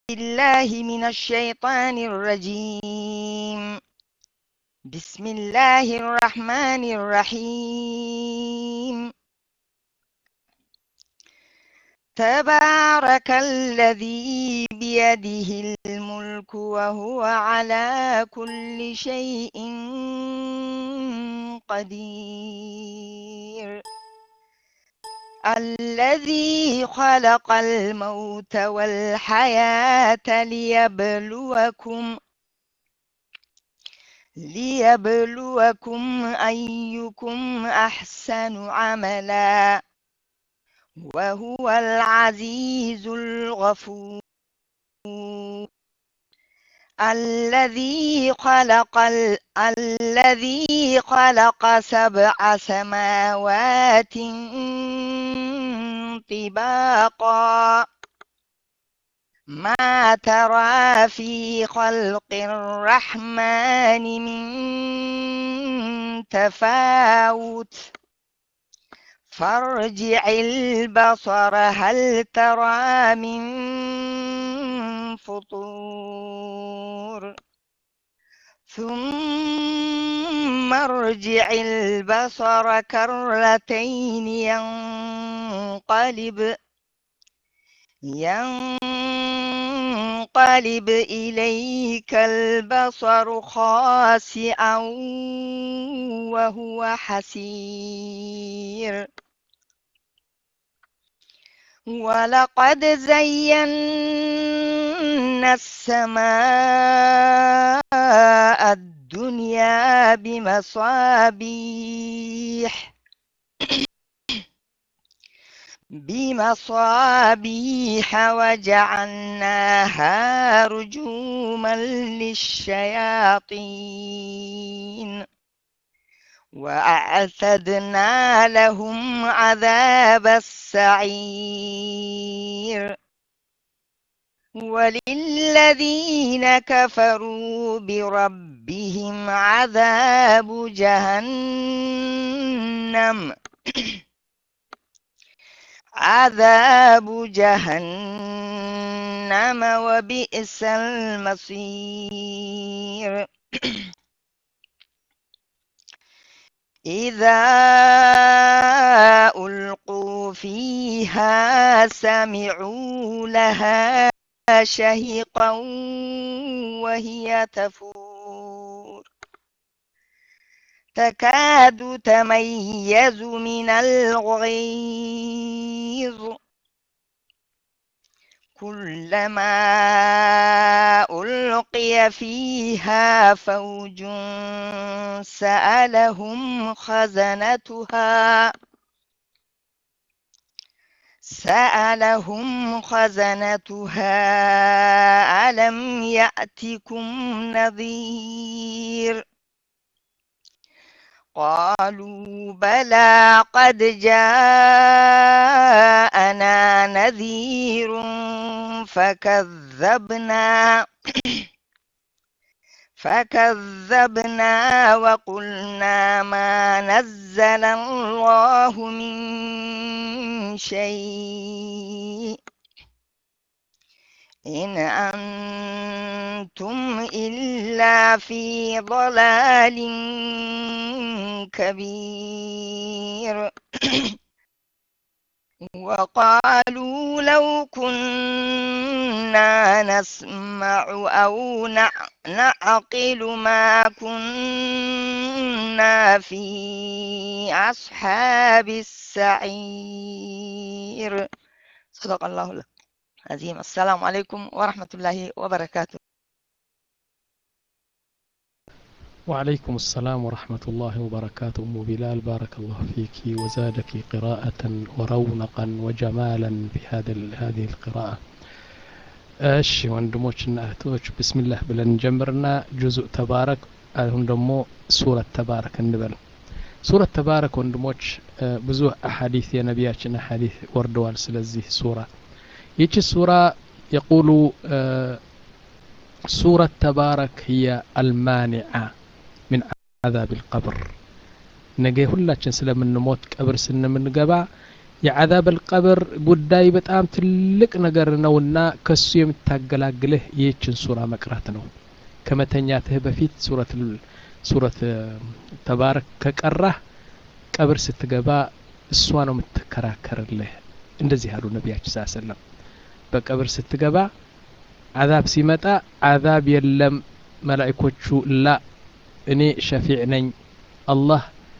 بالله من الشيطان الرجيم بسم الله الرحمن الرحيم تبارك الذي بيده الملك وهو على كل شيء قدير الذي خلق الموت والحياة ليبلوكم ليبلوكم أيكم أحسن عملا وهو العزيز الغفور الذي خلق ال... الذي خلق سبع سماوات طباقا ما ترى في خلق الرحمن من تفاوت فارجع البصر هل ترى من فطور ثم ارجع البصر كرتين ينقلب ينقلب إليك البصر خاسئا وهو حسير ولقد زينا السماء الدنيا بمصابيح بمصابيح وجعلناها رجوما للشياطين وأعتدنا لهم عذاب السعير وللذين كفروا بربهم عذاب جهنم عذاب جهنم وبئس المصير إذا ألقوا فيها سمعوا لها شهقا وهي تفور تكاد تميز من الغيظ كلما ألقي فيها فوج سألهم خزنتها سألهم خزنتها ألم يأتكم نذير قالوا بلى قد جاءنا نذير فكذبنا فكذبنا وقلنا ما نزل الله من شيء إن أنتم إلا في ضلال كبير وقالوا لو كنا نسمع أو نعقل ما كنا في أصحاب السعير صدق الله العظيم السلام عليكم ورحمة الله وبركاته وعليكم السلام ورحمة الله وبركاته أم بلال بارك الله فيك وزادك قراءة ورونقا وجمالا في هذا هذه القراءة እሺ ወንድሞችና እህቶች ብስሚላህ ብለን እንጀምርና ጁዙእ ተባረክ አሁን ደግሞ ሱረት ተባረክ እንበል ሱረት ተባረክ ወንድሞች ብዙ አሐዲት የነቢያችን አሐዲት ወርደዋል ስለዚህ ሱራ ይቺ ሱራ የቁሉ ሱረት ተባረክ ህየ አልማኒዓ ምን አዛብ ልቀብር ነገ ሁላችን ስለምንሞት ቀብር ስንምንገባ የዓዛብ አልቀብር ጉዳይ በጣም ትልቅ ነገር ነውና ከሱ የምታገላግልህ ይህችን ሱራ መቅራት ነው ከመተኛትህ በፊት ሱረት ሱረት ተባረክ ከቀራህ ቀብር ስትገባ እሷ ነው የምትከራከርልህ እንደዚህ አሉ ነቢያችን ስ ሰለም በቀብር ስትገባ አዛብ ሲመጣ አዛብ የለም መላእኮቹ ላ እኔ ሸፊዕ ነኝ አላህ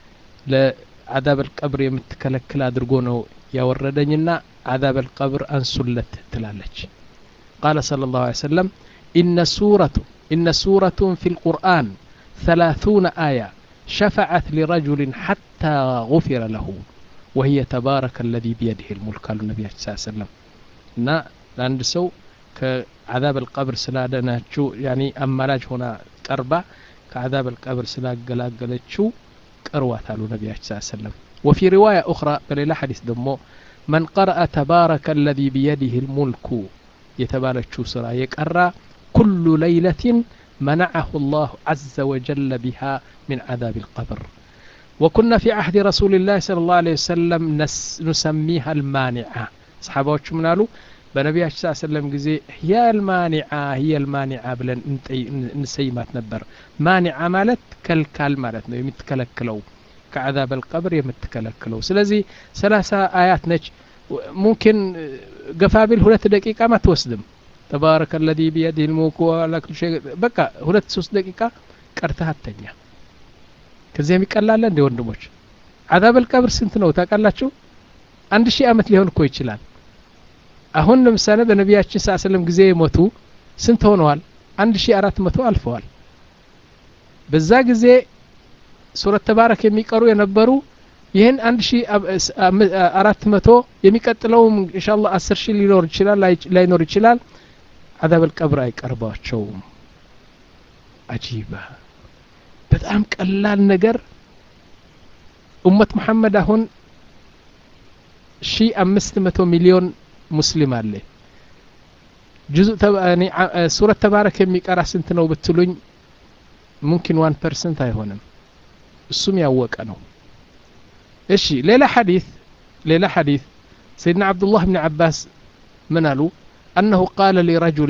ለአዛብ አልቀብር የምትከለክል አድርጎ ነው ያወረደኝና አዛብ አልቀብር አንሱለት ትላለች ቃለ صلى الله عليه وسلم إن سورة إن سورة في القرآن ثلاثون آية شفعت لرجل حتى غفر له وهي تبارك الذي بيده الملك قال النبي صلى الله عليه وسلم እና ለአንድ ሰው ከአዛብ አልቀብር ስላደናችው ያኒ አማላጅ ሆና ቀርባ ከአዛብ አልቀብር ስላገላገለችው ቀርዋት አሉ ነቢያችን ስ ሰለም ወፊ ሪዋያ ኡኽራ በሌላ ሐዲስ ደግሞ መን ቀረአ ተባረከ አለዚ ቢየዲህ ልሙልኩ የተባለችው ስራ የቀራ ኩሉ ለይለትን منعه الله عز وجل بها من عذاب القبر وكنا في عهد رسول الله صلى الله عليه وسلم نس نسميها المانعة صحابة من قالوا በነቢያችን ስ ሰለም ጊዜ ህያ ልማኒዓ ህየ ልማኒዓ ብለን እንሰይማት ነበር ማኒዓ ማለት ከልካል ማለት ነው የምትከለክለው ከዓዛብ አልቀብር የምትከለክለው ስለዚህ ሰላሳ አያት ነች ሙምኪን ገፋቢል ሁለት ደቂቃም አትወስድም ተባረከ ለዚ ቢየዲህ ልሙልኩ በቃ ሁለት ሶስት ደቂቃ ቀርተህ አተኛ ከዚያ የሚቀላለ እንደ ወንድሞች ዓዛብ አልቀብር ስንት ነው ታውቃላችሁ አንድ ሺህ ዓመት ሊሆን እኮ ይችላል አሁን ለምሳሌ በነቢያችን ስ ስለም ጊዜ የሞቱ ስንት ሆነዋል አንድ ሺ አራት መቶ አልፈዋል በዛ ጊዜ ሱረት ተባረክ የሚቀሩ የነበሩ ይህን አንድ ሺ አራት መቶ የሚቀጥለውም እንሻ ላ አስር ሺህ ሊኖር ይችላል ላይኖር ይችላል አዛብ አልቀብር አይቀርባቸውም አጂባ በጣም ቀላል ነገር ኡመት መሐመድ አሁን ሺ አምስት መቶ ሚሊዮን ሙስሊም አለ ጁዙ ሱረት ተባረክ የሚቀራ ስንት ነው ብትሉኝ ሙምኪን ዋን ፐርሰንት አይሆንም እሱም ያወቀ ነው እሺ ሌላ ሐዲት ሌላ ሐዲት ሰይድና ዓብዱላህ ብን ዓባስ ምን አሉ أنه قال لرجل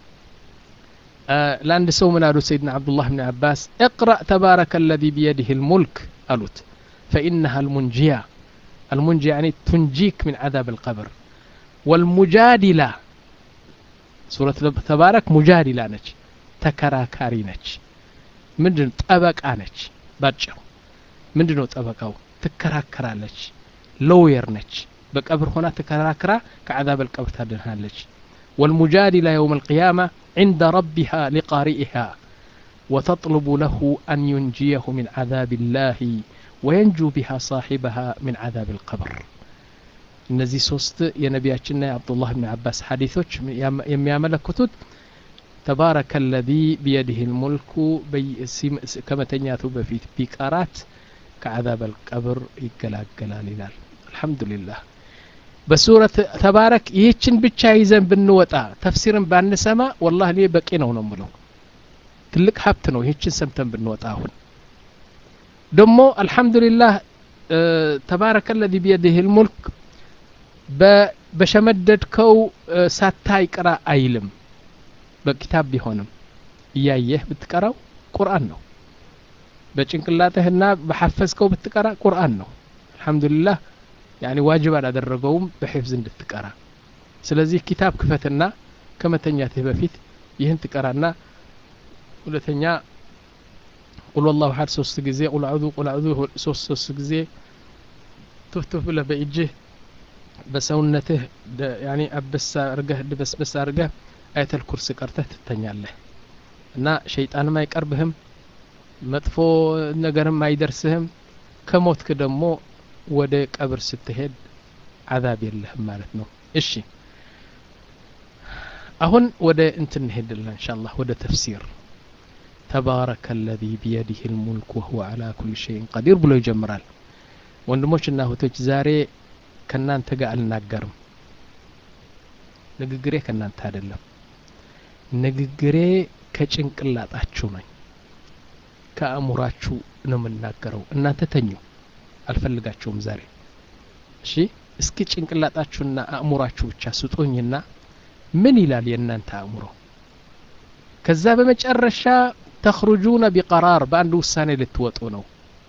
لأن سو من قالوا سيدنا عبد الله بن عباس اقرأ تبارك الذي بيده الملك قالت فإنها المنجية المنجية يعني تنجيك من عذاب القبر والمجادلة سورة تبارك مجادلة نج تكراكاري نج ምንድን ጠበቃ ነች ባጭሩ ምንድን ነው ጠበቃው ትከራከራለች ሎየር ነች በቀብር ሆና ተከራክራ ከዓዛብ አልቀብር ታድንሃለች والمجادلة يوم القيامة عند ربها لقارئها وتطلب له أن ينجيه من عذاب الله وينجو بها صاحبها من عذاب القبر እነዚህ ሶስት የነቢያችንና የአብዱላህ ብን አባስ ሐዲቶች የሚያመለክቱት ተባረከ ለዚ ቢየድህ ልሙልኩ ከመተኛቱ በፊት ቢቀራት ከዓዛብ አልቀብር ይገላገላል ይላል አልሐምዱሊላህ በሱረት ተባረክ ይህችን ብቻ ይዘን ብንወጣ ተፍሲርን ባንሰማ ወላህ እኔ በቂ ነው ነው ምለው ትልቅ ሀብት ነው ይህችን ሰምተን ብንወጣ አሁን ደግሞ አልሐምዱሊላህ ተባረከ ለዚ ቢየድህ ልሙልክ በሸመደድከው ሳታይ ቅራ አይልም በኪታብ ቢሆንም እያየህ ብትቀራው ቁርአን ነው በጭንቅላትህና በሐፈዝከው ብትቀራ ቁርአን ነው አልሐምዱሊላህ ያኒ ዋጅብ አላደረገውም በሒፍዝ እንድትቀራ ስለዚህ ኪታብ ክፈትና ከመተኛትህ በፊት ይህን ትቀራና ሁለተኛ ቁል ወላሁ ሀድ ሶስት ጊዜ ቁል አዑዙ ቁል አዑዙ ሶስት ሶስት ጊዜ ቱፍቱፍ ብለህ በእጅህ በሰውነትህ ያኒ አበሳ አርገህ ድበስበስ አርገህ አየተል ኩርስ ቀርተህ ትተኛለህ እና ሸይጣንም አይቀርብህም መጥፎ ነገርም አይደርስህም ከሞትክ ደግሞ ወደ ቀብር ስትሄድ አዛብ የለህም ማለት ነው እሺ አሁን ወደ እንትን እንሄድለን እንሻላህ ወደ ተፍሲር ተባረከ አለዚ ቢየዲህ ልሙልክ ወሁወ አላ ኩል ሸይን ቀዲር ብሎ ይጀምራል ወንድሞችና እህቶች ዛሬ ከእናንተ ጋር አልናገርም ንግግሬ ከእናንተ አይደለም ንግግሬ ከጭንቅላጣችሁ ነኝ ከአእሙራችሁ ነው የምናገረው እናንተ ተኙ አልፈልጋቸውም ዛሬ እሺ እስኪ ጭንቅላጣችሁና አእምሯችሁ ብቻ ስጡኝና ምን ይላል የእናንተ አእምሮ ከዛ በመጨረሻ ተኽሩጁነ ቢቀራር በአንድ ውሳኔ ልትወጡ ነው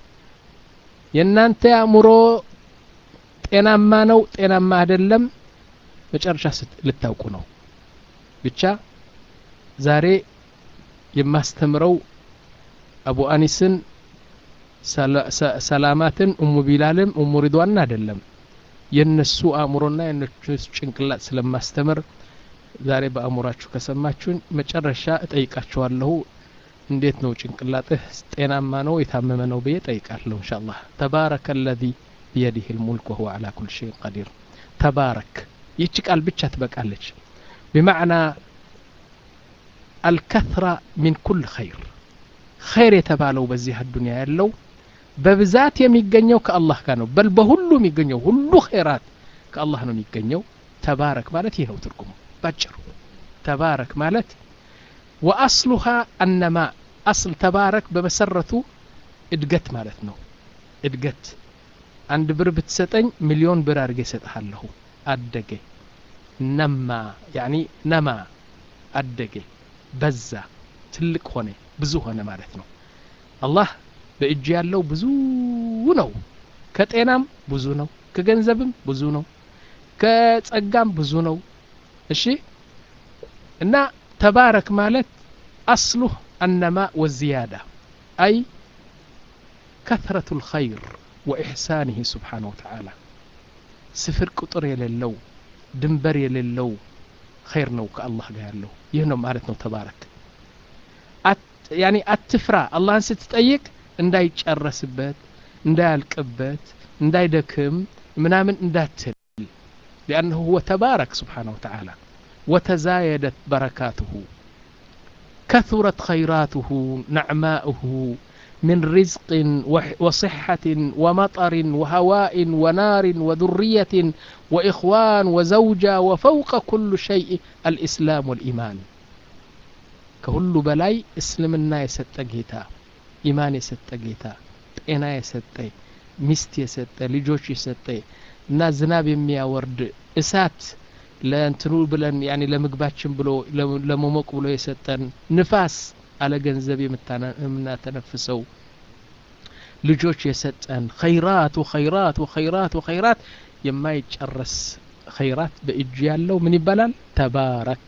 የእናንተ አእምሮ ጤናማ ነው ጤናማ አይደለም መጨረሻ ልታውቁ ነው ብቻ ዛሬ የማስተምረው አቡ አኒስን ሰላማትን እሙ ቢላልም እሙ ሪድዋን አይደለም የነሱ አእምሮና የነሱ ጭንቅላት ስለማስተምር ዛሬ በአእምሯችሁ ከሰማችሁኝ መጨረሻ እጠይቃችኋለሁ እንዴት ነው ጭንቅላትህ ጤናማ ነው የታመመ ነው ብዬ ጠይቃለሁ እንሻ አላህ ተባረከ ለዚ ቢየዲህ ልሙልክ ወሁወ አላ ኩል ሸይን ቀዲር ተባረክ ይህች ቃል ብቻ ትበቃለች بمعنى الكثرة من كل خير خير የተባለው በዚህ አዱንያ ያለው በብዛት የሚገኘው ከአላህ ጋር ነው በል በሁሉ የሚገኘው ሁሉ ኸይራት ከአላህ ነው የሚገኘው ተባረክ ማለት ይህ ነው ትርጉሙ ባጭሩ ተባረክ ማለት ወአስሉሃ አነማ አስል ተባረክ በመሰረቱ እድገት ማለት ነው እድገት አንድ ብር ብትሰጠኝ ሚሊዮን ብር አድርጌ እሰጥሃለሁ አደገ ነማ ያኒ ነማ አደገ በዛ ትልቅ ሆነ ብዙ ሆነ ማለት ነው አላህ በእጅ ያለው ብዙ ነው ከጤናም ብዙ ነው ከገንዘብም ብዙ ነው ከጸጋም ብዙ ነው እሺ እና ተባረክ ማለት አስሉህ አነማ ወዝያዳ አይ ከثرة الخير وإحسانه سبحانه وتعالى ስፍር ቁጥር የሌለው ድንበር የሌለው ኸይር ነው ከአላህ ጋር ያለው ይህ ነው ማለት ነው ተባረክ ያኒ አትፍራ አላህን ስትጠይቅ እንዳይጨረስበት እንዳያልቅበት እንዳይደክም ምናምን እንዳትል لأنه هو تبارك سبحانه وتعالى وتزايدت بركاته كثرت خيراته نعماؤه من رزق وصحة ومطر وهواء ونار وذرية وإخوان وزوجة وفوق كل شيء الإسلام والإيمان كهل بلاي اسلمنا يست جيتا إيمان يست جيتا ጤና የሰጠ ሚስት የሰጠ ልጆች የሰጠ እና ዝናብ የሚያወርድ እሳት ለእንትኑ ብለን ያኔ ለምግባችን ብሎ ለመሞቅ ብሎ የሰጠን ንፋስ አለ ገንዘብ የምናተነፍሰው ልጆች የሰጠን ኸይራት ወኸይራት ወኸይራት ወኸይራት የማይጨረስ ኸይራት በእጁ ያለው ምን ይባላል ተባረክ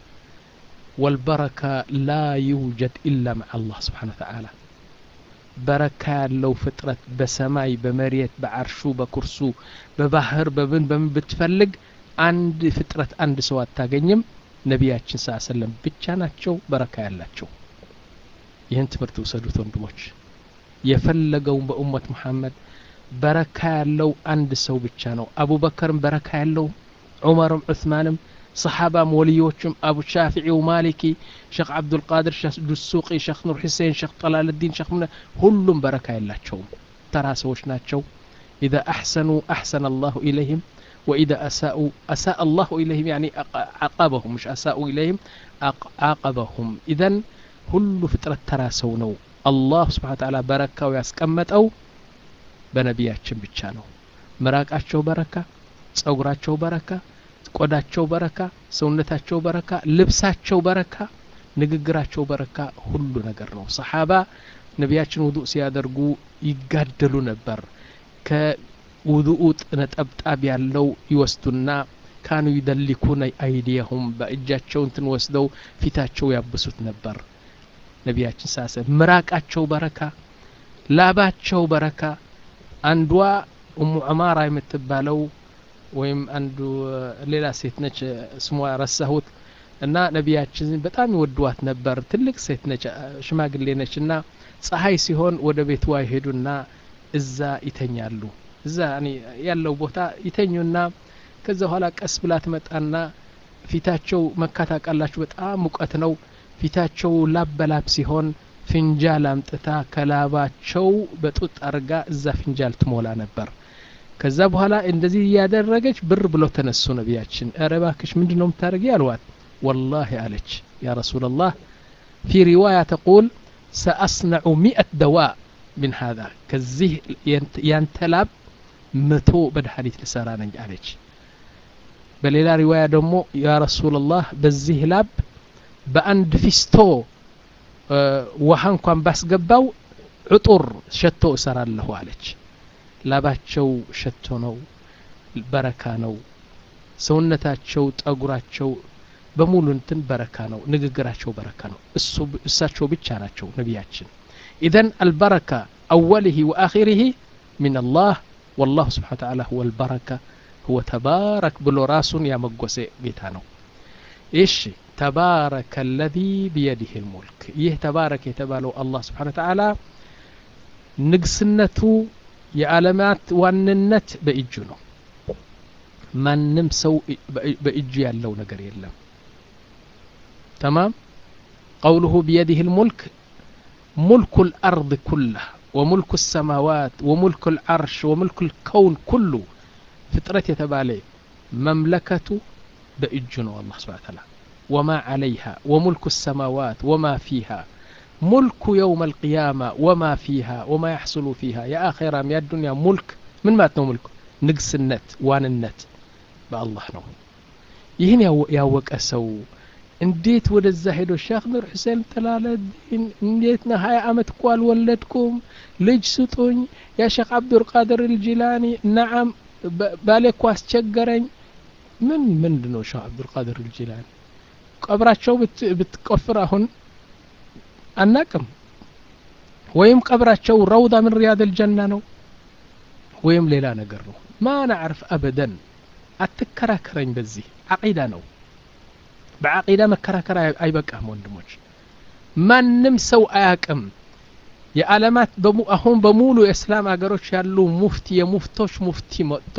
ወልበረካ ላ ዩውጀድ ኢላ መዓ አላህ ስብሓን ወተዓላ በረካ ያለው ፍጥረት በሰማይ በመሬት በአርሹ በኩርሱ በባህር በምን በምን ብትፈልግ አንድ ፍጥረት አንድ ሰው አታገኝም ነቢያችን ስ ሰለም ብቻ ናቸው በረካ ያላቸው ይህን ትምህርት ውሰዱት ወንድሞች የፈለገውን በኡመት ሙሐመድ በረካ ያለው አንድ ሰው ብቻ ነው አቡበከርም በረካ ያለው ዑመርም ዑስማንም صحابة موليوشم أبو الشافعي ومالكي شيخ عبد القادر شيخ دسوقي شيخ نور حسين شيخ طلال الدين شيخ من هلهم بركة إلا تشوم ترى سوش ناتشو إذا أحسنوا أحسن الله إليهم وإذا أساءوا أساء الله إليهم يعني عاقبهم مش أساءوا إليهم عاقبهم إذا ሁሉ ፍጥረት ተራ ሰው ነው አላህ ስብሓን ታላ በረካው ያስቀመጠው በነቢያችን ብቻ ነው ምራቃቸው በረካ ጸጉራቸው በረካ ቆዳቸው በረካ ሰውነታቸው በረካ ልብሳቸው በረካ ንግግራቸው በረካ ሁሉ ነገር ነው ሰሓባ ነቢያችን ውዱእ ሲያደርጉ ይጋደሉ ነበር ከውዱኡ ነጠብጣብ ያለው ይወስዱና ካኑ ይደሊኩነ አይዲየሁም በእጃቸው እንትን ወስደው ፊታቸው ያብሱት ነበር ነቢያችን ሳሰ ምራቃቸው በረካ ላባቸው በረካ አንዷ ኡሙ ዑማራ የምትባለው ወይም አንዱ ሌላ ሴት ነች ስሟ ረሳሁት እና ነቢያችን በጣም ይወድዋት ነበር ትልቅ ሴት ነች ሽማግሌ ነች እና ፀሐይ ሲሆን ወደ ቤቷ ይሄዱና እዛ ይተኛሉ እዛ ያለው ቦታ ይተኙና ከዛ በኋላ ቀስ ብላ ትመጣና ፊታቸው መካ ታውቃላችሁ በጣም ሙቀት ነው ፊታቸው ላብ በላብ ሲሆን ፍንጃል አምጥታ ከላባቸው በጡጥ አርጋ እዛ ፍንጃል ትሞላ ነበር ከዛ በኋላ እንደዚህ እያደረገች ብር ብለው ተነሱ ነቢያችን ኧረ እባክሽ ምንድን ነው የምታደርጊ አልዋት ወላሂ አለች ያ ረሱላላህ ፊ ሪዋያ ተቁል ሰአስነዑ ሚአት ደዋ ምን ሃذا ከዚህ ያንተ ላብ መቶ መድኃኒት ልሰራ ነኝ አለች በሌላ ሪዋያ ደግሞ ያ ረሱላላህ በዚህ ላብ በአንድ ፊስቶ ውሃ እንኳን ባስገባው ዕጡር ሸቶ እሰራለሁ አለች ላባቸው ሸቶ ነው በረካ ነው ሰውነታቸው ጠጉራቸው በሙሉ እንትን በረካ ነው ንግግራቸው በረካ ነው እሱ እሳቸው ብቻ ናቸው ነቢያችን ኢዘን አልበረካ አወልህ ወአኺርህ ምን አላህ ወላሁ ስብሓን ተዓላ ሁወ አልበረካ ሁወ ተባረክ ብሎ ራሱን ያመጎሰ ጌታ ነው እሺ ተባረከ አለዚ ቢየዲህ ልሙልክ ይህ ተባረክ የተባለው አላህ ስብሓን ተዓላ ንግስነቱ የዓለማት ዋንነት በእጁ ነው ማንም ሰው በእጁ ያለው ነገር የለም ተማም ቀውሉሁ ቢየዲህ ልሙልክ ሙልኩ ልአርض ኩላህ ወሙልኩ ሰማዋት ወሙልኩ ልዓርሽ ወሙልኩ ልከውን ኩሉ ፍጥረት የተባለ መምለከቱ በእጁ ነው አላህ ስብሓን ተዓላ ወማ ዓለይሃ ወሙልኩ ሰማዋት ወማ ፊሃ ሙልኩ የውም አልቅያማ ወማ ፊሃ ወማ ያሕስሉ ፊሃ የአኼራም የአዱንያ ሙልክ ምን ማለት ነው ሙልክ ንግስነት ዋንነት በአላህ ነው ይህን ያወቀ ሰው እንዴት ወደዛ ሄዶ ሼክ ኑር ሁሴን ተላለዲን እንዴት ነ ሀያ አመት እኮ አልወለድኩም ልጅ ስጡኝ ያ ሼክ አብዱልቃድር ልጂላኒ ነዓም ባሌ እኮ አስቸገረኝ ምን ምንድ ነው ሼክ አብዱልቃድር ልጂላኒ ቀብራቸው ብትቆፍር አሁን አናቅም ወይም ቀብራቸው ረውዳ ምን ሪያድ ልጀና ነው ወይም ሌላ ነገር ነው ማ ናዕርፍ አበደን አትከራከረኝ በዚህ አቂዳ ነው በአቂዳ መከራከር አይበቃም ወንድሞች ማንም ሰው አያቅም የዓለማት አሁን በሙሉ የእስላም አገሮች ያሉ ሙፍቲ የሙፍቶች ሙፍቲ መጥቶ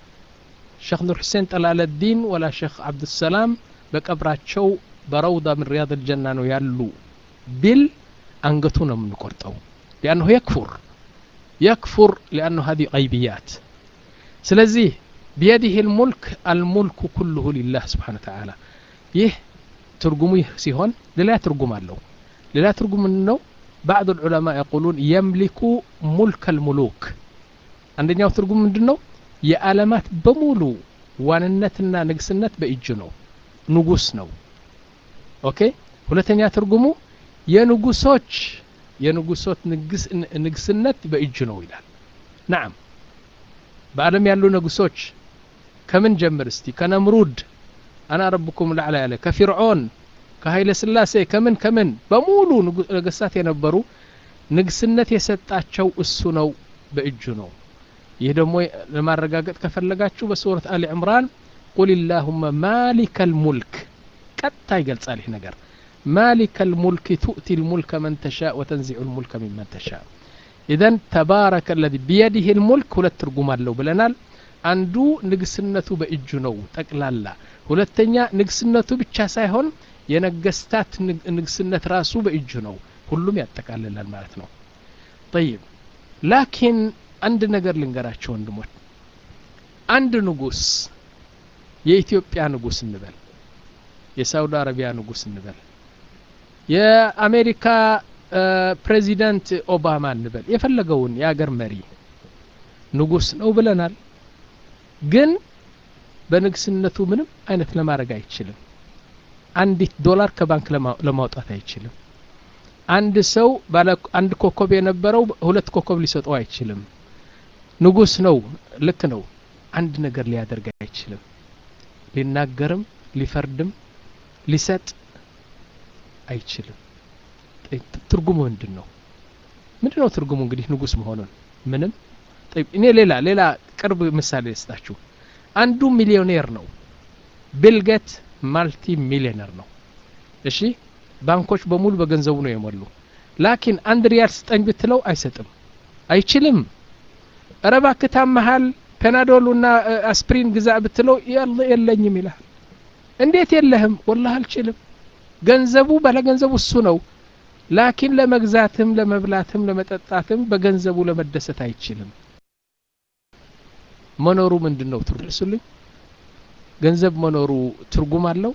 ሼክ ኑር ሁሴን ጠላለዲን ወላ ሼክ አብዱሰላም በቀብራቸው በረውዳ ምን ሪያድ ልጀና ነው ያሉ ቢል አንገቱ ነው የምንቆርጠው ሊአንሁ የክፉር የክፉር ሊአንሁ ሀዲ ቀይብያት ስለዚህ ቢየዲህ ልሙልክ አልሙልኩ ኩልሁ ሊላህ ስብሓን ተዓላ ይህ ትርጉሙ ይህ ሲሆን ሌላ ትርጉም አለው ሌላ ትርጉም ነው ባዕض العلماء يقولون يملك ملك الملوك አንደኛው ትርጉም ምንድን ነው የዓለማት በሙሉ ዋንነትና ንግስነት በእጁ ነው ንጉስ ነው ኦኬ ሁለተኛ ትርጉሙ የንጉሶች የንጉሶች ንግስነት በእጁ ነው ይላል ናም በዓለም ያሉ ንጉሶች ከምን ጀምር እስቲ ከነምሩድ አና ረብኩም ላዕላ ያለ ከፊርዖን ከኃይለ ስላሴ ከምን ከምን በሙሉ ነገስታት የነበሩ ንግስነት የሰጣቸው እሱ ነው በእጁ ነው ይህ ደግሞ ለማረጋገጥ ከፈለጋችሁ በሱረት አሊ ዕምራን ቁል ላሁመ ማሊከ ልሙልክ ቀጥታ ይገልጻል ይህ ነገር مالك الملك تؤتي الملك من تشاء وتنزع الملك ممن تشاء إذا تبارك الذي بيده الملك ولا ترجم له بلنال አንዱ ንግስነቱ በእጁ ነው ጠቅላላ ሁለተኛ ንግስነቱ ብቻ ሳይሆን የነገስታት ንግስነት ራሱ በእጁ ነው ሁሉም ያጠቃልላል ማለት ነው ጠይብ ላኪን አንድ ነገር ልንገራቸው ወንድሞች አንድ ንጉስ የኢትዮጵያ ንጉስ እንበል የሳውዲ አረቢያ ንጉስ እንበል የአሜሪካ ፕሬዚዳንት ኦባማ እንበል የፈለገውን የአገር መሪ ንጉስ ነው ብለናል ግን በንግስነቱ ምንም አይነት ለማድረግ አይችልም አንዲት ዶላር ከባንክ ለማውጣት አይችልም አንድ ሰው ባለ አንድ ኮከብ የነበረው ሁለት ኮከብ ሊሰጠው አይችልም ንጉስ ነው ልክ ነው አንድ ነገር ሊያደርግ አይችልም ሊናገርም ሊፈርድም ሊሰጥ አይችልም ትርጉሙ ምንድን ነው ምንድን ነው ትርጉሙ እንግዲህ ንጉስ መሆኑን ምንም እኔ ሌላ ሌላ ቅርብ ምሳሌ ልስጣችሁ አንዱ ሚሊዮኔር ነው ቢልጌት ማልቲ ሚሊዮነር ነው እሺ ባንኮች በሙሉ በገንዘቡ ነው የሞሉ ላኪን አንድ ሪያል ስጠኝ ብትለው አይሰጥም አይችልም ረባ ክታም መሃል ፔናዶሉና አስፕሪን ግዛ ብትለው የለኝም ይልሃል እንዴት የለህም ወላህ አልችልም ገንዘቡ ባለ ገንዘቡ እሱ ነው ላኪን ለመግዛትም ለመብላትም ለመጠጣትም በገንዘቡ ለመደሰት አይችልም መኖሩ ምንድን ነው ትርሱልኝ ገንዘብ መኖሩ ትርጉም አለው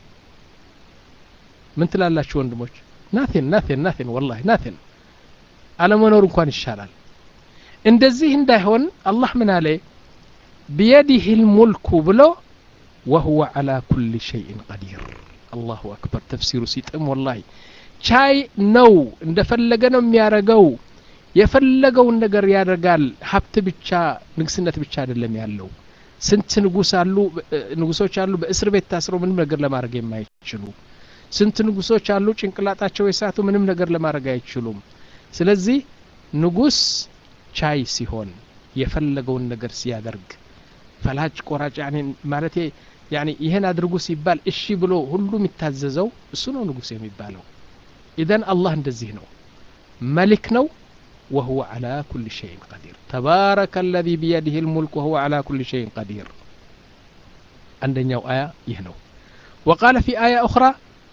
ምን ትላላችሁ ወንድሞች ናቴን ናቴን ናቴን ወላሂ ናቴን አለመኖሩ እንኳን ይሻላል እንደዚህ እንዳይሆን አላህ ምን አለ ቢየዲህ ልሙልኩ ብሎ ወሁወ ዓላ ኩል ሸይን ቀዲር አላሁ አክበር ተፍሲሩ ሲጥም ወላሂ ቻይ ነው እንደፈለገ ነው የሚያደርገው የፈለገውን ነገር ያደርጋል ሀብት ብቻ ንግስነት ብቻ አይደለም ያለው ስንት ንጉስ አሉ ንጉሶች አሉ በእስር ቤት ታስረው ምንም ነገር ለማድረግ የማይችሉ ስንት ንጉሶች አሉ ጭንቅላጣቸው የሳቱ ምንም ነገር ለማድረግ አይችሉም ስለዚህ ንጉስ ቻይ ሲሆን የፈለገውን ነገር ሲያደርግ ፈላጭ ቆራጭ ማለት ያኒ ይህን አድርጉ ሲባል እሺ ብሎ ሁሉ የሚታዘዘው እሱ ነው ንጉስ የሚባለው ኢዘን አላህ እንደዚህ ነው መሊክ ነው وهو على كل شيء قدير تبارك الذي بيده الملك وهو على كل شيء قدير عندنا آية يهنو وقال في آية أخرى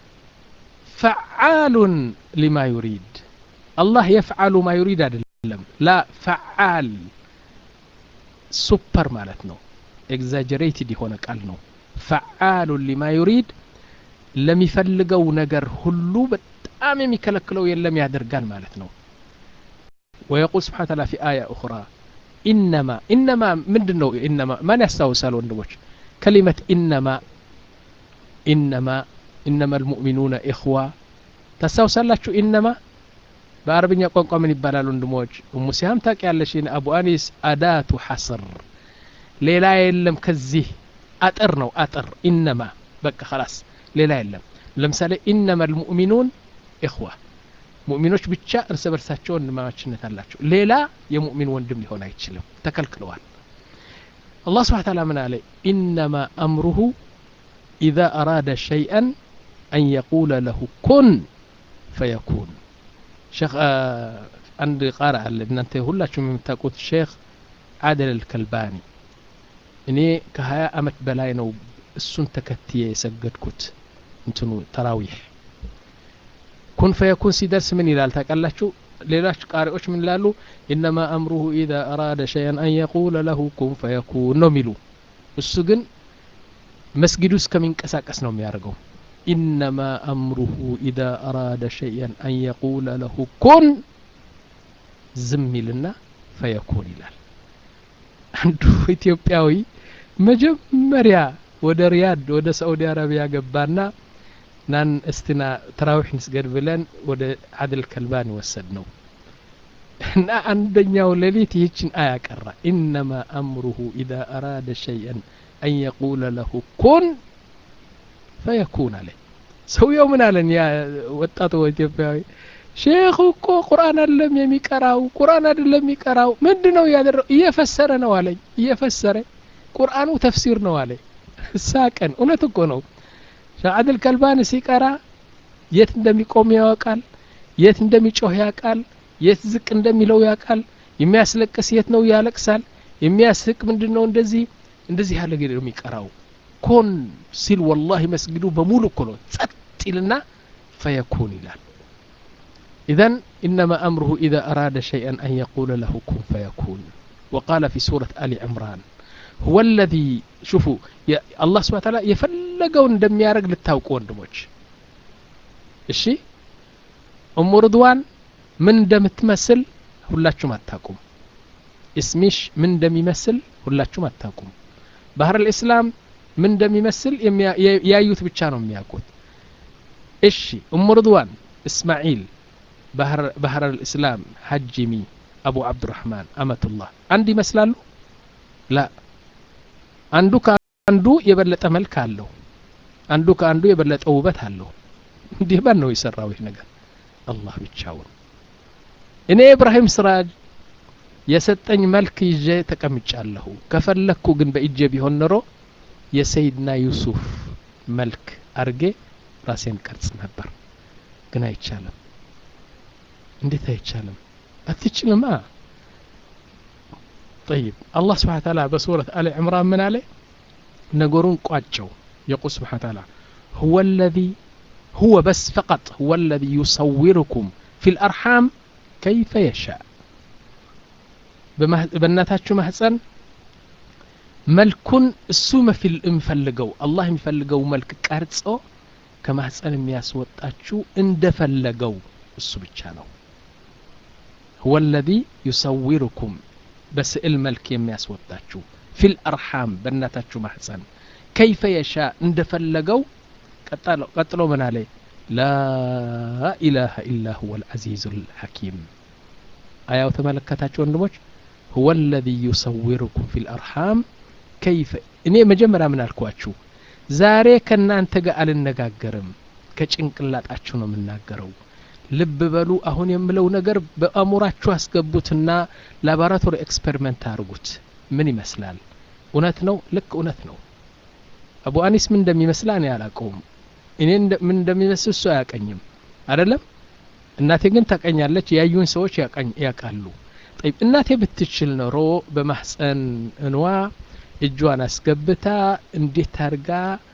فعال لما يريد الله يفعل ما يريد أدلم لا فعال سوبر مالتنا exaggerated የሆነ ቃል ነው ፈዓሉ ሊማ ዩሪድ ለሚፈልገው ነገር ሁሉ በጣም የሚከለክለው የለም ያደርጋል ማለት ነው ويقول سبحانه وتعالى في آية أخرى إنما إنما من دنو إنما ما يستوسل وندوش كلمة إنما إنما إنما المؤمنون إخوة تستوسل لك إنما በአረብኛ ቋንቋ ምን ይባላል ወንድሞች እሙ ሲያም ታውቂያለሽን አቡ አኒስ አዳቱ ሐስር ሌላ የለም ከዚህ አጥር ነው አጥር ኢነማ በቃ خلاص ሌላ የለም ለምሳሌ ኢነማ ልሙእሚኑን ኢኽዋ ሙእሚኖች ብቻ እርስ በርሳቸው ወንድማማችነት አላቸው ሌላ የሙእሚን ወንድም ሊሆን አይችልም ተከልክለዋል አላህ ስብሓን ታላ ምን አለ ኢነማ አምሩሁ ኢዛ አራደ ሸይአን አን የቁለ ለሁ ኩን ፈየኩን ሼክ አንድ ቃራ አለ እናንተ ሁላችሁም የምታውቁት ሼክ አደል አልከልባኒ እኔ ከሀያ አመት በላይ ነው እሱን ተከትዬ የሰገድኩት እንትኑ ተራዊሕ ኩን ፈየኩን ሲደርስ ምን ይላል ታውቃላችሁ ሌሎች ቃሪዎች ምን ይላሉ ኢነማ አምሩሁ ኢዛ አራደ ሸይአን አን የቁለ ለሁ ኩን ፈየኩን ነው የሚሉ እሱ ግን መስጊዱ እስከሚንቀሳቀስ ነው የሚያደርገው ኢነማ አምሩሁ ኢዛ አራደ ሸይአን አን የቁለ ለሁ ኩን ዝም ይልና ፈየኩን ይላል አንዱ ኢትዮጵያዊ መጀመሪያ ወደ ሪያድ ወደ ሳዑዲ አረቢያ ገባና ናን እስትና ተራዊሕ ንስገድ ብለን ወደ አድል ከልባን ወሰድ ነው እና አንደኛው ሌሊት ይህችን አያ ቀራ ኢነማ አምሩሁ ኢዛ አራደ ሸይአን አን የቁለ ለሁ ኩን ፈየኩን አለ ሰውየው ምን አለን ያ ወጣቱ ኢትዮጵያዊ ሼኹ እኮ ቁርአን አይደለም የሚቀራው ቁርአን አይደለም የሚቀራው ምንድ ነው እያደረው እየፈሰረ ነው አለኝ እየፈሰረ ቁርአኑ ተፍሲር ነው አለ ሳቀን እውነት እኮ ነው ሻዕድል ከልባን ሲቀራ የት እንደሚቆም ያውቃል የት እንደሚጮህ ያውቃል የት ዝቅ እንደሚለው ያውቃል የሚያስለቅስ የት ነው ያለቅሳል የሚያስቅ ምንድን ነው እንደዚህ እንደዚህ ያለ ነው የሚቀራው ኮን ሲል ወላሂ መስጊዱ በሙሉ እኮ ነው ጸጥ ይልና ፈየኩን ይላል إذن إنما أمره إذا أراد شيئا أن يقول له كن فيكون وقال في سورة آل عمران هو الذي شوفوا يا الله سبحانه وتعالى يفلقون دم يارق للتاوق وندموج الشي أم رضوان من دم تمثل ሁላችሁም አታቁም እስሚሽ ምን እንደሚመስል ሁላችሁም አታቁም ባህር ልእስላም ምን እንደሚመስል ያዩት ብቻ ነው የሚያውቁት እሺ እሙ ርድዋን እስማዒል ባህር ልእስላም ሐጂሚ አቡ አብዱራህማን አመቱላህ አንድ ይመስላሉ ላ አንዱ ከአንዱ የበለጠ መልክ አለው አንዱ ከአንዱ የበለጠ ውበት አለው እንዲህ ማን ነው የሰራው ይህ ነገር አላህ ብቻውን እኔ ኢብራሂም ስራጅ የሰጠኝ መልክ ይዤ ተቀምጫለሁ ከፈለግኩ ግን በእጄ ቢሆን ኖሮ የሰይድና ዩሱፍ መልክ አርጌ ራሴን ቀርጽ ነበር ግን አይቻልም እንዴት አይቻልም አትችልማ طيب الله سبحانه وتعالى بسورة آل عمران من عليه نقرون قاتشو يقول سبحانه وتعالى هو الذي هو بس فقط هو الذي يصوركم في الأرحام كيف يشاء በእናታችሁ ማህፀን መልኩን እሱ የሚፈልገው አላህ የሚፈልገው መልክ ቀርጾ ከማህፀን የሚያስወጣችሁ እንደፈለገው እሱ ብቻ ነው هو الذي يصوركم በስዕል መልክ የሚያስወጣችሁ ፊል አርሓም በእናታችሁ ማህፀን ከይፈ የሻ እንደፈለገው ቀጥሎ ምን አለ ላ ኢላሃ ኢላ ሁወ ልዓዚዙ ልሐኪም አያው ተመለከታችሁ ወንድሞች ሁወ ለዚ ዩሰዊሩኩም ፊ ልአርሓም ከይፈ እኔ መጀመሪያ ምን አልኳችሁ ዛሬ ከእናንተ ጋር አልነጋገርም ከጭንቅላጣችሁ ነው የምናገረው ልብ በሉ አሁን የምለው ነገር በአእሙራችሁ አስገቡትና ላቦራቶሪ ኤክስፐሪመንት አድርጉት ምን ይመስላል እውነት ነው ልክ እውነት ነው አቡ አኒስ ምን እንደሚመስል እኔ አላቀውም እኔ ምን እንደሚመስል እሱ አያቀኝም አይደለም እናቴ ግን ታቀኛለች ያዩን ሰዎች ያውቃሉ ጠይብ እናቴ ብትችል ኖሮ በማህፀን እንዋ እጇን አስገብታ እንዴት አድርጋ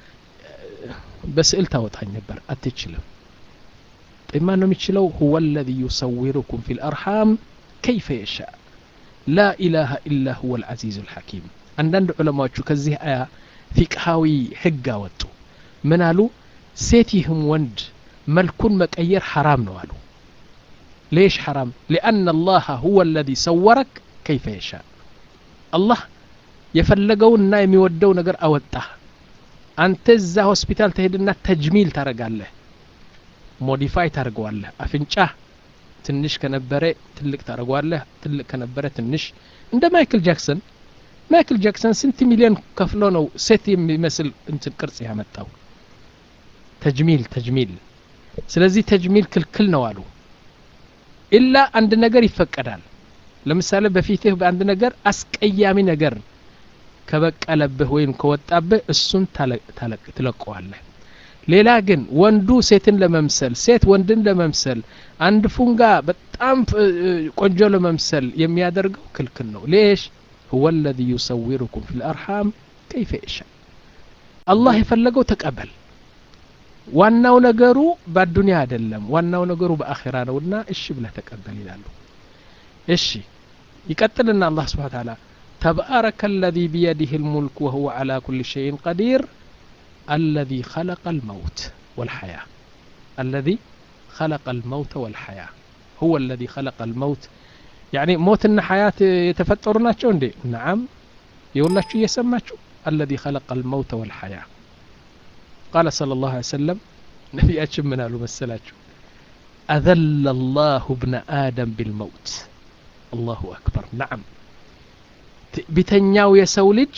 በስዕል ታወጣኝ ነበር አትችልም طيب ما نم يشلو هو الذي يصوركم في الأرحام كيف يشاء لا إله إلا هو العزيز الحكيم عندنا علماء كزيه آية فقهاوي حقا وطو من قالوا سيتهم وند ملكون مكير حرام نوالو ليش حرام لأن الله هو الذي صورك كيف يشاء الله የፈለገውና የሚወደው ነገር አወጣ አንተ እዛ ሆስፒታል ተሄድና ተጅሚል ታረጋለህ ሞዲፋይ ታደርገዋለህ አፍንጫ ትንሽ ከነበረ ትልቅ ታደርገዋለህ ትልቅ ከነበረ ትንሽ እንደ ማይክል ጃክሰን ማይክል ጃክሰን ስንት ሚሊዮን ከፍሎ ነው ሴት የሚመስል እንትን ቅርጽ ያመጣው ተጅሚል ተጅሚል ስለዚህ ተጅሚል ክልክል ነው አሉ ኢላ አንድ ነገር ይፈቀዳል ለምሳሌ በፊትህ በአንድ ነገር አስቀያሚ ነገር ከበቀለብህ ወይም ከወጣብህ እሱን ትለቀዋለህ ሌላ ግን ወንዱ ሴትን ለመምሰል ሴት ወንድን ለመምሰል አንድ ፉንጋ በጣም ቆንጆ ለመምሰል የሚያደርገው ክልክል ነው ሌሽ هو الذي يصوركم في الأرحام كيف يشاء الله የፈለገው ተቀበል ዋናው ነገሩ በአዱንያ አይደለም ዋናው ነገሩ በአኺራ ነውና እሺ ብለህ ተቀበል ይላሉ እሺ ይቀጥልና አላህ ስብሓ ተዓላ ተባረከ አለዚ ቢየዲህ ልሙልክ ወሁወ ዓላ ኩል ሸይን ቀዲር الذي خلق الموت والحياة الذي خلق الموت والحياة هو الذي خلق الموت يعني موتنا حياة يتفترنا دي نعم يقول لك يسمى الذي خلق الموت والحياة قال صلى الله عليه وسلم نبي أشمنا له مسلاته أذل الله ابن آدم بالموت الله أكبر نعم بتنياو يسولج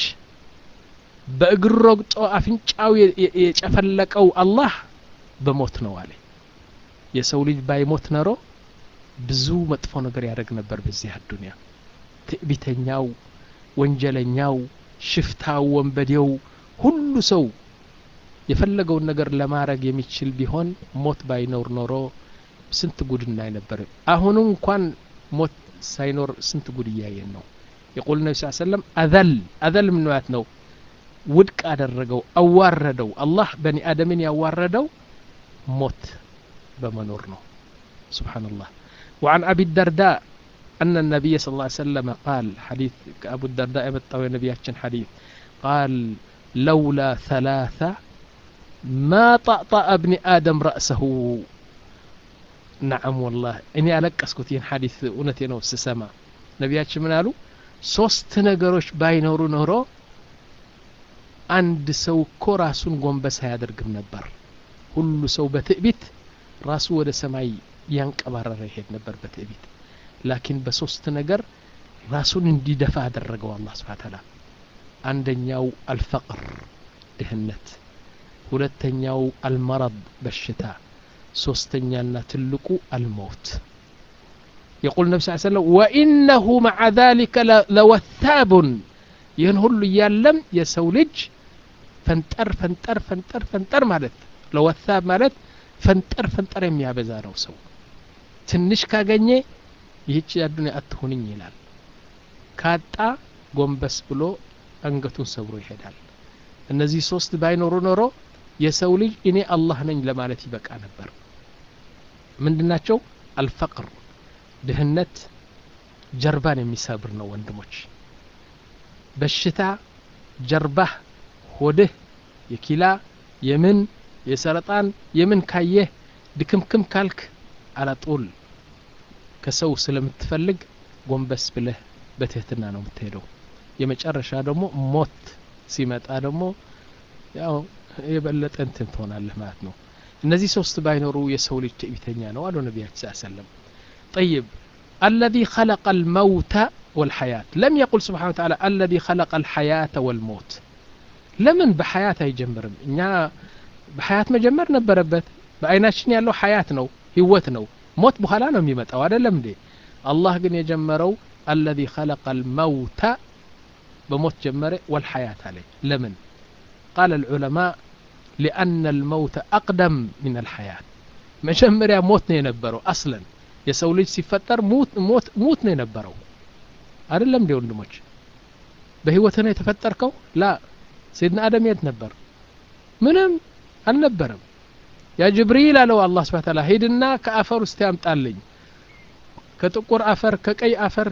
በእግር ረግጦ አፍንጫው የጨፈለቀው አላህ በሞት ነው አለ የሰው ልጅ ባይሞት ነሮ ብዙ መጥፎ ነገር ያደርግ ነበር በዚህ አዱንያ ትዕቢተኛው ወንጀለኛው ሽፍታው ወንበዴው ሁሉ ሰው የፈለገውን ነገር ለማድረግ የሚችል ቢሆን ሞት ባይኖር ኖሮ ስንት ጉድ እናይ ነበር አሁኑ እንኳን ሞት ሳይኖር ስንት ጉድ እያየን ነው የቁል ነቢ ስ ሰለም አዘል አዘል ምንያት ነው ውድቅ አደረገው አዋረደው አላህ በኒ አደምን ያዋረደው ሞት በመኖር ነው سبحان الله وعن أبي الدرداء أن النبي صلى الله عليه وسلم قال حديث أبو الدرداء يبطوي نبياتشن حديث قال لولا ثلاثة ما طأطأ ابن آدم رأسه نعم والله إني ألك أسكتين حديث أونتين وسسما نبياتشن من قالوا ሶስት ነገሮች ባይኖሩ ኖሮ አንድ ሰው እኮ ራሱን ጎንበስ አያደርግም ነበር ሁሉ ሰው በትዕቢት ራሱ ወደ ሰማይ ያንቀባረረ ይሄድ ነበር በትዕቢት ላኪን በሶስት ነገር ራሱን እንዲደፋ አደረገው አላህ ስብሓ ተላ አንደኛው አልፈቅር ድህነት ሁለተኛው አልመረድ በሽታ ሶስተኛና ትልቁ አልመውት يقول النبي صلى الله عليه وسلم وإنه مع ذلك لوثاب ይህን ሁሉ እያለም የሰው ልጅ ፈንጠር ፈንጠር ፈንጠር ፈንጠር ማለት ለወሳብ ማለት ፈንጠር ፈንጠር የሚያበዛ ነው ሰው ትንሽ ካገኘ ይህች አዱንያ አትሆንኝ ይላል ካጣ ጎንበስ ብሎ አንገቱን ሰብሮ ይሄዳል እነዚህ ሶስት ባይኖሩ ኖሮ የሰው ልጅ እኔ አላህ ነኝ ለማለት ይበቃ ነበር ምንድናቸው አልፈቅር ድህነት ጀርባን የሚሰብር ነው ወንድሞች በሽታ ጀርባህ ሆድህ የኪላ የምን የሰረጣን የምን ካየህ ድክምክም ካልክ አላጡል ከሰው ስለምትፈልግ ጎንበስ ብለህ በትህትና ነው የምትሄደው የመጨረሻ ደግሞ ሞት ሲመጣ ደግሞ ያው የበለጠ እንትን ትሆናለህ ማለት ነው እነዚህ ሶስት ባይኖሩ የሰው ልጅ ትዕቢተኛ ነው አሉ ነቢያችን ስ ሰለም طيب الذي خلق الموت والحياة لم يقل سبحانه وتعالى الذي خلق الحياة والموت ለምን በሐያት አይጀምርም እኛ በሐያት መጀመር ነበረበት በአይናችን ያለው ሐያት ነው ህይወት ነው ሞት በኋላ ነው የሚመጣው አይደለም እንዴ አላህ ግን የጀመረው አለዚ ኸለቀ ልመውተ በሞት ጀመረ ወልሐያት አለ ለምን ቃል ልዑለማء ሊአነ ልመውተ አቅደም ምን አልሐያት መጀመሪያ ሞት ነው የነበረው አስለን የሰው ልጅ ሲፈጠር ሙት ነው የነበረው አይደለም እንዴ ወንድሞች በህይወት ነው የተፈጠርከው ላ ሰይድና አደም የት ነበር ምንም አልነበረም ያ ጅብሪል አለው አላህ ስብሐ ተዓላ ሂድና ከአፈር ውስጥ ያምጣልኝ ከጥቁር አፈር ከቀይ አፈር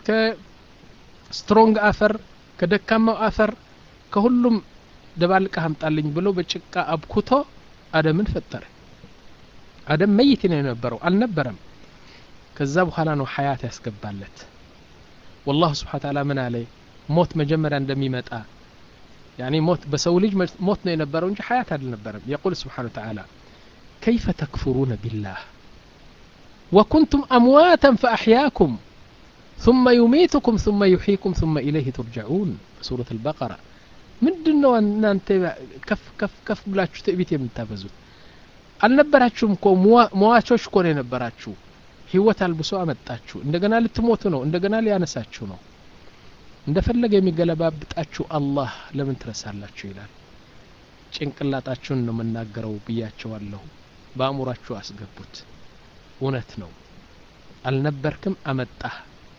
ከስትሮንግ አፈር ከደካማው አፈር ከሁሉም ደባልቀህ አምጣልኝ ብሎ በጭቃ አብኩቶ አደምን ፈጠረ አደም መይት ነው የነበረው አልነበረም ከዛ በኋላ ነው ሐያት ያስገባለት ወላሁ ስብሐ ተዓላ ምን አለ ሞት መጀመሪያ እንደሚመጣ يعني موت بسوليج موت ينبروا انج حياة النبرم يقول سبحانه وتعالى كيف تكفرون بالله وكنتم أمواتا فأحياكم ثم يميتكم ثم يحييكم ثم إليه ترجعون سورة البقرة ምንድን ነው እናንተ ከፍ ከፍ ከፍ ብላችሁ ትዕቢት የምታበዙት አልነበራችሁም እኮ መዋቾች እኮ ነው የነበራችሁ ህይወት አልብሶ አመጣችሁ እንደገና ልትሞቱ ነው እንደገና ሊያነሳችሁ ነው እንደፈለገ የሚገለባብጣችሁ አላህ ለምን ትረሳላችሁ ይላል ጭንቅላጣችሁን ነው የምናገረው ብያቸዋለሁ በአእሙራችሁ አስገቡት እውነት ነው አልነበርክም አመጣህ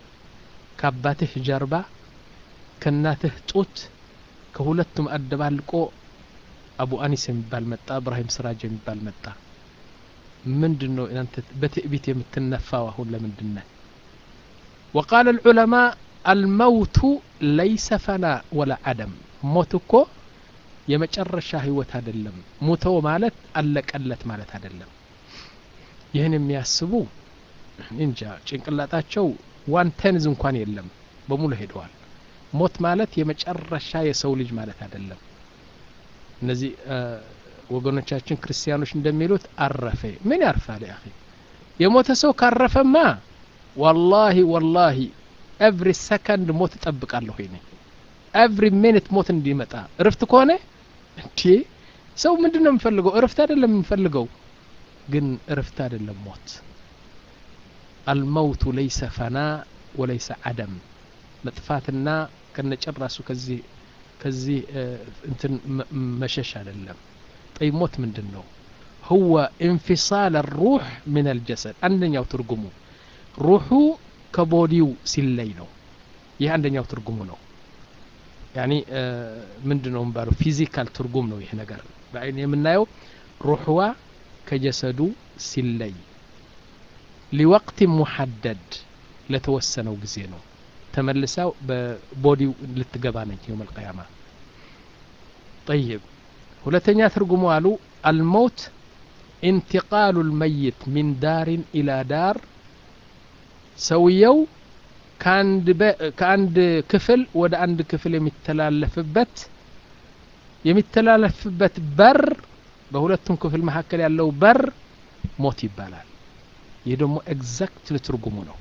ከአባትህ ጀርባ ከእናትህ ጡት ከሁለቱም አደባልቆ አቡ አኒስ የሚባል መጣ እብራሂም ስራጅ የሚባል መጣ ምንድን ነው እናንተ በትዕቢት የምትነፋው አሁን ለምንድን ነህ وقال العلماء الموت ليس فناء ولا عدم ሞት እኮ የመጨረሻ ህይወት አይደለም ሙተው ማለት አለቀለት ማለት አይደለም ይህን የሚያስቡ እንጃ ጭንቅላጣቸው ዋን ቴንዝ እንኳን የለም በሙሉ ሄደዋል ሞት ማለት የመጨረሻ የሰው ልጅ ማለት አይደለም እነዚህ ወገኖቻችን ክርስቲያኖች እንደሚሉት አረፈ ምን ያርፋል ያ የሞተ ሰው ካረፈማ ዋላሂ ዋላሂ ኤቭሪ ሰከንድ ሞት እጠብቃለሁ ይኔ ኤቭሪ ሚኒት ሞት እንዲመጣ እርፍት ከሆነ እንዴ ሰው ምንድን ነው የምፈልገው እርፍት አይደለም የምፈልገው ግን እርፍት አይደለም ሞት አልመውቱ ለይሰ ፈና ወለይሰ አደም መጥፋትና ከነጨራሱ ከዚህ ከዚህ እንትን መሸሽ አይደለም ጠይ ሞት ምንድን ነው هو انفصال الروح من الجسد አንደኛው ትርጉሙ ሩሑ ከቦዲው ሲለይ ነው ይህ አንደኛው ትርጉሙ ነው ያኒ ምንድ ነው የሚባለው ፊዚካል ትርጉም ነው ይህ ነገር በአይን የምናየው ሩሕዋ ከጀሰዱ ሲለይ ሊወቅት ሙሐደድ ለተወሰነው ጊዜ ነው ተመልሳው በቦዲው ልትገባ ነች የውም አልቀያማ ጠይብ ሁለተኛ ትርጉሙ አሉ አልመውት ኢንትቃሉ ልመይት ሚን ዳሪን ኢላ ዳር ሰውየው ከአንድ ክፍል ወደ አንድ ክፍል የሚተላለፍበት የሚተላለፍበት በር በሁለቱም ክፍል መካከል ያለው በር ሞት ይባላል ይህ ደግሞ ኤግዛክትሊ ትርጉሙ ነው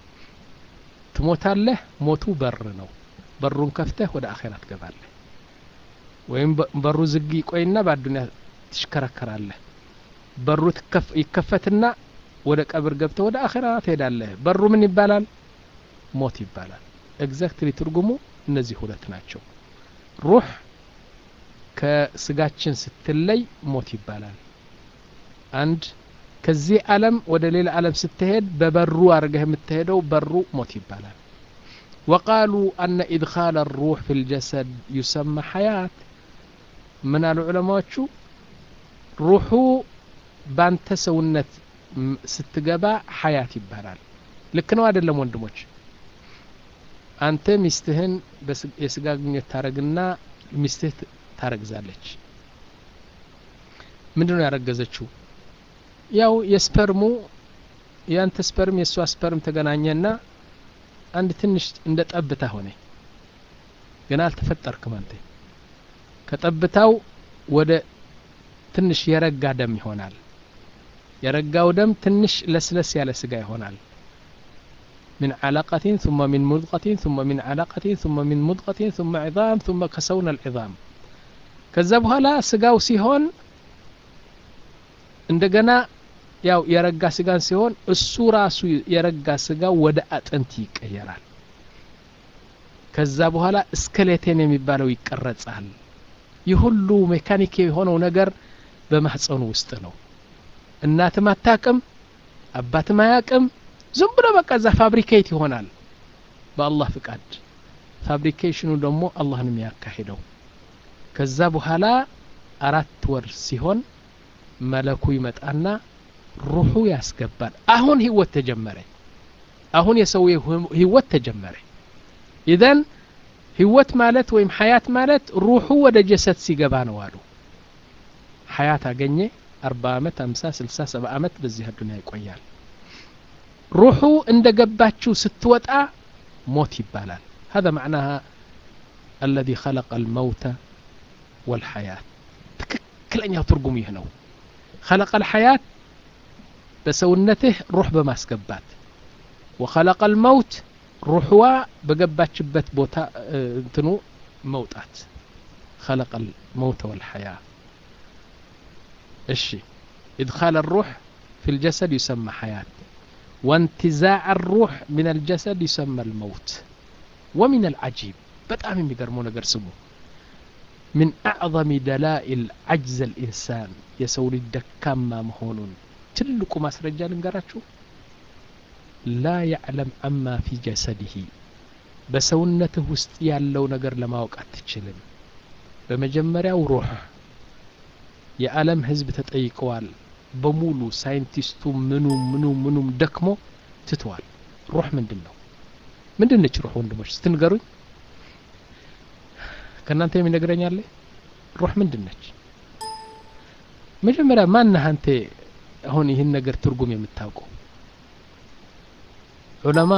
ትሞታለህ ሞቱ በር ነው በሩን ከፍተህ ወደ አኼራ ትገባለህ ወይም በሩ ዝግ ይቆይና በአዱኒያ ትሽከረከራለህ በሩ ይከፈትና ወደ ቀብር ገብተህ ወደ አኼራ ትሄዳለህ በሩ ምን ይባላል ሞት ይባላል ኤግዛክትሊ ትርጉሙ እነዚህ ሁለት ናቸው ሩህ ከስጋችን ስትለይ ሞት ይባላል አንድ ከዚህ ዓለም ወደ ሌላ ዓለም ስትሄድ በበሩ አድርገህ የምትሄደው በሩ ሞት ይባላል وقالوا أن إدخال الروح في الجسد يسمى حياة من العلماء روح بانت سونت ስትገባ ሐያት ይባላል ልክ ነው አይደለም ወንድሞች አንተ ሚስትህን የስጋ ግንኙነት ታረግና ሚስትህ ታረግዛለች ምንድን ነው ያረገዘችው ያው የስፐርሙ የአንተ ስፐርም የእሷ ስፐርም ተገናኘና አንድ ትንሽ እንደ ጠብታ ሆነ ገና አልተፈጠርክም አንተ ከጠብታው ወደ ትንሽ የረጋ ደም ይሆናል የረጋው ደም ትንሽ ለስለስ ያለ ስጋ ይሆናል من علقة ثم من مضغة ثم من علقة ثم من مضغة ثم عظام ثم كسونا العظام ከዛ በኋላ ስጋው ሲሆን እንደገና ያው የረጋ ስጋን ሲሆን እሱ ራሱ የረጋ ስጋው ወደ አጥንት ይቀየራል ከዛ በኋላ እስከሌቴን የሚባለው ይቀረጻል ይህ ሁሉ ሜካኒክ የሆነው ነገር በማህፀኑ ውስጥ ነው እናትም አታቅም አባትም አያቅም ዝም ብሎ በቃ እዛ ፋብሪኬት ይሆናል በአላህ ፍቃድ ፋብሪኬሽኑ ደግሞ አላህ ነው የሚያካሂደው ከዛ በኋላ አራት ወር ሲሆን መለኩ ይመጣና ሩሑ ያስገባል አሁን ህይወት ተጀመረ አሁን የሰው ህይወት ተጀመረ ኢዘን ህይወት ማለት ወይም ሀያት ማለት ሩሑ ወደ ጀሰድ ሲገባ ነው አሉ ሀያት አገኘ አርባ አመት አምሳ ስልሳ ሰባ አመት በዚህ አዱኒያ ይቆያል ሩሑ እንደ ገባችው ስትወጣ ሞት ይባላል هذا معناها الذي خلق الموت والحياة ትክክለኛው ትርጉም ይህ ነው خلق الحياة በሰውነትህ ሩህ በማስገባት وخلق الموت ሩሕዋ በገባችበት ቦታ እንትኑ መውጣት خلق الموت والحياة እሺ إدخال الروح في الجسد يسمى حياة وانتزاع الروح من الجسد يسمى الموت ومن العجيب በጣም የሚገርመው ነገር ስሙ من أعظم دلائل عجز الإنسان የሰው ልጅ ደካማ መሆኑን ትልቁ ማስረጃ ልንገራችሁ ላ ያዕለም አማ ፊ ጀሰድህ በሰውነትህ ውስጥ ያለው ነገር ለማወቅ አትችልም በመጀመሪያው ሩህ የዓለም ህዝብ ተጠይቀዋል በሙሉ ሳይንቲስቱ ምኑ ምኑ ምኑም ደክሞ ትተዋል ሩህ ምንድን ነው ምንድን ነች ሩህ ወንድሞች ስትንገሩኝ ከእናንተ የሚነግረኝ አለ ሩህ ምንድን ነች መጀመሪያ ማነህ አንተ አሁን ይህን ነገር ትርጉም የምታውቀው ዑለማ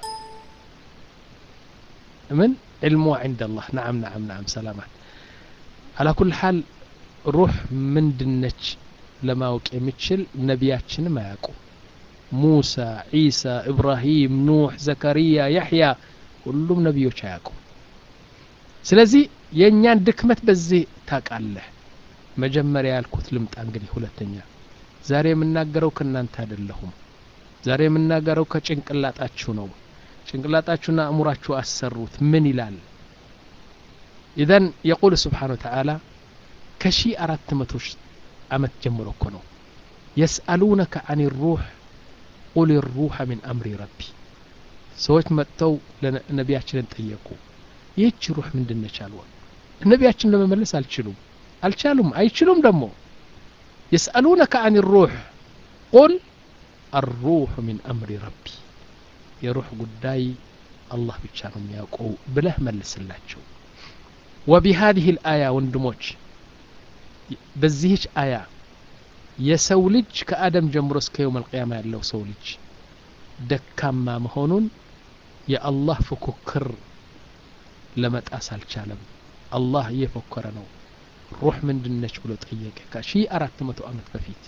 ምን ዕልሙ عند الله نعم نعم نعم سلامات على كل حال ሩህ ምንድነች ለማወቅ የሚችል ነቢያችንም አያውቁ ሙሳ ዒሳ ኢብራሂም ኑሕ ዘከሪያ ያሕያ ሁሉም ነቢዮች አያውቁ ስለዚህ የእኛን ድክመት በዚህ ታውቃለህ መጀመሪያ ያልኩት ልምጣ እንግዲህ ሁለተኛ ዛሬ የምናገረው ከእናንተ አይደለሁም ዛሬ የምናገረው ከጭንቅላጣችሁ ነው ጭንቅላጣችሁና አእሙራችሁ አሰሩት ምን ይላል ኢዘን የቁል ስብሓን ወተዓላ ከሺ አራት መቶ ዓመት ጀምሮ እኮ ነው የስአሉነከ አን ሩሕ ቁል ሩሐ ምን አምሪ ረቢ ሰዎች መጥተው ነቢያችንን ጠየቁ ይህች ሩህ ምንድነች አልወ ነቢያችን ለመመለስ አልችሉም አልቻሉም አይችሉም ደግሞ የስአሉነከ አን ሩሕ ቁል አሩሑ ሚን አምሪ ረቢ የሩሕ ጉዳይ አላህ ብቻ ነው የሚያውቀው ብለህ መልስላቸው ወቢሃዚህ ልአያ ወንድሞች በዚህች አያ የሰው ልጅ ከአደም ጀምሮ እስከ የውም አልቅያማ ያለው ሰው ልጅ ደካማ መሆኑን የአላህ ፉክክር ለመጣስ አልቻለም አላህ እየፎከረ ነው ሩህ ምንድነች ብሎ ጠየቀ ከሺ አራት መቶ ዓመት በፊት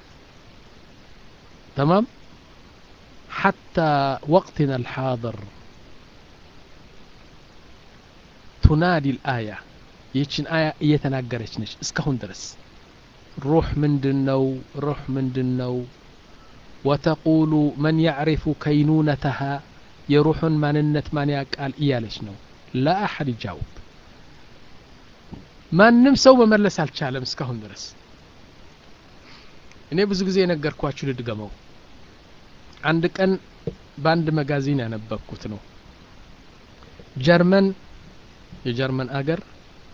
تمام حتى وقتنا الحاضر تنادي الآية ይችን አያ እየተናገረች ነች እስካሁን ድረስ ሩህ ምንድን ነው ሩህ ምንድን ነው ወተቁሉ መን ያዕሪፉ ከይኑነተሃ የሩሑን ማንነት ማን ያቃል እያለች ነው ላ አሐድ ይጃውብ ማንም ሰው መመለስ አልቻለም እስካሁን ድረስ እኔ ብዙ ጊዜ የነገርኳችሁ ልድገመው አንድ ቀን በአንድ መጋዚን ያነበብኩት ነው ጀርመን የጀርመን አገር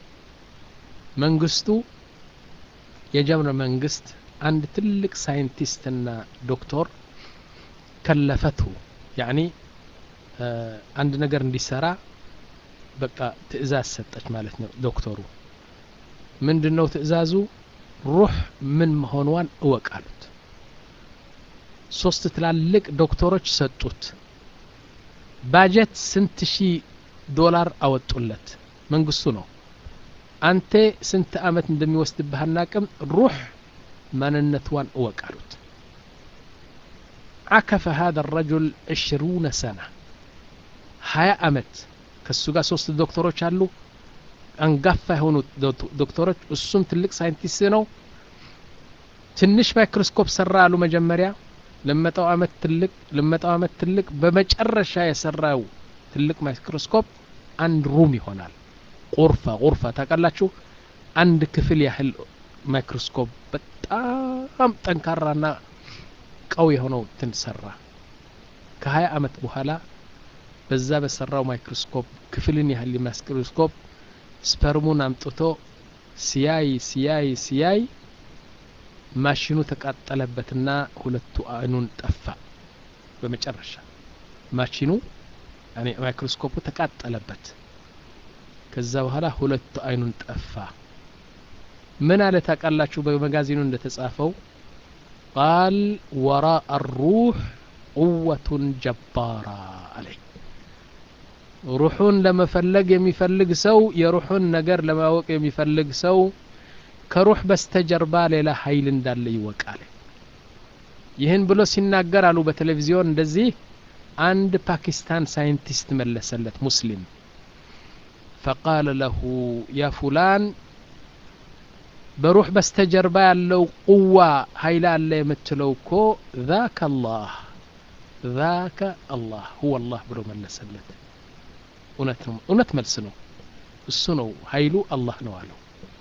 መንግስቱ የጀርመን መንግስት አንድ ትልቅ ሳይንቲስትና ዶክተር ከለፈትሁ ያኒ አንድ ነገር እንዲሰራ በቃ ትእዛዝ ሰጠች ማለት ነው ዶክተሩ ምንድን ነው ትእዛዙ ሩህ ምን መሆኗን እወቅ አሉት ሶስት ትላልቅ ዶክተሮች ሰጡት ባጀት ስንት ሺህ ዶላር አወጡለት መንግስቱ ነው አንተ ስንት አመት እንደሚወስድብህ አናቅም ሩህ ማንነትዋን እወቅ አሉት عكف هذا الرجل عشرون سنة ሀያ አመት ከሱ ጋር ሶስት ዶክተሮች አሉ አንጋፋ የሆኑ ዶክተሮች እሱም ትልቅ ሳይንቲስት ነው ትንሽ ማይክሮስኮፕ ሰራ አሉ መጀመሪያ ለመጣው አመት ትልቅ ለመጣው አመት ትልቅ በመጨረሻ የሰራው ትልቅ ማይክሮስኮፕ አንድ ሩም ይሆናል ቁርፋ ቁርፋ ታውቃላችሁ አንድ ክፍል ያህል ማይክሮስኮፕ በጣም ጠንካራና ቀው የሆነው ትን ሰራ ከሀያ አመት በኋላ በዛ በሰራው ማይክሮስኮፕ ክፍልን ያህል ማይክሮስኮፕ ስፐርሙን አምጥቶ ሲያይ ሲያይ ሲያይ ማሽኑ ተቃጠለበትና ሁለቱ አይኑን ጠፋ በመጨረሻ ማሽኑ ማይክሮስኮፑ ተቃጠለበት ከዛ በኋላ ሁለቱ አይኑን ጠፋ ምን አለ ታውቃላችሁ በመጋዚኑ እንደተጻፈው ቃል ወራء الروح قوة جبارة عليه ሩሑን ለመፈለግ የሚፈልግ ሰው የሩሑን ነገር ለማወቅ የሚፈልግ ሰው ከሩህ በስተጀርባ ሌላ ኃይል እንዳለ ይወቃል ይህን ብሎ ሲናገር አሉ በቴሌቪዚዮን እንደዚህ አንድ ፓኪስታን ሳይንቲስት መለሰለት ሙስሊም ፈቃለ ለሁ ያ ፉላን በሩህ በስተጀርባ ያለው ቁዋ ኃይል አለ የምትለው እኮ ذاك الله ذاك الله هو الله ብሎ መለሰለት እውነት ነው እውነት መልስ ነው እሱ ነው ኃይሉ አላህ ነው አለው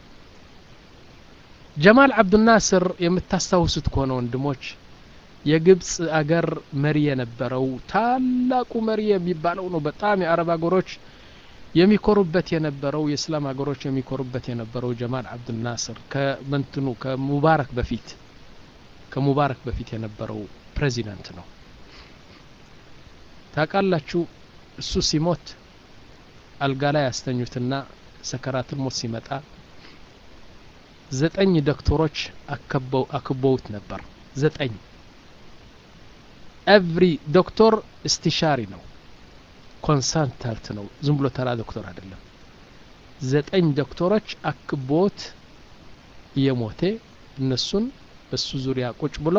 ጀማል አብዱናስር የምታስታውሱት ከሆነ ወንድሞች የግብፅ አገር መሪ የነበረው ታላቁ መሪ የሚባለው ነው በጣም የአረብ አገሮች የሚኮሩበት የነበረው የእስላም ሀገሮች የሚኮሩበት የነበረው ጀማል አብዱልናስር ከመንትኑ ከሙባረክ በፊት ከሙባረክ በፊት የነበረው ፕሬዚዳንት ነው ታውቃላችሁ እሱ ሲሞት አልጋ ላይ ያስተኙትና ሰከራትን ሞት ሲመጣ ዘጠኝ ዶክተሮች አክበውት ነበር ዘጠኝ ኤቭሪ ዶክተር እስቲሻሪ ነው ኮንሳልታንት ነው ዝም ብሎ ተራ ዶክተር አይደለም ዘጠኝ ዶክተሮች አክቦት እየሞቴ እነሱን በሱ ዙሪያ ቁጭ ብሎ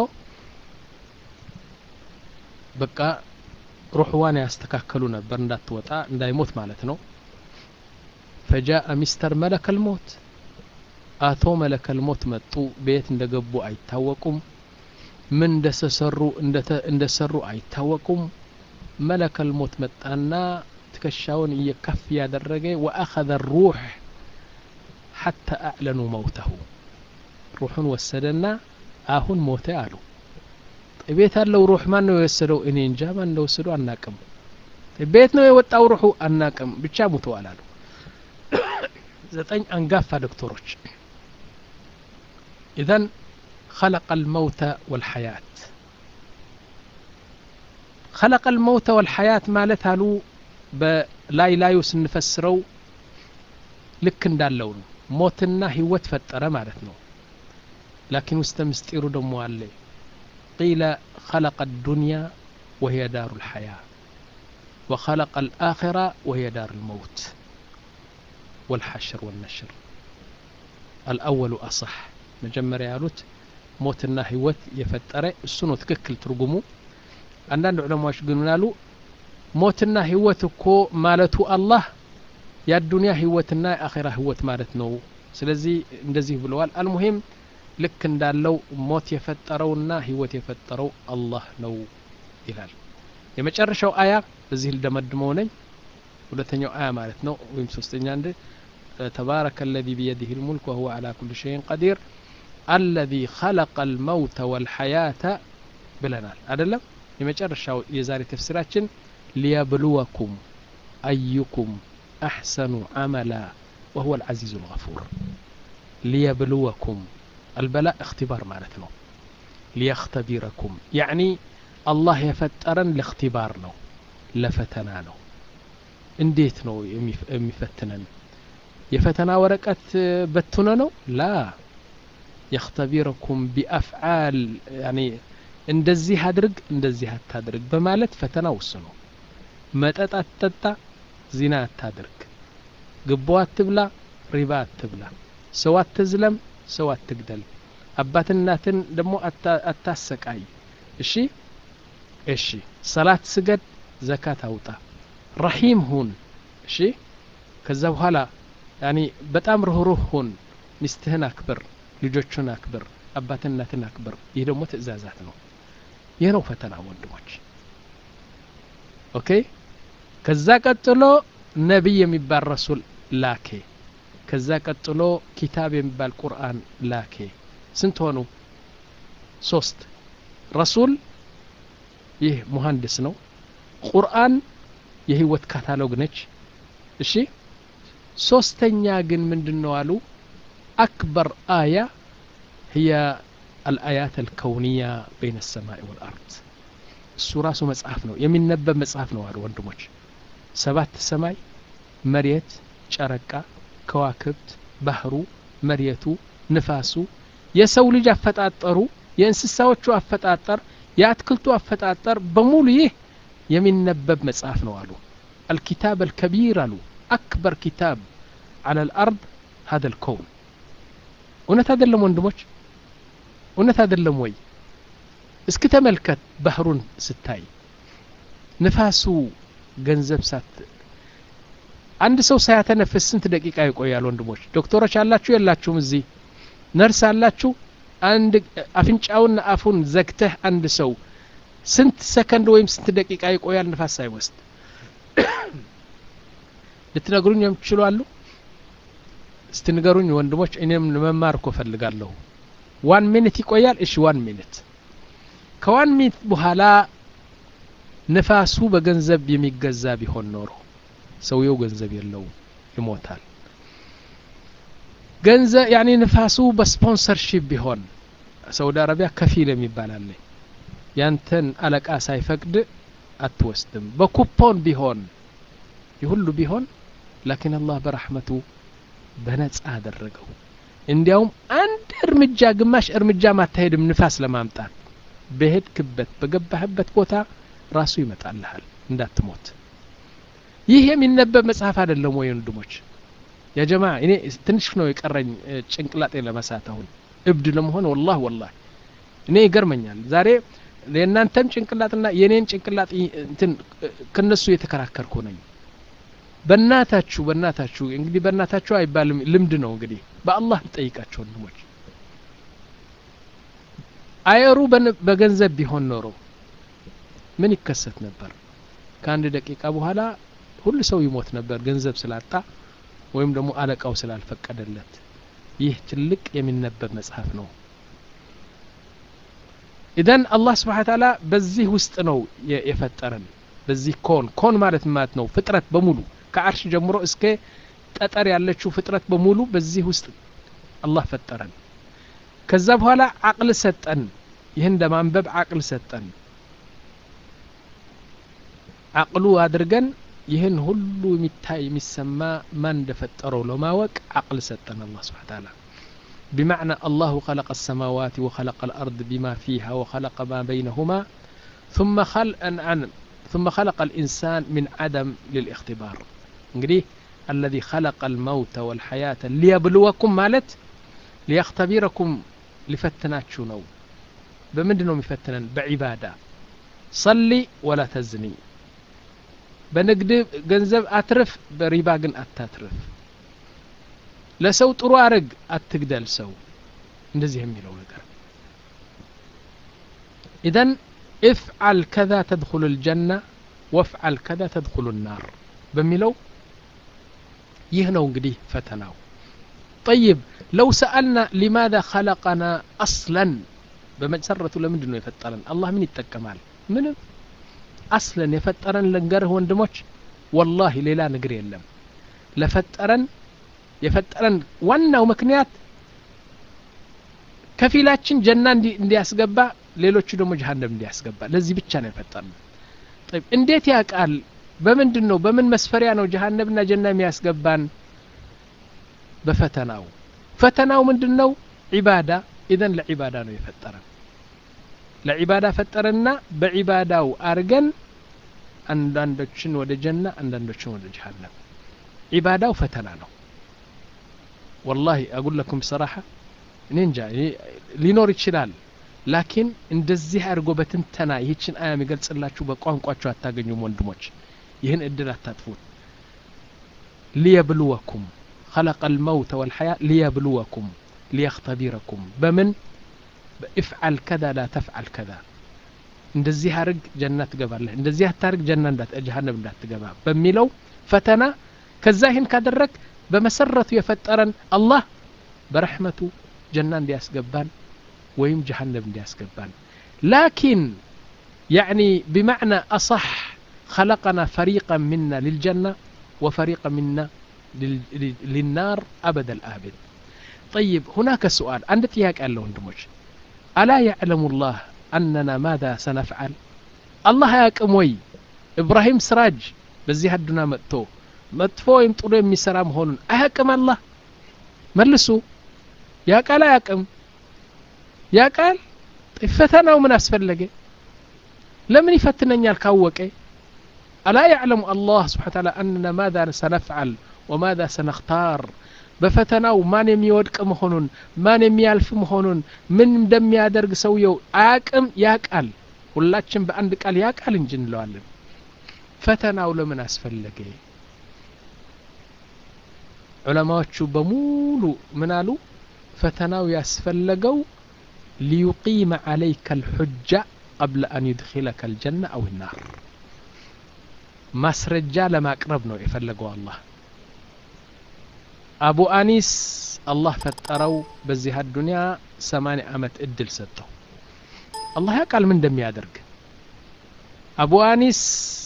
በቃ ሩሕዋን ያስተካከሉ ነበር እንዳትወጣ እንዳይሞት ማለት ነው ፈጃአ ሚስተር መለከል ሞት አቶ መለከል ሞት መጡ ቤት እንደገቡ አይታወቁም ምን እንደተሰሩ እንደሰሩ አይታወቁም መለከል ሞት መጣና ትከሻውን እየከፍ ያደረገ ወአኸذ ሩሕ ሐታ አዕለኑ መውተሁ ሩሑን ወሰደና አሁን ሞተ አሉ ቤት ያለው ሩሕ ማን ነው የወሰደው እኔ እንጃ ማን እንደወሰደው አናቅም ቤት ነው የወጣው ሩሑ አናቅም ብቻ ሙተዋል አሉ ዘጠኝ አንጋፋ ዶክተሮች ኢዘን خلق الموت والحياة خلق الموت والحياة ማለት አሉ በላይ ላዩ ስንፈስረው ልክ እንዳለው ነው ሞትና ህይወት ፈጠረ ማለት ነው ላኪን ውስተ ምስጢሩ ደሞ አለ قيل خلق الدنيا وهي دار الحياة وخلق الآخرة وهي دار الموت والحشر والنشر الأول أصح مجمر يالوت ሞትና ህይወት የፈጠረ እሱ ነው ትክክል ትርጉሙ አንዳንድ ዑለማዎች ግን ምናሉ ሞትና ህይወት እኮ ማለቱ አላህ የአዱንያ ህይወትና የአኼራ ህይወት ማለት ነው ስለዚህ እንደዚህ ብለዋል አልሙሂም ልክ እንዳለው ሞት የፈጠረውና ህይወት የፈጠረው አላህ ነው ይላል የመጨረሻው አያ በዚህ ልደመድመው ነኝ ሁለተኛው አያ ማለት ነው ወይም ሶስተኛ አንድ ተባረከ الذي بيده الملك وهو على كل شيء قدير الذي خلق الموت والحياة ብለናል አይደለም የመጨረሻው የዛሬ ተፍሲራችን ሊየብልወኩም አዩኩም አሕሰኑ አመላ وهو العزيز الغفور ليبلوكم البلاء اختبار ማለት ነው ليختبركم يعني الله የፈጠረን ለእክትባር ነው ለፈተና ነው እንዴት ነው የሚፈትነን የፈተና ወረቀት በትነ ነው ላ የክተቢረኩም ቢአፍዓል ያኒ እንደዚህ አድርግ እንደዚህ አታድርግ በማለት ፈተና ውስኑ መጠጥ አትጠጣ፣ ዚና አታድርግ፣ ግቦ አትብላ፣ ሪባ አትብላ፣ ሰው አትዝለም፣ ሰው አትግደል፣ አባትን እናትን ደግሞ አታሰቃይ። እሺ እሺ፣ ሰላት ስገድ፣ ዘካት አውጣ፣ ረሂም ሁን። እሺ ከዛ በኋላ ያኒ በጣም ርህሩህ ሁን፣ ሚስትህን አክብር፣ ልጆቹን አክብር፣ አባትን እናትን አክብር። ይህ ደግሞ ትእዛዛት ነው። ይህ ነው ፈተና ወንድሞች። ኦኬ ከዛ ቀጥሎ ነቢይ የሚባል ረሱል ላኬ። ከዛ ቀጥሎ ኪታብ የሚባል ቁርአን ላኬ። ስንት ሆኑ? ሶስት። ረሱል ይህ ሙሀንዲስ ነው። ቁርአን የህይወት ካታሎግ ነች። እሺ ሶስተኛ ግን ምንድን ነው አሉ? አክበር አያ ህየ አልአያት አልከውንያ በይነ ሰማይ ወልአርድ እሱ ራሱ መጽሐፍ ነው የሚነበብ መጽሐፍ ነው አሉ ወንድሞች። ሰባት ሰማይ፣ መሬት፣ ጨረቃ፣ ከዋክብት፣ ባህሩ፣ መሬቱ፣ ንፋሱ፣ የሰው ልጅ አፈጣጠሩ፣ የእንስሳዎቹ አፈጣጠር፣ የአትክልቱ አፈጣጠር በሙሉ ይህ የሚነበብ መጽሐፍ ነው አሉ። አልኪታብ አልከቢር አሉ አክበር ኪታብ አለ ልአርድ ሀደ ልከውን እውነት አይደለም ወንድሞች እውነት አይደለም ወይ እስኪ ተመልከት ባህሩን ስታይ ንፋሱ ገንዘብ ሳት አንድ ሰው ሳያተነፍስ ስንት ደቂቃ ይቆያል ወንድሞች ዶክተሮች አላችሁ የላችሁም እዚህ ነርስ አላችሁ አንድ አፍንጫውና አፉን ዘግተህ አንድ ሰው ስንት ሰከንድ ወይም ስንት ደቂቃ ይቆያል ንፋስ ሳይወስድ ልትነግሩኝ የምትችሉ አሉ? እስቲ ንገሩኝ ወንድሞች፣ እኔም መማር እኮ ፈልጋለሁ። ዋን ሚኒት ይቆያል። እሺ ዋን ሚኒት። ከዋን ሚኒት በኋላ ንፋሱ በገንዘብ የሚገዛ ቢሆን ኖሮ ሰውየው ገንዘብ የለውም፣ ይሞታል። ገንዘብ ያኔ ንፋሱ በስፖንሰርሺፕ ቢሆን ሳውዲ አረቢያ ከፊል የሚባል አለ። ያንተን አለቃ ሳይፈቅድ አትወስድም። በኩፖን ቢሆን ይሁሉ ቢሆን ላኪን አላህ በረሕመቱ በነጻ አደረገው። እንዲያውም አንድ እርምጃ ግማሽ እርምጃ ማታሄድም ንፋስ ለማምጣት በሄድክበት በገባህበት ቦታ ራሱ ይመጣልሃል እንዳትሞት። ይህ የሚነበብ መጽሐፍ አይደለም ወይ ወንድሞች? ያ ጀማ እኔ ትንሽ ነው የቀረኝ ጭንቅላጤ ለመሳት አሁን እብድ ለመሆን ወላህ ወላህ እኔ ይገርመኛል ዛሬ የእናንተም ጭንቅላትና የኔን ጭንቅላት እንትን ከነሱ የተከራከርኩ ነኝ። በእናታችሁ በእናታችሁ እንግዲህ በእናታችሁ አይባልም ልምድ ነው እንግዲህ በአላህ ልጠይቃቸው ወንድሞች አየሩ በገንዘብ ቢሆን ኖሮ ምን ይከሰት ነበር? ከአንድ ደቂቃ በኋላ ሁሉ ሰው ይሞት ነበር ገንዘብ ስላጣ ወይም ደግሞ አለቃው ስላልፈቀደለት። ይህ ትልቅ የሚነበብ መጽሐፍ ነው። ኢዘን አላህ ስብሓነ ተዓላ በዚህ ውስጥ ነው የፈጠረን። በዚህ ኮን ኮን ማለት ማለት ነው ፍጥረት በሙሉ ከአርሽ ጀምሮ እስከ ጠጠር ያለችው ፍጥረት በሙሉ በዚህ ውስጥ አላህ ፈጠረን። ከዛ በኋላ አቅል ሰጠን። ይህን ለማንበብ አቅል ሰጠን። አቅሉ አድርገን ይህን ሁሉ የሚታይ የሚሰማ ማን እንደፈጠረው ለማወቅ አቅል ሰጠን አላህ ስብሓነ ተዓላ بمعنى الله خلق السماوات وخلق الأرض بما فيها وخلق ما بينهما ثم خلق أن ثم خلق الإنسان من عدم للاختبار እንግዲህ الذي خلق الموت والحياة ليبلوكم ማለት ሊያክተቢረኩም ሊፈትናችሁ ነው በምንድን ነው የሚፈትነን በዒባዳ ሰሊ ወላ ተዝኒ በንግድ ገንዘብ አትርፍ በሪባ ግን አታትርፍ ለሰው ጥሩ አርግ አትግደል ሰው እንደዚህ የሚለው ነገር ኢዘን እፍዓል ከዛ ተድኩሉ ልጀና ወፍዓል ከዛ ተድኩሉ ናር በሚለው ይህ ነው እንግዲህ ፈተናው ጠይብ ለው ሰአልና ሊማذا ኸለቀና አስለን በመሰረቱ ለምንድን ነው የፈጠረን አላህ ምን ይጠቀማል ምንም አስለን የፈጠረን ልንገርህ ወንድሞች ወላሂ ሌላ ነገር የለም ለፈጠረን የፈጠረን ዋናው ምክንያት ከፊላችን ጀና እንዲያስገባ ሌሎቹ ደግሞ ጀሀነም እንዲያስገባ ለዚህ ብቻ ነው የፈጠርን እንዴት ያውቃል በምንድን ነው በምን መስፈሪያ ነው ጀሀነምና ጀና የሚያስገባን በፈተናው ፈተናው ምንድን ነው ዒባዳ ኢዘን ለዒባዳ ነው የፈጠረን ለዒባዳ ፈጠረና በዒባዳው አርገን አንዳንዶችን ወደ ጀና አንዳንዶችን ወደ ጀሃነም ዒባዳው ፈተና ነው ወላሂ አጉል ለኩም ሰራሐ እኔ እንጃ ሊኖር ይችላል ላኪን እንደዚህ አድርጎ በትንተና ይህችን አያ የሚገልጽላችሁ በቋንቋችሁ አታገኙም ወንድሞች ይህን እድል አታጥፉት ሊየብልወኩም خلق الموت والحياة ليبلوكم ليختبركم بمن افعل كذا لا تفعل كذا እንደዚህ አርግ ጀና ትገባለህ እንደዚህ አታርግ ጀና እንዳት ጀሃነም እንዳትገባ በሚለው ፈተና ከዛ ይህን ካደረግ በመሰረቱ የፈጠረን አላህ በረሕመቱ ጀና እንዲያስገባን ወይም ጀሃነም እንዲያስገባን ላኪን يعني بمعنى أصح خلقنا فريقا منا للجنة وفريقا منا للنار أبد الآبد طيب هناك سؤال عند تياك قال له وندموش ألا يعلم الله أننا ماذا سنفعل الله ياكم وي إبراهيم سراج بزي هدنا متو መጥፎ ወይም ጥሩ የሚሰራ መሆኑን አያቅም አላህ መልሱ ያቃል አያቅም ያቃል ፈተናው ምን አስፈለገ ለምን ይፈትነኛል ካወቀ አላ ያዕለሙ አላህ ስብሓን ታላ አነና ማዛ ሰነፍዓል ወማዛ ሰነክታር በፈተናው ማን የሚወድቅ መሆኑን ማን የሚያልፍ መሆኑን ምን እንደሚያደርግ ሰውየው አያቅም ያቃል ሁላችን በአንድ ቃል ያቃል እንጂ እንለዋለን ፈተናው ለምን አስፈለገ ዑለማዎቹ በሙሉ ምን አሉ ፈተናው ያስፈለገው ሊዩቂመ ዓለይከ ልሑጃ ቀብለ አን ዩድኪለከ ልጀና አው ናር ማስረጃ ለማቅረብ ነው የፈለገው አላህ አቡ አኒስ አላህ ፈጠረው በዚህ አዱንያ ሰማንያ ዓመት እድል ሰጠው አላህ ያውቃል ምን እንደሚያደርግ አቡ አኒስ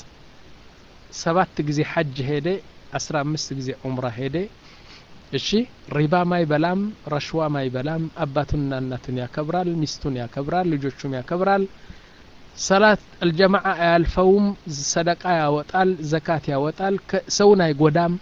ሰባት ጊዜ ሐጅ ሄደ አስራ አምስት ጊዜ ዑምራ ሄደ እሺ ሪባ ማይበላም ረሽዋ ማይበላም አባቱንና እናቱን ያከብራል ሚስቱን ያከብራል ልጆቹም ያከብራል ሰላት አልጀማዓ አያልፈውም ሰደቃ ያወጣል ዘካት ያወጣል ሰውን አይጎዳም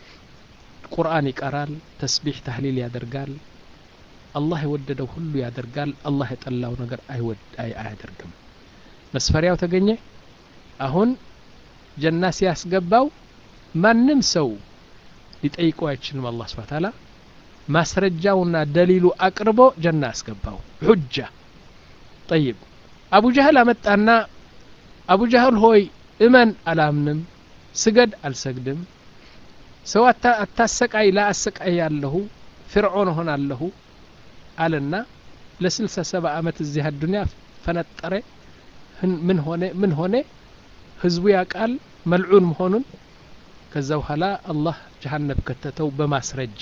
ቁርአን ይቀራል ተስቢሕ ታህሊል ያደርጋል አላህ የወደደው ሁሉ ያደርጋል አላህ የጠላው ነገር አያደርግም መስፈሪያው ተገኘ አሁን ጀና ሲያስገባው ማንም ሰው ሊጠይቀው አይችልም አላህ ስብሐ ተዓላ ማስረጃውና ደሊሉ አቅርቦ ጀና አስገባው ሑጃ ጠይብ አቡ ጀህል አመጣና አቡ ጀህል ሆይ እመን አላምንም ስገድ አልሰግድም ሰው አታሰቃይ ላአሰቃይ ያለሁ ፍርዖን ሆናለሁ አለና ለስልሳ ሰባ ዓመት እዚህ አዱኒያ ፈነጠረ ምን ሆነ ምን ሆነ ህዝቡ ያቃል መልዑን መሆኑን ከዛ በኋላ አላህ ጀሃነብ ከተተው በማስረጃ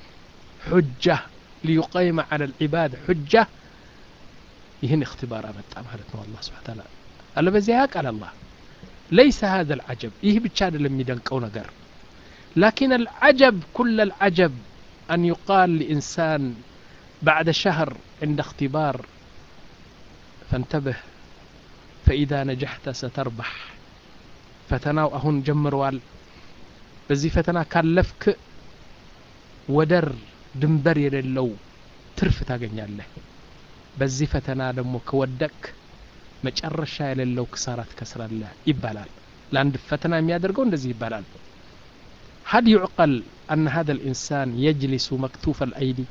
ሑጃ ሊዩቀይመ ዐለ ልዒባድ ሑጃ ይህን እክትባር አመጣ ማለት ነው አላህ ስብሓ ታላ አለበዚያ ያቃል አላህ ለይሰ ሀذا العجب ይህ ብቻ አይደለም የሚደንቀው ነገር لكن العجب كل العجب أن يقال لإنسان بعد شهر عند اختبار فانتبه فإذا نجحت ستربح ፈተናው አሁን ጀምረዋል በዚህ ፈተና ካለፍክ ወደር ድንበር የሌለው ትርፍ ታገኛለህ በዚህ ፈተና ደግሞ ከወደቅ መጨረሻ የሌለው ክሳራ ትከስራለህ ይባላል ለአንድ ፈተና የሚያደርገው እንደዚህ ይባላል هل يعقل أن هذا الإنسان يجلس مكتوف الأيدي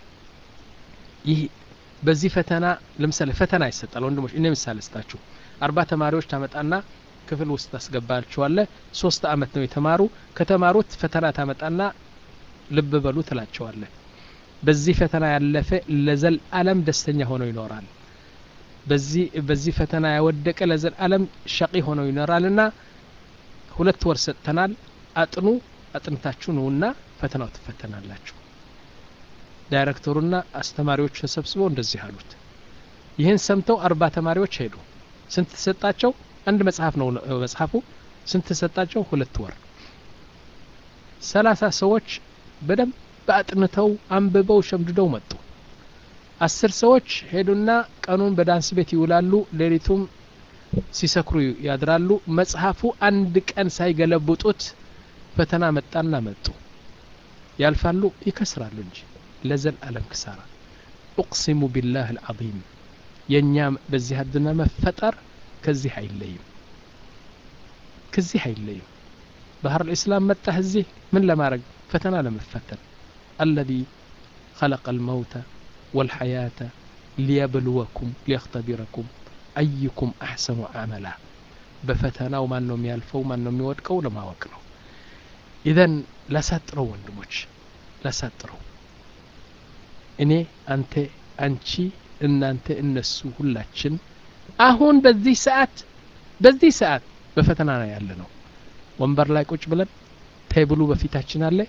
ይህ በዚህ ፈተና ለምሳሌ ፈተና ይሰጣል ወንድሞች እኔ ምሳሌ ስጣችሁ አርባ ተማሪዎች ታመጣና ክፍል ውስጥ ታስገባቸዋለህ ሶስት አመት ነው የተማሩ ከተማሩት ፈተና ታመጣና ልብ በሉ ትላቸዋለህ በዚህ ፈተና ያለፈ ለዘል አለም ደስተኛ ሆኖ ይኖራል በዚህ በዚህ ፈተና ያወደቀ ለዘል አለም ሸቂ ሆኖ ይኖራልና ሁለት ወር ሰጥተናል አጥኑ አጥንታችሁ ነውና ፈተናው ትፈተናላችሁ ዳይሬክተሩና አስተማሪዎች ተሰብስበው እንደዚህ አሉት ይህን ሰምተው አርባ ተማሪዎች ሄዱ ስንት ተሰጣቸው አንድ መጽሐፍ ነው መጽሐፉ ስንት ተሰጣቸው ሁለት ወር ሰላሳ ሰዎች በደንብ አጥንተው አንብበው ሸምድደው መጡ አስር ሰዎች ሄዱና ቀኑን በዳንስ ቤት ይውላሉ ሌሊቱም ሲሰክሩ ያድራሉ መጽሐፉ አንድ ቀን ሳይገለብጡት ፈተና መጣና መጡ ያልፋሉ ይከስራሉ እንጂ ለዘል አለም ክሳራ ኡቅሲሙ ቢላህ አልዓظም የእኛ በዚህ አዱና መፈጠር ከዚህ አይለይም ከዚህ አይለይም ባህር ልእስላም መጣህ እዚህ ምን ለማድረግ ፈተና ለመፈተን አለዚ خلق الموت والحياة ليبلوكم ليختبركم أيكم أحسن عملا በፈተናው ማን ነው የሚያልፈው ማን ነው የሚወድቀው ለማወቅ ነው ኢዘን ላሳጥረው ወንድሞች ላሳጥረው እኔ አንተ አንቺ እናንተ እነሱ ሁላችን አሁን በዚህ ሰዓት በዚህ ሰዓት በፈተና ነው ያለ ነው ወንበር ላይ ቁጭ ብለን ቴብሉ በፊታችን አለ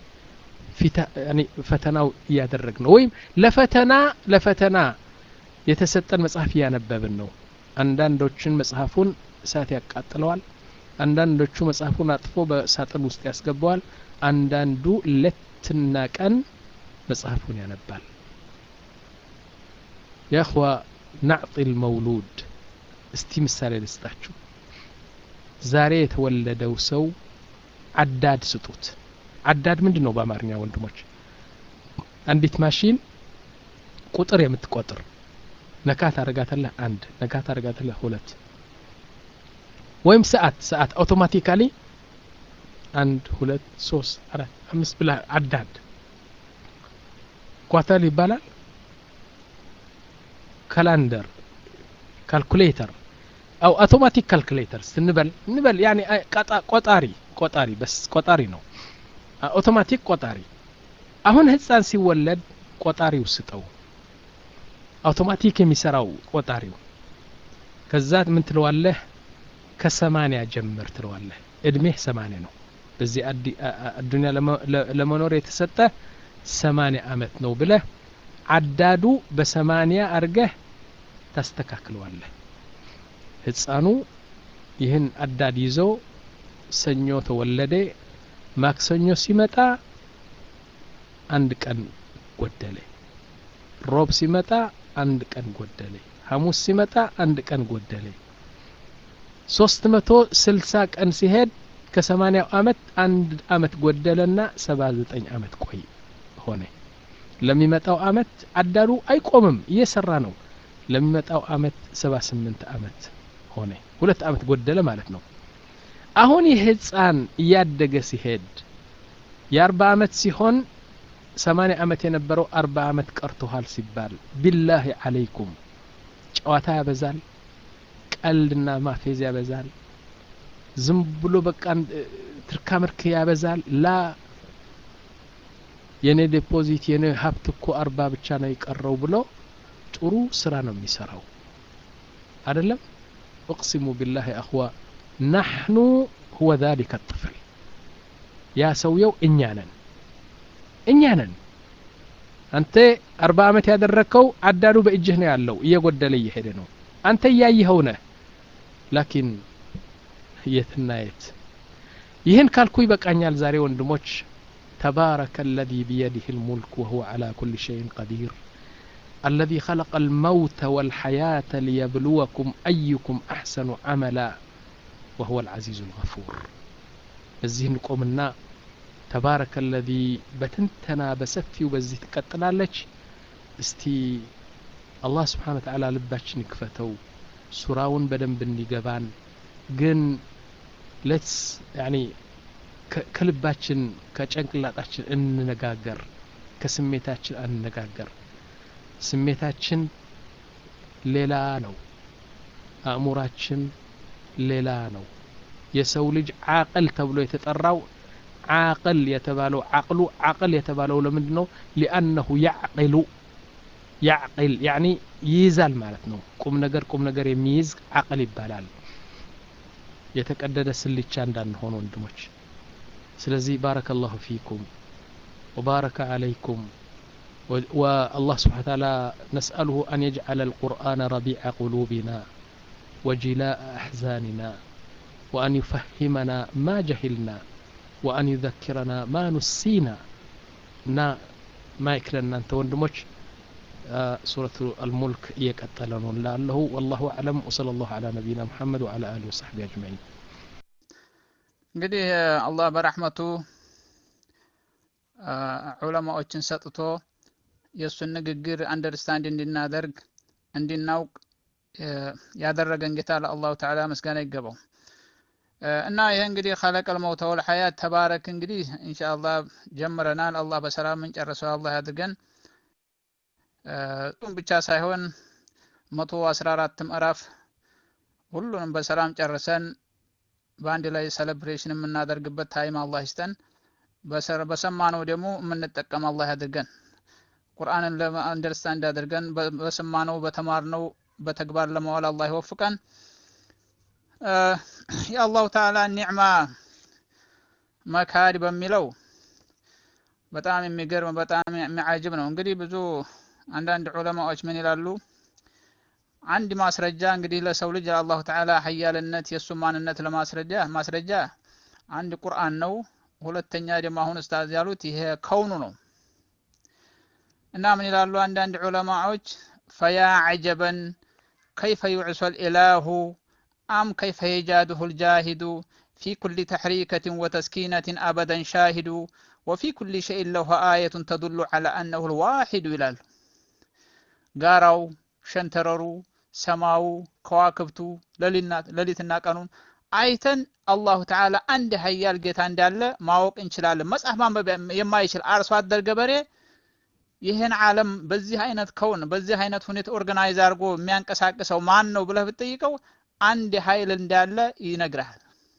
ፈተናው እያደረግ ነው ወይም ለፈተና ለፈተና የተሰጠን መጽሐፍ እያነበብን ነው አንዳንዶችን መጽሐፉን እሳት ያቃጥለዋል አንዳንዶቹ መጽሐፉን አጥፎ በሳጥን ውስጥ ያስገባዋል አንዳንዱ ሌትና ቀን መጽሐፉን ያነባል የእኽዋ ናዕጢ ልመውሉድ እስቲ ምሳሌ ልስጣችሁ ዛሬ የተወለደው ሰው አዳድ ስጡት አዳድ ምንድን ነው በአማርኛ ወንድሞች አንዲት ማሽን ቁጥር የምትቆጥር ነካ ታደርጋታለህ አንድ ነካ ታደርጋታለህ ሁለት ወይም ሰዓት ሰዓት አውቶማቲካሊ አንድ ሁለት ሶስት አራት አምስት ብላ አዳድ ኳተር ይባላል ካላንደር ካልኩሌተር አው አውቶማቲክ ካልኩሌተር ስንበል እንበል ያኔ ቆጣሪ ቆጣሪ በስ ቆጣሪ ነው አውቶማቲክ ቆጣሪ አሁን ህፃን ሲወለድ ቆጣሪው ስጠው አውቶማቲክ የሚሰራው ቆጣሪው ከዛ ምን ትለዋለህ ከሰማንያ ጀምር ትለዋለህ እድሜህ ሰማንያ ነው በዚህ አዱኒያ ለመኖር የተሰጠ ሰማንያ አመት ነው ብለህ አዳዱ በሰማንያ አርገህ ታስተካክለዋለህ ህፃኑ ይህን አዳድ ይዞ ሰኞ ተወለደ ማክሰኞ ሲመጣ አንድ ቀን ጎደለ ሮብ ሲመጣ አንድ ቀን ጎደለ ሐሙስ ሲመጣ አንድ ቀን ጎደለ ሶስት መቶ ስልሳ ቀን ሲሄድ ከሰማንያው አመት አንድ አመት ጎደለና ሰባ ዘጠኝ አመት ቆይ ሆነ ለሚመጣው አመት አዳሩ አይቆምም እየሰራ ነው ለሚመጣው አመት ሰባ ስምንት አመት ሆነ ሁለት አመት ጎደለ ማለት ነው አሁን ይህ ህፃን እያደገ ሲሄድ የአርባ አመት ሲሆን ሰማንያ አመት የነበረው አርባ አመት ቀርቶሃል ሲባል ቢላሂ አለይኩም ጨዋታ ያበዛል ቀልድና ማፌዝ ያበዛል ዝም ብሎ በቃ ትርካ ምርክ ያበዛል ላ የኔ ዴፖዚት የኔ ሀብት እኮ አርባ ብቻ ነው የቀረው ብሎ ጥሩ ስራ ነው የሚሰራው አይደለም እቅሲሙ ቢላህ አኽዋ ናሕኑ ሁወ ذلك الطفل ያ ሰውየው እኛ ነን እኛ ነን አንተ አርባ አመት ያደረግከው አዳዱ በእጅህ ነው ያለው እየጎደለ እየሄደ ነው አንተ እያየኸው ነህ ላኪን የትና የት ይህን ካልኩ ይበቃኛል ዛሬ ወንድሞች تبارك الذي بيده الملك وهو على كل شيء قدير الذي خلق الموت والحياة ليبلوكم أيكم أحسن عملا وهو العزيز الغفور الزهن قومنا تبارك الذي بتنتنا بسفي وبزي تقتلالك استي الله سبحانه وتعالى لباتش نكفتو سراون بدن بني قبان ግን ሌትስ ያኒ ከልባችን ከጨንቅላጣችን እንነጋገር ከስሜታችን አንነጋገር ስሜታችን ሌላ ነው አእሙራችን ሌላ ነው የሰው ልጅ አቅል ተብሎ የተጠራው አቅል የተባለው አቅሉ አቅል የተባለው ለምንድን ነው ሊአነሁ ያዕቅሉ ያዕቅል ያኒ ይይዛል ማለት ነው ቁም ነገር ቁም ነገር የሚይዝ አቅል ይባላል የተቀደደ ስልቻ እንዳንሆን ወንድሞች ስለዚህ ባረከ ላሁ ፊኩም ወባረከ አለይኩም والله سبحانه وتعالى نسأله أن يجعل القرآن ربيع قلوبنا وجلاء أحزاننا وأن يفهمنا ما جهلنا وأن يذكرنا ما نسينا نا ما يكلنا أنت وندمج آه سورة الملك يكتلون لعله والله أعلم وصلى الله على نبينا محمد وعلى آله وصحبه أجمعين እንግዲህ አላህ በረሕመቱ ዑለማዎችን ሰጥቶ የእሱን ንግግር አንደርስታንድ እንድናደርግ እንድናውቅ ያደረገን ጌታ ለአላሁ ተዓላ ምስጋና ይገባው። እና ይህ እንግዲህ ኸለቀል መውተ ወል ሐያት ተባረክ እንግዲህ ኢንሻአላህ ጀምረናል። አላህ በሰላም እንጨርሰው አላህ ያድርገን። እሱም ብቻ ሳይሆን መቶ አስራ አራት ምዕራፍ ሁሉንም በሰላም ጨርሰን በአንድ ላይ ሴሌብሬሽን የምናደርግበት ታይም አላህ ይስጠን። በሰማነው ደግሞ የምንጠቀም አላህ ያድርገን። ቁርአንን ለአንደርስታንድ አድርገን በሰማነው በተማርነው በተግባር ለመዋል አላህ ይወፍቀን። የአላሁ ተዓላ ኒዕማ መካድ በሚለው በጣም የሚገርም በጣም የሚዓጅብ ነው። እንግዲህ ብዙ አንዳንድ ዑለማዎች ምን ይላሉ? አንድ ማስረጃ እንግዲህ ለሰው ልጅ የአላሁ ተዓላ ሀያልነት የእሱ ማንነት ለማስረጃ ማስረጃ አንድ ቁርአን ነው። ሁለተኛ ደግሞ አሁን ኡስታዝ ያሉት ይሄ ከውኑ ነው እና ምን ይላሉ አንዳንድ ዑለማዎች ፈያ ዐጀበን ከይፈ ዩዕሰል ኢላሁ አም ከይፈ የጃድሁ ልጃሂዱ ፊ ኩሊ ተሕሪከትን ወተስኪነትን አበደን ሻሂዱ ወፊ ኩሊ ሸይን ለሁ አየቱን ተዱሉ ዐላ አነሁ ልዋሒዱ ይላሉ። ጋራው፣ ሸንተረሩ፣ ሰማዩ፣ ከዋክብቱ፣ ሌሊትና ቀኑን አይተን አላሁ ተዓላ አንድ ሀያል ጌታ እንዳለ ማወቅ እንችላለን። መጽሐፍ ማንበብ የማይችል አርሶ አደር ገበሬ ይህን ዓለም በዚህ አይነት ከውን በዚህ አይነት ሁኔታ ኦርጋናይዝ አድርጎ የሚያንቀሳቅሰው ማን ነው ብለህ ብትጠይቀው አንድ ኃይል እንዳለ ይነግርሃል።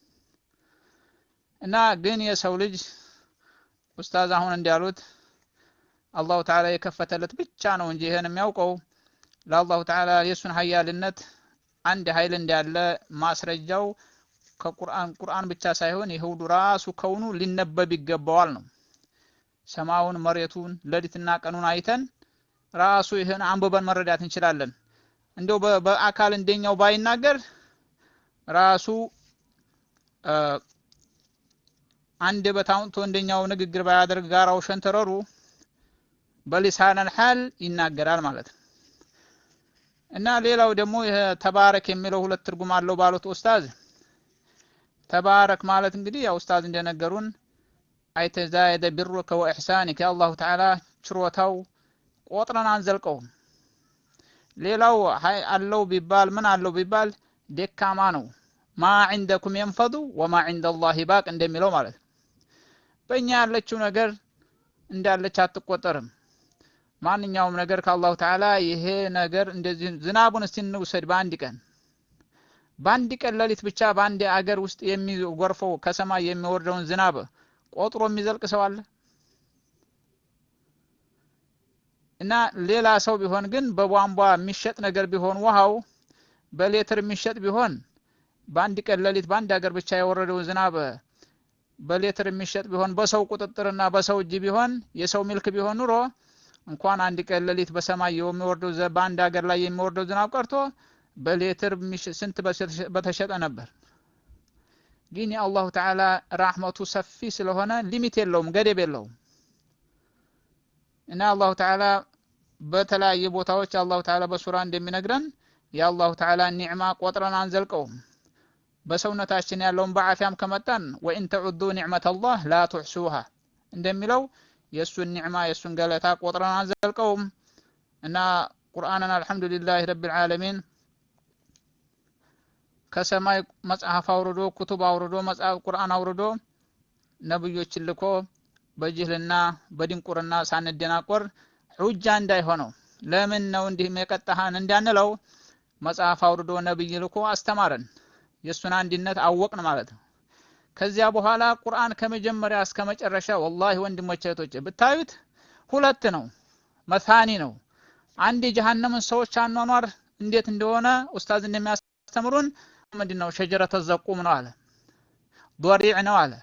እና ግን የሰው ልጅ ኡስታዝ አሁን እንዳሉት አላሁ ተዓላ የከፈተለት ብቻ ነው እንጂ ይህን የሚያውቀው ለአላሁ ተዓላ የእሱን ሀያልነት አንድ ኃይል እንዳለ ማስረጃው ከቁርአን ቁርአን ብቻ ሳይሆን ይሁዱ ራሱ ከውኑ ሊነበብ ይገባዋል ነው። ሰማዩን፣ መሬቱን፣ ሌሊትና ቀኑን አይተን ራሱ ይህን አንብበን መረዳት እንችላለን። እንደው በአካል እንደኛው ባይናገር ራሱ አንድ በታውንቶ እንደኛው ንግግር ባያደርግ ጋራው ሸንተረሩ በሊሳነል ሐል ይናገራል ማለት ነው። እና ሌላው ደግሞ ይሄ ተባረክ የሚለው ሁለት ትርጉም አለው ባሉት ኡስታዝ ተባረክ ማለት እንግዲህ ያው ኡስታዝ እንደነገሩን አይተዛየደ ቢሩከ ወኢሕሳኒከ የአላሁ ተዓላ ችሮታው ቆጥረን አንዘልቀውም። ሌላው ሀይ አለው ቢባል ምን አለው ቢባል ደካማ ነው። ማ ዒንደኩም የንፈዱ ወማ ዒንደ ላሂ ባቅ እንደሚለው ማለት ነው። በእኛ ያለችው ነገር እንዳለች አትቆጠርም። ማንኛውም ነገር ከአላሁ ተዓላ ይሄ ነገር እንደዚህ ዝናቡን እስቲ እንውሰድ በአንድ ቀን በአንድ ቀን ሌሊት ብቻ በአንድ አገር ውስጥ የሚጎርፈው ከሰማይ የሚወርደውን ዝናብ ቆጥሮ የሚዘልቅ ሰው አለ? እና ሌላ ሰው ቢሆን ግን በቧንቧ የሚሸጥ ነገር ቢሆን ውሃው በሌትር የሚሸጥ ቢሆን በአንድ ቀን ሌሊት በአንድ ሀገር ብቻ የወረደው ዝናብ በሌትር የሚሸጥ ቢሆን በሰው ቁጥጥርና በሰው እጅ ቢሆን የሰው ሚልክ ቢሆን ኑሮ እንኳን አንድ ቀን ሌሊት በሰማይ የሚወርደው በአንድ ሀገር ላይ የሚወርደው ዝናብ ቀርቶ በሌትር ስንት በተሸጠ ነበር። ግን የአላሁ ተዓላ ራህመቱ ሰፊ ስለሆነ ሊሚት የለውም፣ ገደብ የለውም። እና አላሁ ተዓላ በተለያየ ቦታዎች አላሁ ተዓላ በሱራ እንደሚነግረን የአላሁ ተዓላ ኒዕማ ቆጥረን አንዘልቀውም። በሰውነታችን ያለውን በዓፊያም ከመጣን ወኢን ተዑዱ ኒዕመተ አላህ ላ ቱሕሱሃ እንደሚለው የእሱን ኒዕማ የእሱን ገለታ ቆጥረን አንዘልቀውም። እና ቁርአንን አልሐምዱሊላህ ረቢል ዓለሚን ከሰማይ መጽሐፍ አውርዶ ኩቱብ አውርዶ መጽሐፍ ቁርአን አውርዶ ነብዮችን ልኮ በጅህልና በድንቁርና ሳንደናቆር ሑጃ እንዳይሆነው ለምን ነው እንዲህ የቀጣሃን እንዳንለው መጽሐፍ አውርዶ ነብይ ልኮ አስተማረን። የእሱን አንድነት አወቅን ማለት ነው። ከዚያ በኋላ ቁርአን ከመጀመሪያ እስከ መጨረሻ ወላሂ ወንድሞቼ እህቶቼ ብታዩት ሁለት ነው፣ መታኒ ነው። አንድ የጀሃነምን ሰዎች አኗኗር እንዴት እንደሆነ ኡስታዝ እንደሚያስተምሩን ምንድን ነው ሸጀረተ ዘቁም ነው አለ፣ ዶሪዕ ነው አለ፣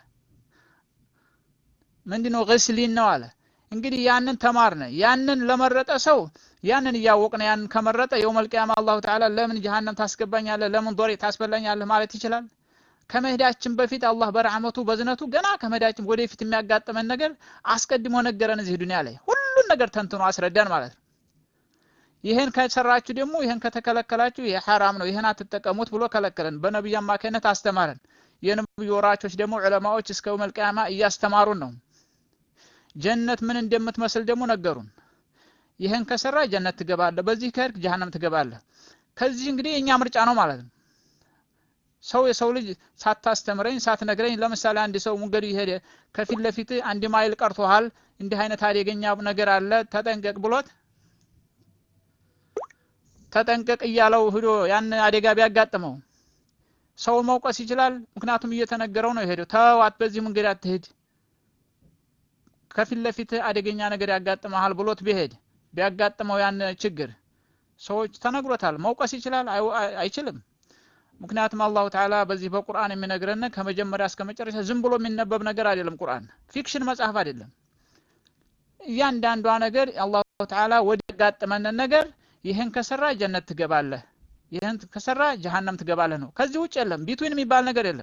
ምንድን ነው ግስሊን ነው አለ። እንግዲህ ያንን ተማርነ። ያንን ለመረጠ ሰው ያንን እያወቅነ ያንን ከመረጠ የውመል ቂያማ አላሁ ተዓላ ለምን ጀሃነም ታስገባኛለህ፣ ለምን ዶሪዕ ታስበላኛለህ ማለት ይችላል። ከመሄዳችን በፊት አላህ በረሕመቱ በዝነቱ ገና ከመሄዳችን ወደፊት የሚያጋጥመን ነገር አስቀድሞ ነገረን። እዚህ ዱንያ ላይ ሁሉን ነገር ተንትኖ አስረዳን ማለት ነው። ይህን ከሰራችሁ ደግሞ ይህን ከተከለከላችሁ ይህ ሐራም ነው፣ ይህን አትጠቀሙት ብሎ ከለከለን። በነቢዩ አማካይነት አስተማረን። የነቢዩ ወራቾች ደግሞ ዑለማዎች እስከ የውመል ቂያማ እያስተማሩን ነው። ጀነት ምን እንደምትመስል ደግሞ ነገሩን። ይህን ከሰራ ጀነት ትገባለህ፣ በዚህ ከሄድክ ጀሃነም ትገባለህ። ከዚህ እንግዲህ የእኛ ምርጫ ነው ማለት ነው። ሰው የሰው ልጅ ሳታስተምረኝ ሳትነግረኝ ለምሳሌ አንድ ሰው መንገዱ ይሄደ ከፊት ለፊት አንድ ማይል ቀርቶሃል እንዲህ አይነት አደገኛ ነገር አለ ተጠንቀቅ ብሎት ተጠንቀቅ እያለው ሂዶ ያን አደጋ ቢያጋጥመው ሰው መውቀስ ይችላል ምክንያቱም እየተነገረው ነው የሄደው ተዋት በዚህ መንገድ አትሄድ ከፊት ለፊት አደገኛ ነገር ያጋጥመሃል ብሎት ቢሄድ ቢያጋጥመው ያን ችግር ሰዎች ተነግሮታል መውቀስ ይችላል አይችልም ምክንያቱም አላሁ ተዓላ በዚህ በቁርአን የሚነግረን ከመጀመሪያ እስከ መጨረሻ ዝም ብሎ የሚነበብ ነገር አይደለም ቁርአን ፊክሽን መጽሐፍ አይደለም እያንዳንዷ ነገር አላሁ ተዓላ ወደ ያጋጥመንን ነገር ይህን ከሰራ ጀነት ትገባለህ ይህን ከሰራ ጀሃነም ትገባለህ ነው ከዚህ ውጭ የለም ቢትዊን የሚባል ነገር የለም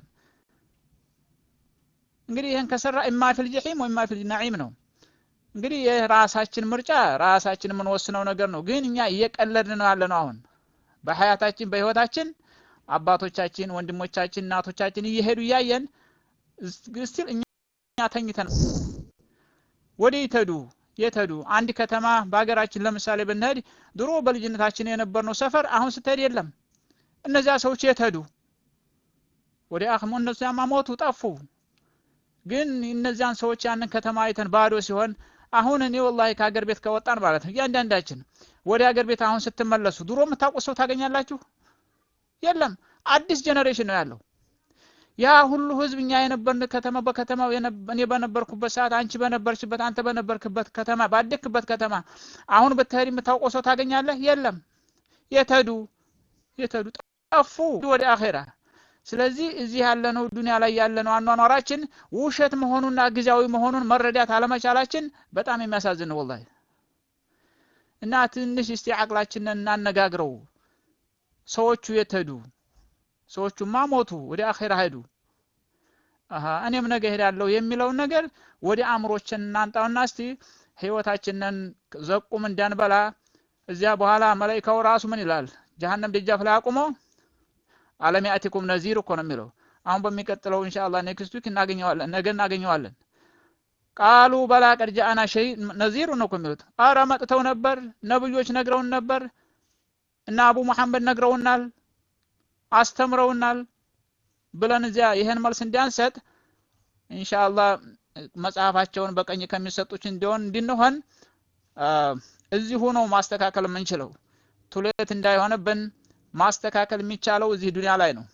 እንግዲህ ይህን ከሰራ ኢማ ፊል ጀሒም ወኢማ ፊል ነዒም ነው እንግዲህ የራሳችን ምርጫ ራሳችን የምንወስነው ነገር ነው ግን እኛ እየቀለድን ነው ያለ ነው አሁን በሀያታችን በህይወታችን አባቶቻችን ወንድሞቻችን እናቶቻችን እየሄዱ እያየን ስቲል እኛ ተኝተን ወደ ይተዱ የተዱ አንድ ከተማ በሀገራችን ለምሳሌ ብንሄድ ድሮ በልጅነታችን የነበርነው ሰፈር አሁን ስትሄድ የለም እነዚያ ሰዎች የተዱ ወደ አክሙ እነዚያማ ሞቱ ጠፉ ግን እነዚያን ሰዎች ያንን ከተማ አይተን ባዶ ሲሆን አሁን እኔ ወላሂ ከሀገር ቤት ከወጣን ማለት ነው እያንዳንዳችን ወደ ሀገር ቤት አሁን ስትመለሱ ድሮ የምታውቁት ሰው ታገኛላችሁ የለም አዲስ ጀኔሬሽን ነው ያለው ያ ሁሉ ህዝብ እኛ የነበርን ከተማ በከተማው እኔ በነበርኩበት ሰዓት አንቺ በነበርሽበት አንተ በነበርክበት ከተማ ባደክበት ከተማ አሁን ብትሄድ የምታውቀው ሰው ታገኛለህ የለም የተዱ የተዱ ጠፉ ወደ አኼራ ስለዚህ እዚህ ያለነው ዱንያ ላይ ያለነው አኗኗራችን ውሸት መሆኑና ጊዜያዊ መሆኑን መረዳት አለመቻላችን በጣም የሚያሳዝን ነው ወላሂ እና ትንሽ እስቲ አቅላችንን እናነጋግረው ሰዎቹ የተዱ ሰዎቹማ ሞቱ ወደ አኼራ ሄዱ አሀ እኔም ነገ ሄዳለሁ የሚለውን ነገር ወደ አእምሮችን እናንጣውና እስቲ ህይወታችንን ዘቁም እንዳንበላ እዚያ በኋላ መላይካው ራሱ ምን ይላል ጀሀነም ደጃፍ ላይ አቁሞ አለም ያእቲኩም ነዚር እኮ ነው የሚለው አሁን በሚቀጥለው ኢንሻአላህ ኔክስት ዊክ እናገኘዋለን ነገ እናገኘዋለን ቃሉ በላ ቀድ ጃአና ሸይ ነዚሩ ነው እኮ የሚሉት አረ መጥተው ነበር ነብዮች ነግረውን ነበር እና አቡ መሐመድ ነግረውናል አስተምረውናል ብለን እዚያ ይህን መልስ እንዲያንሰጥ ኢንሻአላህ መጽሐፋቸውን በቀኝ ከሚሰጡች እንዲሆን እንድንሆን እዚሁ ነው ማስተካከል የምንችለው ቱሌት እንዳይሆንብን ማስተካከል የሚቻለው እዚህ ዱንያ ላይ ነው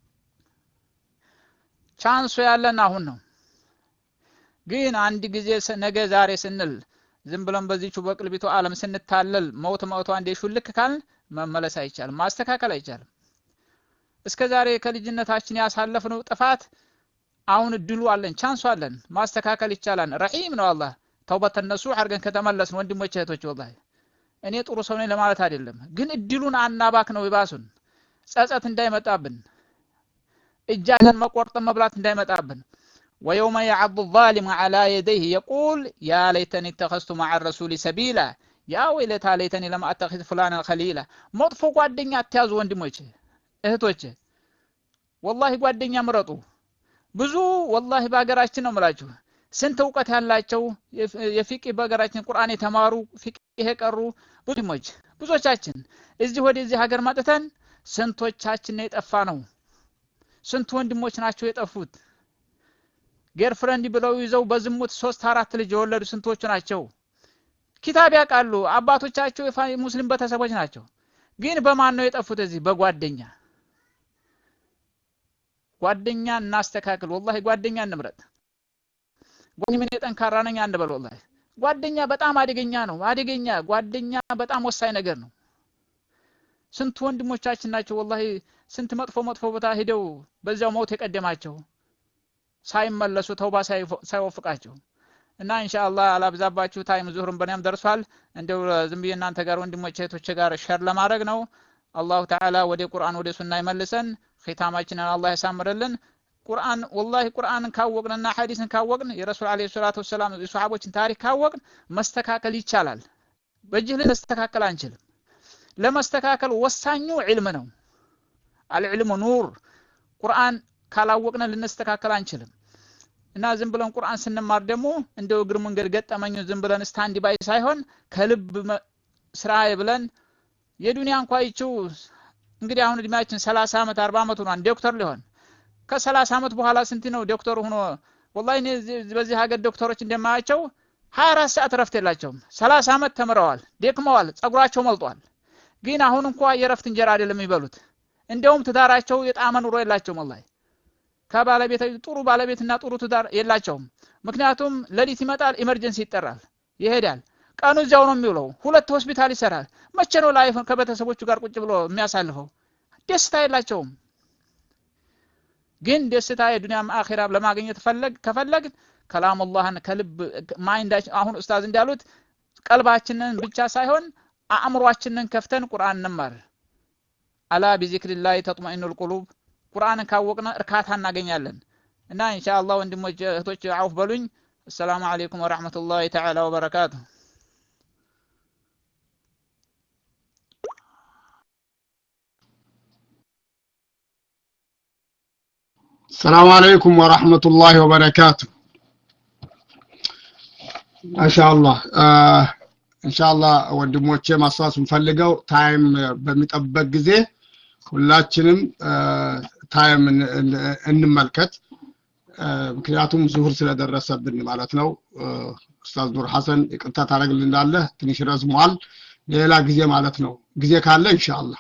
ቻንሱ ያለን አሁን ነው ግን አንድ ጊዜ ነገ ዛሬ ስንል ዝም ብለን በዚቹ በቅልቢቱ ዓለም ስንታለል መውት መውቷ እንደ ሹልክ ካልን መመለስ አይቻልም ማስተካከል አይቻልም እስከ ዛሬ ከልጅነታችን ያሳለፍነው ጥፋት አሁን እድሉ አለን ቻንሱ አለን ማስተካከል ይቻላል ረሂም ነው አላህ ተውበት ነሱ አድርገን ከተመለስን ወንድሞች እህቶች ወላሂ እኔ ጥሩ ሰው ነኝ ለማለት አይደለም ግን እድሉን አናባክ ነው ይባሱን ጸጸት እንዳይመጣብን እጃችን መቆርጠም መብላት እንዳይመጣብን ويوم يعض الظالم على يديه يقول يا ليتني اتخذت مع الرسول سبيلا يا ويلتى ليتني لم اتخذ فلانا خليلا መጥፎ ጓደኛ አትያዙ ወንድሞች እህቶች ወላሂ ጓደኛ ምረጡ ብዙ ወላሂ በሀገራችን ነው ምላችሁ ስንት እውቀት ያላቸው የፊቅ በሀገራችን ቁርአን የተማሩ ፊቅ የቀሩ ብዙሞች ብዙዎቻችን እዚህ ወደዚህ ሀገር መጥተን ስንቶቻችን የጠፋ ነው ስንት ወንድሞች ናቸው የጠፉት ጌርፍረንድ ብለው ይዘው በዝሙት ሶስት አራት ልጅ የወለዱ ስንቶቹ ናቸው ኪታብ ያውቃሉ አባቶቻቸው ሙስሊም ቤተሰቦች ናቸው ግን በማን ነው የጠፉት እዚህ በጓደኛ ጓደኛ እናስተካክል ወላሂ ጓደኛ እንምረጥ ጓደኛ ምን ጠንካራ ነኝ አንበል ወላሂ ጓደኛ በጣም አደገኛ ነው አደገኛ ጓደኛ በጣም ወሳኝ ነገር ነው ስንት ወንድሞቻችን ናቸው ወላሂ ስንት መጥፎ መጥፎ ቦታ ሂደው በዚያው ሞት የቀደማቸው ሳይመለሱ ተውባ ሳይወፍቃቸው እና ኢንሻአላህ አላብዛባችሁ ታይም ዙሁርን በእኔም ደርሷል እንደው ዝም ብዬ እናንተ ጋር ወንድሞቼ እህቶቼ ጋር ሸር ለማድረግ ነው አላሁ ተዓላ ወደ ቁርአን ወደ ሱና ይመልሰን ኺታማችንን አላህ ያሳምርልን ቁርአን ወላሂ ቁርአንን ካወቅንና ሐዲስን ካወቅን የረሱል አለይሂ ሰላቱ ወሰላም የሷሐቦችን ታሪክ ካወቅን መስተካከል ይቻላል በጅህል መስተካከል አንችልም ለመስተካከል ወሳኙ ዒልም ነው አልዕልሙ ኑር ቁርአን ካላወቅን ልንስተካከል አንችልም እና ዝም ብለን ቁርአን ስንማር ደግሞ እንደው እግር መንገድ ገጠመኙ ዝም ብለን ስታንድ ባይ ሳይሆን ከልብ ስራ ብለን የዱንያ እንኳ ይችው እንግዲህ አሁን እድሜያችን ሰላሳ ዓመት አርባ ዓመት ሆኗን ዶክተር ሊሆን ከሰላሳ ዓመት በኋላ ስንት ነው ዶክተር ሆኖ ወላሂ እኔ በዚህ ሀገር ዶክተሮች እንደማያቸው ሀያ አራት ሰዓት እረፍት የላቸውም ሰላሳ ዓመት ተምረዋል ደክመዋል ጸጉራቸው መልጧል ግን አሁን እንኳ የእረፍት እንጀራ አይደለም የሚበሉት እንደውም ትዳራቸው የጣመ ኑሮ የላቸውም ወላሂ ከባለቤት ጥሩ ባለቤትና ጥሩ ትዳር የላቸውም ምክንያቱም ሌሊት ይመጣል ኢመርጀንሲ ይጠራል ይሄዳል ቀኑ እዚያው ነው የሚውለው ሁለት ሆስፒታል ይሰራል መቼ ነው ላይፍ ከቤተሰቦቹ ጋር ቁጭ ብሎ የሚያሳልፈው ደስታ የላቸውም ግን ደስታ የዱንያም አኼራ ለማግኘት ፈለግ ከፈለግ ከላም አላህን ከልብ ማይንዳችን አሁን ኡስታዝ እንዳሉት ቀልባችንን ብቻ ሳይሆን አእምሯችንን ከፍተን ቁርአን እንማር አላ ቢዚክሪላህ ተጥመኢኑል ቁሉብ ቁርአንን ካወቅነ እርካታ እናገኛለን እና ኢንሻአላህ ወንድሞች እህቶች አውፍ በሉኝ አሰላሙ አለይኩም ወራህመቱላሂ ተዓላ ወበረካቱ السلام عليكم ورحمة الله وبركاته ما شاء الله آه إن شاء الله ወንድሞቼ ማስታወስ የምፈልገው ታይም በሚጠበቅ ጊዜ ሁላችንም ታይም እንመልከት ምክንያቱም ዙሁር ስለደረሰብን ማለት ነው ኡስታዝ ኑር ሐሰን ይቅርታ ታደረግልናለህ ትንሽ ረዝሟል ሌላ ጊዜ ማለት ነው ጊዜ ካለ ኢንሻአላህ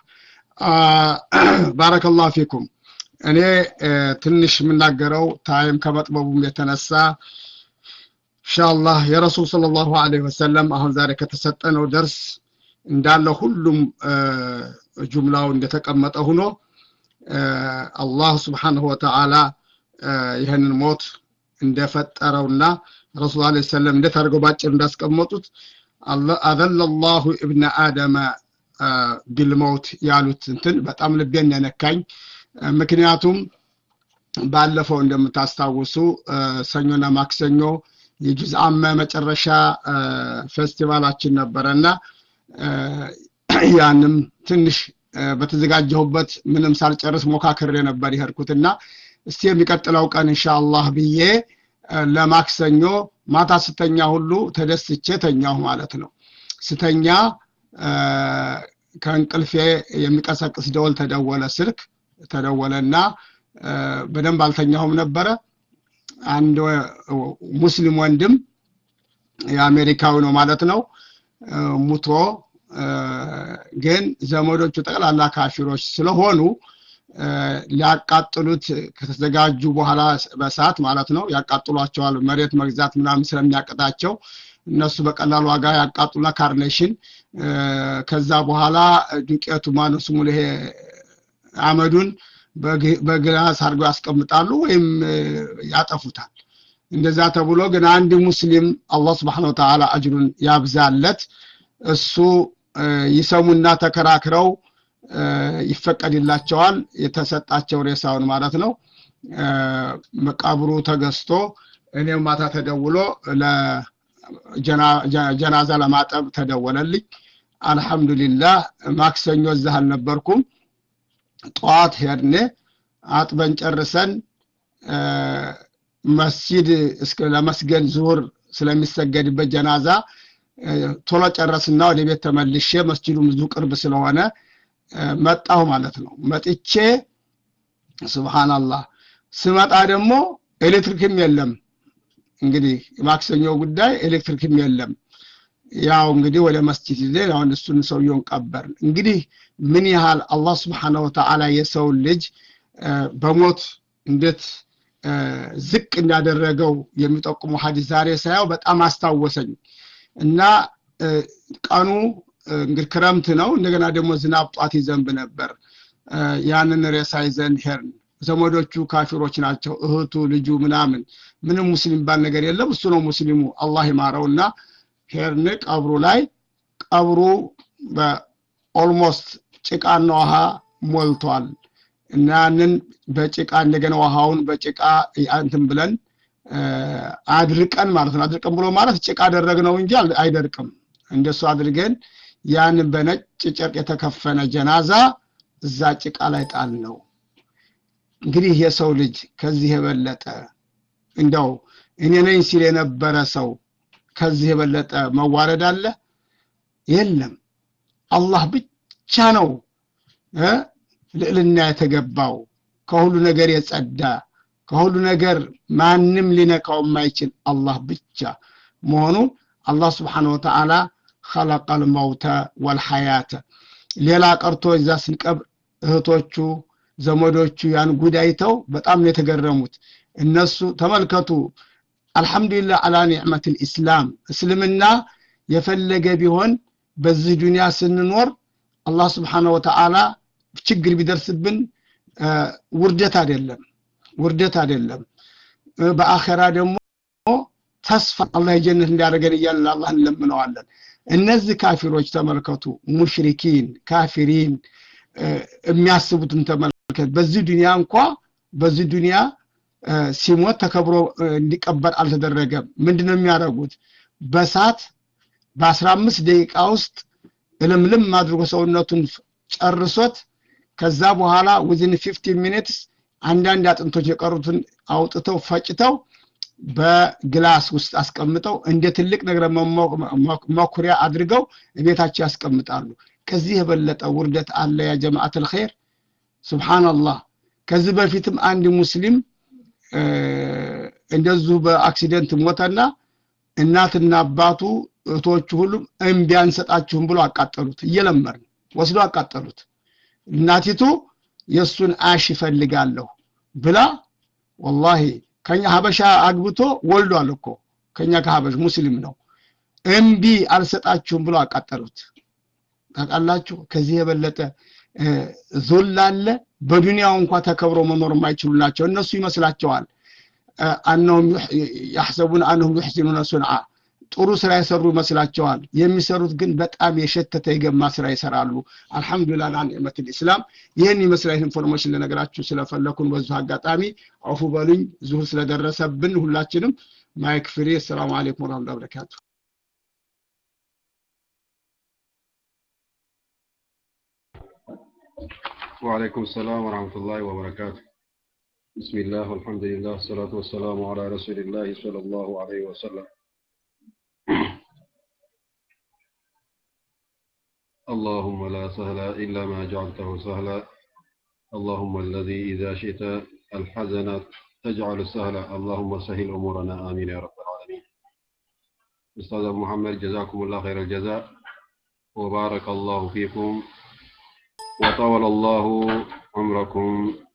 ባረከላሁ ፊኩም እኔ ትንሽ የምናገረው ታይም ከመጥበቡም የተነሳ ኢንሻአላህ የረሱል ሰለላሁ ዐለይሂ ወሰለም አሁን ዛሬ ከተሰጠነው ደርስ እንዳለ ሁሉም ጁምላው እንደተቀመጠ ሆኖ አላህ ስብሓንሁ ወተዓላ ይህንን ሞት እንደፈጠረውና ረሱል ለ ሰለም እንዴት አድርገው ባጭር እንዳስቀመጡት አዘለ ላሁ እብነ አደመ ቢልመውት ያሉት እንትን በጣም ልቤን የነካኝ ምክንያቱም ባለፈው እንደምታስታውሱ ሰኞና ማክሰኞ የጁዝ አመ መጨረሻ ፌስቲቫላችን ነበረና ያንም ትንሽ በተዘጋጀሁበት ምንም ሳልጨርስ ሞካክሬ ነበር ይሄድኩትና እስቲ የሚቀጥለው ቀን እንሻአላህ ብዬ ለማክሰኞ ማታ ስተኛ ሁሉ ተደስቼ ተኛሁ ማለት ነው ስተኛ ከእንቅልፌ የሚቀሰቅስ ደወል ተደወለ ስልክ ተደወለና በደንብ አልተኛሁም ነበረ አንድ ሙስሊም ወንድም የአሜሪካዊ ነው ማለት ነው ሙቶ ግን ዘመዶቹ ጠቅላላ ካፊሮች ስለሆኑ ሊያቃጥሉት ከተዘጋጁ በኋላ በሰዓት ማለት ነው ያቃጥሏቸዋል መሬት መግዛት ምናምን ስለሚያቅጣቸው እነሱ በቀላል ዋጋ ያቃጥሉና ካርኔሽን ከዛ በኋላ ዱቄቱ ማነው ስሙ ይሄ አመዱን በግላስ አድርገው ያስቀምጣሉ ወይም ያጠፉታል እንደዛ ተብሎ ግን አንድ ሙስሊም አላህ ስብሓን ወተዓላ አጅሩን ያብዛለት እሱ ይሰሙና ተከራክረው ይፈቀድላቸዋል የተሰጣቸው ሬሳውን ማለት ነው መቃብሩ ተገዝቶ እኔም ማታ ተደውሎ ጀናዛ ለማጠብ ተደወለልኝ አልሐምዱሊላህ ማክሰኞ እዛ አልነበርኩም ጠዋት ሄድኔ አጥበን ጨርሰን መስጂድ እስከ ለመስገድ ዙሁር ስለሚሰገድበት ጀናዛ ቶሎ ጨረስና ወደ ቤት ተመልሼ መስጂዱ ብዙ ቅርብ ስለሆነ መጣሁ ማለት ነው መጥቼ ስብሓናላህ ስመጣ ደግሞ ኤሌክትሪክም የለም እንግዲህ የማክሰኞ ጉዳይ ኤሌክትሪክም የለም ያው እንግዲህ ወደ መስጂድ ይዘን አሁን እሱን ሰውየውን ቀበር እንግዲህ ምን ያህል አላህ ስብሓነ ወተዓላ የሰውን ልጅ በሞት እንዴት ዝቅ እንዳደረገው የሚጠቁሙ ሀዲስ ዛሬ ሳያው በጣም አስታወሰኝ እና ቀኑ እንግዲህ ክረምት ነው እንደገና ደግሞ ዝናብ ጧት ይዘንብ ነበር ያንን ሬሳ ይዘን ሄርን ዘመዶቹ ካፊሮች ናቸው እህቱ ልጁ ምናምን ምንም ሙስሊም ባል ነገር የለም እሱ ነው ሙስሊሙ አላህ ይማረውና ሄርን ቀብሩ ላይ ቀብሩ በኦልሞስት ጭቃና ውሃ ሞልቷል እና ያንን በጭቃ እንደገና ውሃውን በጭቃ እንትን ብለን አድርቀን ማለት ነው አድርቀን ብሎ ማለት ጭቃ አደረግነው እንጂ አይደርቅም እንደሱ አድርገን ያንን በነጭ ጨርቅ የተከፈነ ጀናዛ እዛ ጭቃ ላይ ጣል ነው እንግዲህ የሰው ልጅ ከዚህ የበለጠ እንደው እኔ ነኝ ሲል የነበረ ሰው ከዚህ የበለጠ መዋረድ አለ የለም አላህ ብቻ ነው ልዕልና የተገባው ከሁሉ ነገር የጸዳ ከሁሉ ነገር ማንም ሊነካው የማይችል አላህ ብቻ መሆኑ አላህ ስብሓን ወተዓላ ኸለቀ ልመውተ ወልሐያተ ሌላ ቀርቶ እዛ ስንቀብር እህቶቹ ዘመዶቹ ያን ጉዳይተው በጣም ነው የተገረሙት እነሱ ተመልከቱ አልሐምዱሊላህ አላ ኒዕመት ልእስላም እስልምና የፈለገ ቢሆን በዚህ ዱንያ ስንኖር አላህ ስብሓነ ወተዓላ ችግር ቢደርስብን ውርደት አይደለም ውርደት አይደለም በአኸራ ደግሞ ተስፋ አላህ የጀነት እንዲያደርገን እያለን አላህ እንለምነዋለን እነዚህ ካፊሮች ተመልከቱ ሙሽሪኪን ካፊሪን የሚያስቡትን ተመልከት በዚህ ዱንያ እንኳ በዚህ ዱንያ ሲሞት ተከብሮ እንዲቀበር አልተደረገም ምንድነው የሚያደርጉት በሳት በአስራ አምስት ደቂቃ ውስጥ እልምልም አድርጎ ሰውነቱን ጨርሶት ከዛ በኋላ ዊዝን ፊፍቲን ሚኒትስ አንዳንድ አጥንቶች የቀሩትን አውጥተው ፈጭተው በግላስ ውስጥ አስቀምጠው እንደ ትልቅ ነገር መኩሪያ አድርገው ቤታቸው ያስቀምጣሉ ከዚህ የበለጠ ውርደት አለ ያ ጀማዓት ልኸይር ስብሓንላህ ከዚህ በፊትም አንድ ሙስሊም እንደዚሁ በአክሲደንት ሞተና እናትና አባቱ እህቶቹ ሁሉም እምቢ አንሰጣችሁም ብሎ አቃጠሉት እየለመርን ወስዶ አቃጠሉት እናቲቱ የእሱን አሽ ይፈልጋለሁ ብላ ወላሂ ከኛ ሀበሻ አግብቶ ወልዷል እኮ ከኛ ከሀበሽ ሙስሊም ነው እምቢ አልሰጣችሁም ብሎ አቃጠሉት ታውቃላችሁ ከዚህ የበለጠ ዞል አለ በዱንያው እንኳ ተከብሮ መኖር የማይችሉ ናቸው እነሱ ይመስላቸዋል አነሁም ያሕሰቡን አነሁም ዩሕሲኑነ ሱንዓ ጥሩ ስራ የሰሩ ይመስላቸዋል የሚሰሩት ግን በጣም የሸተተ የገማ ስራ ይሰራሉ አልሐምዱሊላህ ለኒዕመት ልእስላም ይህን ይመስላል ኢንፎርሜሽን ልነግራችሁ ስለፈለኩን በዙ አጋጣሚ አፉ በሉኝ ዙሁር ስለደረሰብን ሁላችንም ማይክ ፍሬ አሰላሙ አለይኩም ወረህመቱላሂ ወበረካቱ وعليكم السلام ورحمة الله وبركاته بسم الله والحمد لله والصلاة والسلام على رسول الله صلى الله عليه وسلم اللهم لا سهل إلا ما جعلته سهلا اللهم الذي إذا شئت الحزن تجعل السهل اللهم سهل أمورنا آمين يا رب العالمين أستاذ أبو محمد جزاكم الله خير الجزاء وبارك الله فيكم وطول الله عمركم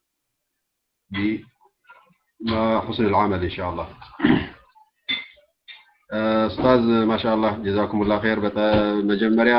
بحسن العمل إن شاء الله ኡስታዝ ማሻአላህ ጀዛኩሙላህ ኸይር በመጀመሪያ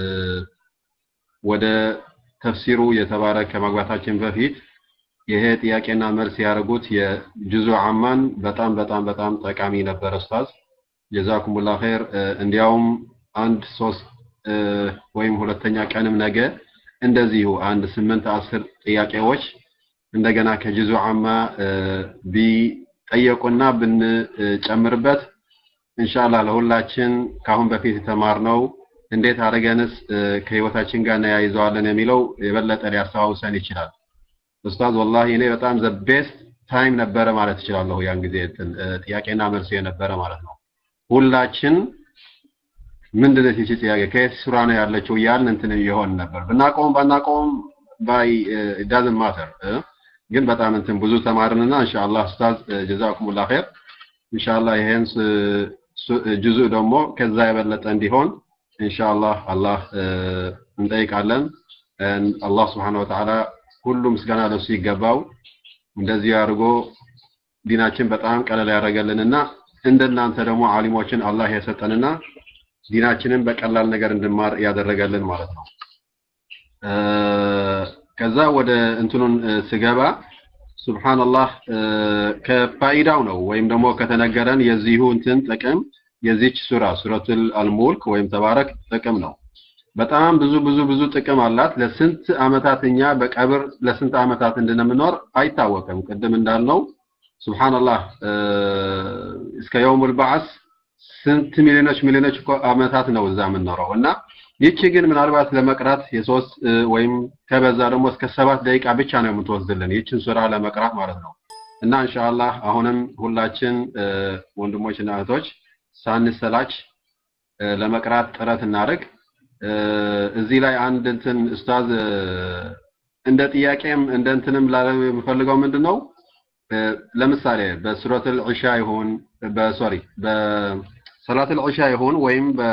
ወደ ተፍሲሩ የተባረ ከማግባታችን በፊት ይሄ ጥያቄና መልስ ያደርጉት የጁዙ አማን በጣም በጣም በጣም ጠቃሚ ነበር ኡስታዝ ጀዛኩሙላህ ኸይር እንዲያውም አንድ ሶስት ወይም ሁለተኛ ቀንም ነገ እንደዚሁ አንድ ስምንት አስር ጥያቄዎች እንደገና ከጁዙ አማ ቢጠየቁና ብንጨምርበት ኢንሻአላህ ለሁላችን ካሁን በፊት የተማርነው እንዴት አድርገንስ ከህይወታችን ጋር እናያይዘዋለን የሚለው የበለጠ ሊያስተዋውሰን ይችላል። ኡስታዝ ወላሂ እኔ በጣም ዘ ቤስት ታይም ነበረ ማለት እችላለሁ። ያን ጊዜ ጥያቄና መልስ የነበረ ማለት ነው። ሁላችን ምንድን ነች ይቺ ጥያቄ ከየት ሱራ ነው ያለችው እያልን እንትን እየሆን ነበር። ብናቆም ባናቆም ባይ ዳዝንት ማተር ግን በጣም እንትን ብዙ ተማርንና ኢንሻአላህ ኡስታዝ ጀዛኩሙላህ ኸይር ኢንሻአላህ ይሄን ጁዙ ደግሞ ከዛ የበለጠ እንዲሆን ኢንሻአላህ አላህ እንጠይቃለን። አላህ ስብሐነሁ ወተዓላ ሁሉ ምስጋና ለሱ ይገባው። እንደዚህ አድርጎ ዲናችን በጣም ቀለል ያደረገልንና እንደናንተ ደግሞ አሊሞችን አላህ የሰጠንና ዲናችንን በቀላል ነገር እንድማር ያደረገልን ማለት ነው። ከዛ ወደ እንትኑን ስገባ ሱብሃንአላህ ከፋይዳው ነው ወይም ደግሞ ከተነገረን የዚሁ እንትን ጥቅም የዚች ሱራ ሱረቱል አልሙልክ ወይም ተባረክ ጥቅም ነው። በጣም ብዙ ብዙ ብዙ ጥቅም አላት። ለስንት አመታት እኛ በቀብር ለስንት አመታት እንድንምኖር አይታወቅም። ቅድም እንዳልነው ሱብሃንአላህ እስከ የውሙል በዓስ ስንት ሚሊዮኖች ሚሊዮኖች እኮ አመታት ነው እዛ የምንኖረው እና ይቺ ግን ምናልባት ለመቅራት የሶስት ወይም ከበዛ ደግሞ እስከ ሰባት ደቂቃ ብቻ ነው የምትወስድልን ይችን ሱራ ለመቅራት ማለት ነው። እና ኢንሻአላህ አሁንም ሁላችን ወንድሞችና እህቶች ሳንሰላች ለመቅራት ጥረት እናድርግ። እዚህ ላይ አንድ እንትን ኡስታዝ እንደ ጥያቄም እንደ እንትንም ላለ የምፈልገው ምንድን ነው ለምሳሌ በሱረቱል ዒሻ ይሁን በሶሪ በሰላቱል ዒሻ ይሁን ወይም በ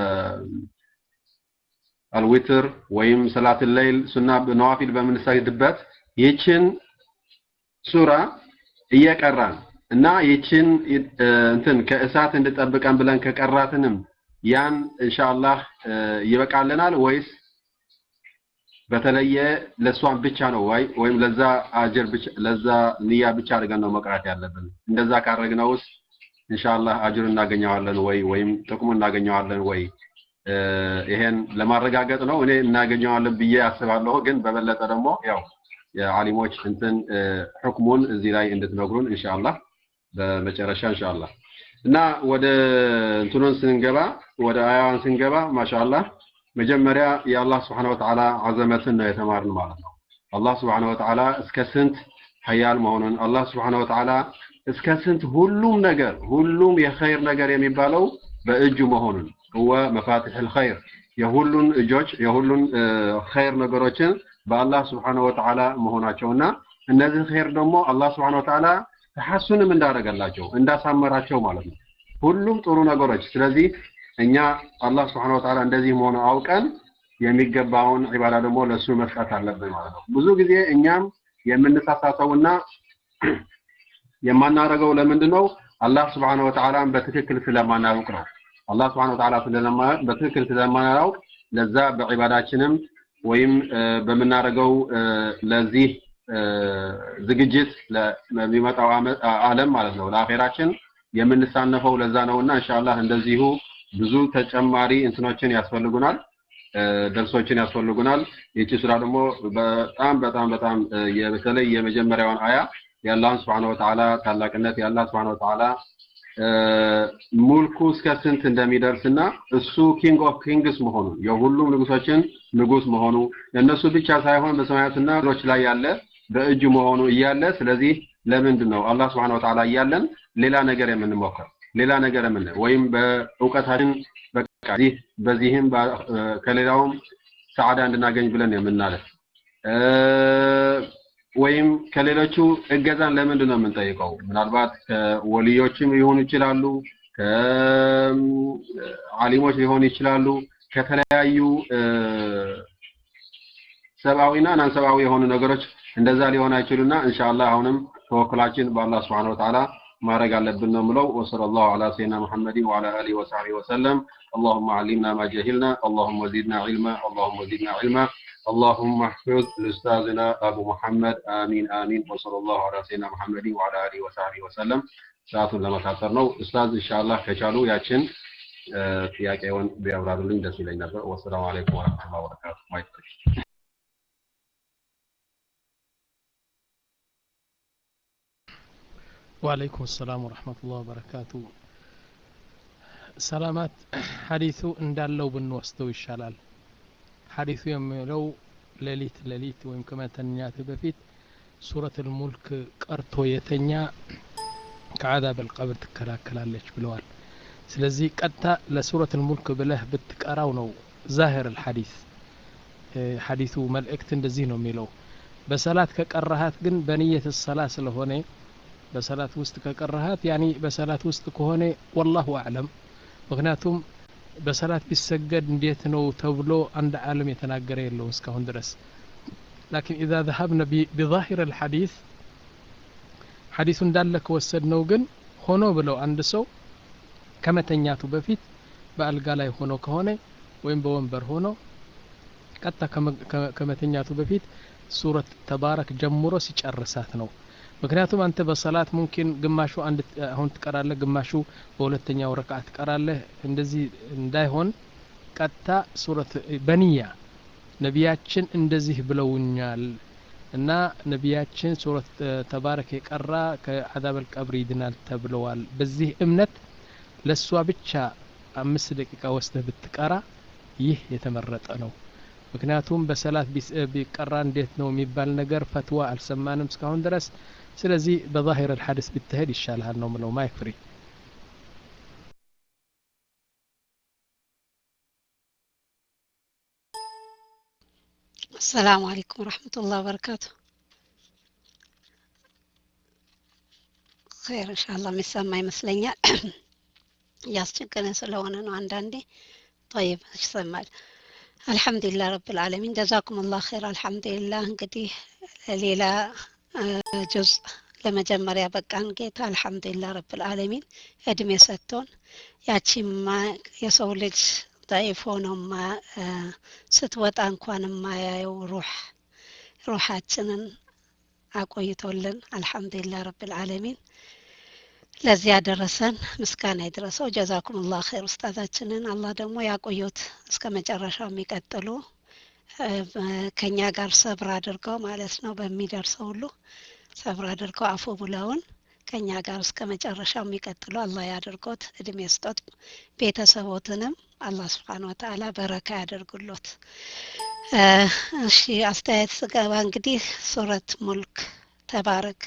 አልዊትር ወይም ሰላቱል ለይል ሱና ነዋፊል በምንሰግድበት ይችን ሱራ እየቀራን እና ይችን እንትን ከእሳት እንድጠብቀን ብለን ከቀራትንም ያን ኢንሻአላህ ይበቃልናል ወይስ በተለየ ለሷን ብቻ ነው ወይ ወይም ለዛ አጀር ብቻ ለዛ ንያ ብቻ አድርገን ነው መቅራት ያለብን? እንደዛ ካረግነውስ ኢንሻአላህ አጅር እናገኘዋለን ወይ ወይም ጥቅሙ እናገኘዋለን ወይ? ይሄን ለማረጋገጥ ነው እኔ እናገኘዋለን ብዬ አስባለሁ። ግን በበለጠ ደግሞ ያው የዓሊሞች እንትን ሕክሙን እዚህ ላይ እንድትነግሩን ኢንሻአላህ በመጨረሻ ኢንሻአላህ እና ወደ እንትኑን ስንገባ ወደ አያዋን ስንገባ ማሻአላህ መጀመሪያ የአላህ ስብሐነ ወተዓላ አዘመትን ነው የተማርን ማለት ነው። አላህ ስብሐነ ወተዓላ እስከ ስንት ሀያል መሆኑን አላህ ስብሐነ ወተዓላ እስከ ስንት ሁሉም ነገር ሁሉም የኸይር ነገር የሚባለው በእጁ መሆኑን هو መፋትሕ الخير የሁሉን እጆች የሁሉን ኸይር ነገሮችን በአላህ ስብሐነ ወተዓላ መሆናቸውና እነዚህ ኸይር ደግሞ አላህ ስብሐነ ወተዓላ ተሐሱንም እንዳደረገላቸው እንዳሳመራቸው ማለት ነው። ሁሉም ጥሩ ነገሮች ስለዚህ እኛ አላህ ስብሐነ ወተዓላ እንደዚህ መሆኑ አውቀን የሚገባውን ዒባዳ ደግሞ ለሱ መስጠት አለብን ማለት ነው። ብዙ ጊዜ እኛም የምንሳሳተውና የማናረገው ለምንድን ነው? አላህ ስብሐነ ወተዓላን በትክክል ስለማናውቅ ነው። አላህ ስብሐነ ወተዓላ ስለማናውቅ በትክክል ስለማናውቅ ለዛ በዒባዳችንም ወይም በምናደርገው ለዚህ ዝግጅት ለሚመጣው ዓለም ማለት ነው ለአኼራችን የምንሳነፈው ለዛ ነውና ኢንሻአላህ እንደዚሁ ብዙ ተጨማሪ እንትኖችን ያስፈልጉናል ደርሶችን ያስፈልጉናል ይቺ ስራ ደግሞ በጣም በጣም በጣም በተለይ የመጀመሪያውን አያ የአላህን ስብሐነ ወተዓላ ታላቅነት የአላህ ስብሐነ ወተዓላ ሙልኩ እስከ ስንት እንደሚደርስና እሱ ኪንግ ኦፍ ኪንግስ መሆኑን የሁሉም ንጉሶችን ንጉስ መሆኑ ለእነሱ ብቻ ሳይሆን በሰማያትና ምድሮች ላይ ያለ በእጁ መሆኑ እያለ ስለዚህ ለምንድን ነው አላህ ስብሐነ ወተዓላ እያለን ሌላ ነገር የምንሞክር ሌላ ነገር የምን ወይም በእውቀታችን በቃ ዚህ በዚህም ከሌላውም ሰዓዳ እንድናገኝ ብለን የምናለፍ ወይም ከሌሎቹ እገዛን ለምንድን ነው የምንጠይቀው? ምናልባት ከወልዮችም ሊሆኑ ይችላሉ፣ ከአሊሞች ሊሆኑ ይችላሉ፣ ከተለያዩ ሰብአዊና ናን ሰብአዊ የሆኑ ነገሮች እንደዛ ሊሆን አይችሉና ኢንሻአላህ አሁንም ተወክላችን በአላህ Subhanahu Wa Ta'ala ማድረግ አለብን ነው ምለው ወሰለላሁ ዐላ ሰይድና ሙሐመድን ወዐላ አሊሂ ወሰሐቢሂ ወሰለም اللهم علمنا ما جهلنا اللهم زدنا علما اللهم زدنا علما اللهم احفظ لاستاذنا ابو محمد امين امين وصلى الله على سيدنا محمد وعلى اله وصحبه وسلم ሰዓቱን ለመታጠር ነው ኡስታዝ ኢንሻአላህ ከቻሉ ያችን ጥያቄውን ቢያብራሩልኝ ደስ ይለኝ ነበር ወሰላሙ አለይኩም ወራህመቱላሂ ወበረካቱ ማይክ ወአለይኩም ሰላም ወረህመቱላህ ወበረካቱ ሰላማት ሀዲቱ እንዳለው ብንወስደው ይሻላል ሀዲቱ የሚለው ሌሊት ሌሊት ወይም ከመተኛት በፊት ሱረት ልሙልክ ቀርቶ የተኛ ከአዛብ አልቀብር ትከላከላለች ብለዋል ስለዚህ ቀጥታ ለሱረት ልሙልክ ብለህ ብትቀራው ነው ዛህር ልሐዲስ ሐዲቱ መልእክት እንደዚህ ነው የሚለው በሰላት ከቀራሃት ግን በንየት ሰላ ስለሆነ በሰላት ውስጥ ከቀራሃት ያኒ በሰላት ውስጥ ከሆነ ወላሁ አዕለም ምክንያቱም በሰላት ቢሰገድ እንዴት ነው ተብሎ አንድ ዓለም የተናገረ የለውም እስካሁን ድረስ ላኪን ኢዛ ዘሀብነ ቢዛሂር ልሐዲስ ሐዲሱ እንዳለ ከወሰድ ነው ግን ሆኖ ብለው አንድ ሰው ከመተኛቱ በፊት በአልጋ ላይ ሆኖ ከሆነ ወይም በወንበር ሆኖ ቀጥታ ከመተኛቱ በፊት ሱረት ተባረክ ጀምሮ ሲጨርሳት ነው ምክንያቱም አንተ በሰላት ሙምኪን ግማሹ አንድ አሁን ትቀራለህ ግማሹ በሁለተኛው ረክዓ ትቀራለህ እንደዚህ እንዳይሆን ቀጥታ ሱረት በንያ ነቢያችን እንደዚህ ብለውኛል እና ነቢያችን ሱረት ተባረክ የቀራ ከአዛብ አልቀብር ይድናል ተብለዋል በዚህ እምነት ለእሷ ብቻ አምስት ደቂቃ ወስደህ ብትቀራ ይህ የተመረጠ ነው ምክንያቱም በሰላት ቢቀራ እንዴት ነው የሚባል ነገር ፈትዋ አልሰማንም እስካሁን ድረስ ስለዚህ በዛሂር አልሐዲስ ብትሄድ ይሻልሃል ነው ምለው ማይክ ፍሪ السلام عليكم ورحمة الله وبركاته خير إن شاء الله የሚሰማ ይመስለኛል እያስቸገረን ስለሆነ ነው አንዳንዴ طيب ይሰማል አልሐምዱሊላህ ረብል ዓለሚን ጀዛኩም ላህ ኸይር አልሐምዱሊላህ እንግዲህ ሌላ ጁዝ ለመጀመሪያ በቃን ጌታ አልሐምዱሊላህ ረብል ዓለሚን እድሜ ሰጥቶን ያቺማ የሰው ልጅ ضعيف ሆኖ ስትወጣ እንኳን የማያየው ሩህ ሩሓችንን አቆይቶልን አልሐምዱሊላህ ረብል ዓለሚን ለዚህ ያደረሰን ምስጋና ይድረሰው። ጀዛኩም ላህ ኸይር ኡስታዛችንን አላህ ደግሞ ያቆዩት እስከ መጨረሻው የሚቀጥሉ ከኛ ጋር ሰብር አድርገው ማለት ነው በሚደርሰው ሁሉ ሰብር አድርገው አፉ ብለውን ከኛ ጋር እስከ መጨረሻው የሚቀጥሉ አላህ ያድርጎት፣ እድሜ ስጦት፣ ቤተሰቦትንም አላህ ስብሓን ወተዓላ በረካ ያደርጉሎት። እሺ አስተያየት ስገባ እንግዲህ ሱረት ሙልክ ተባረክ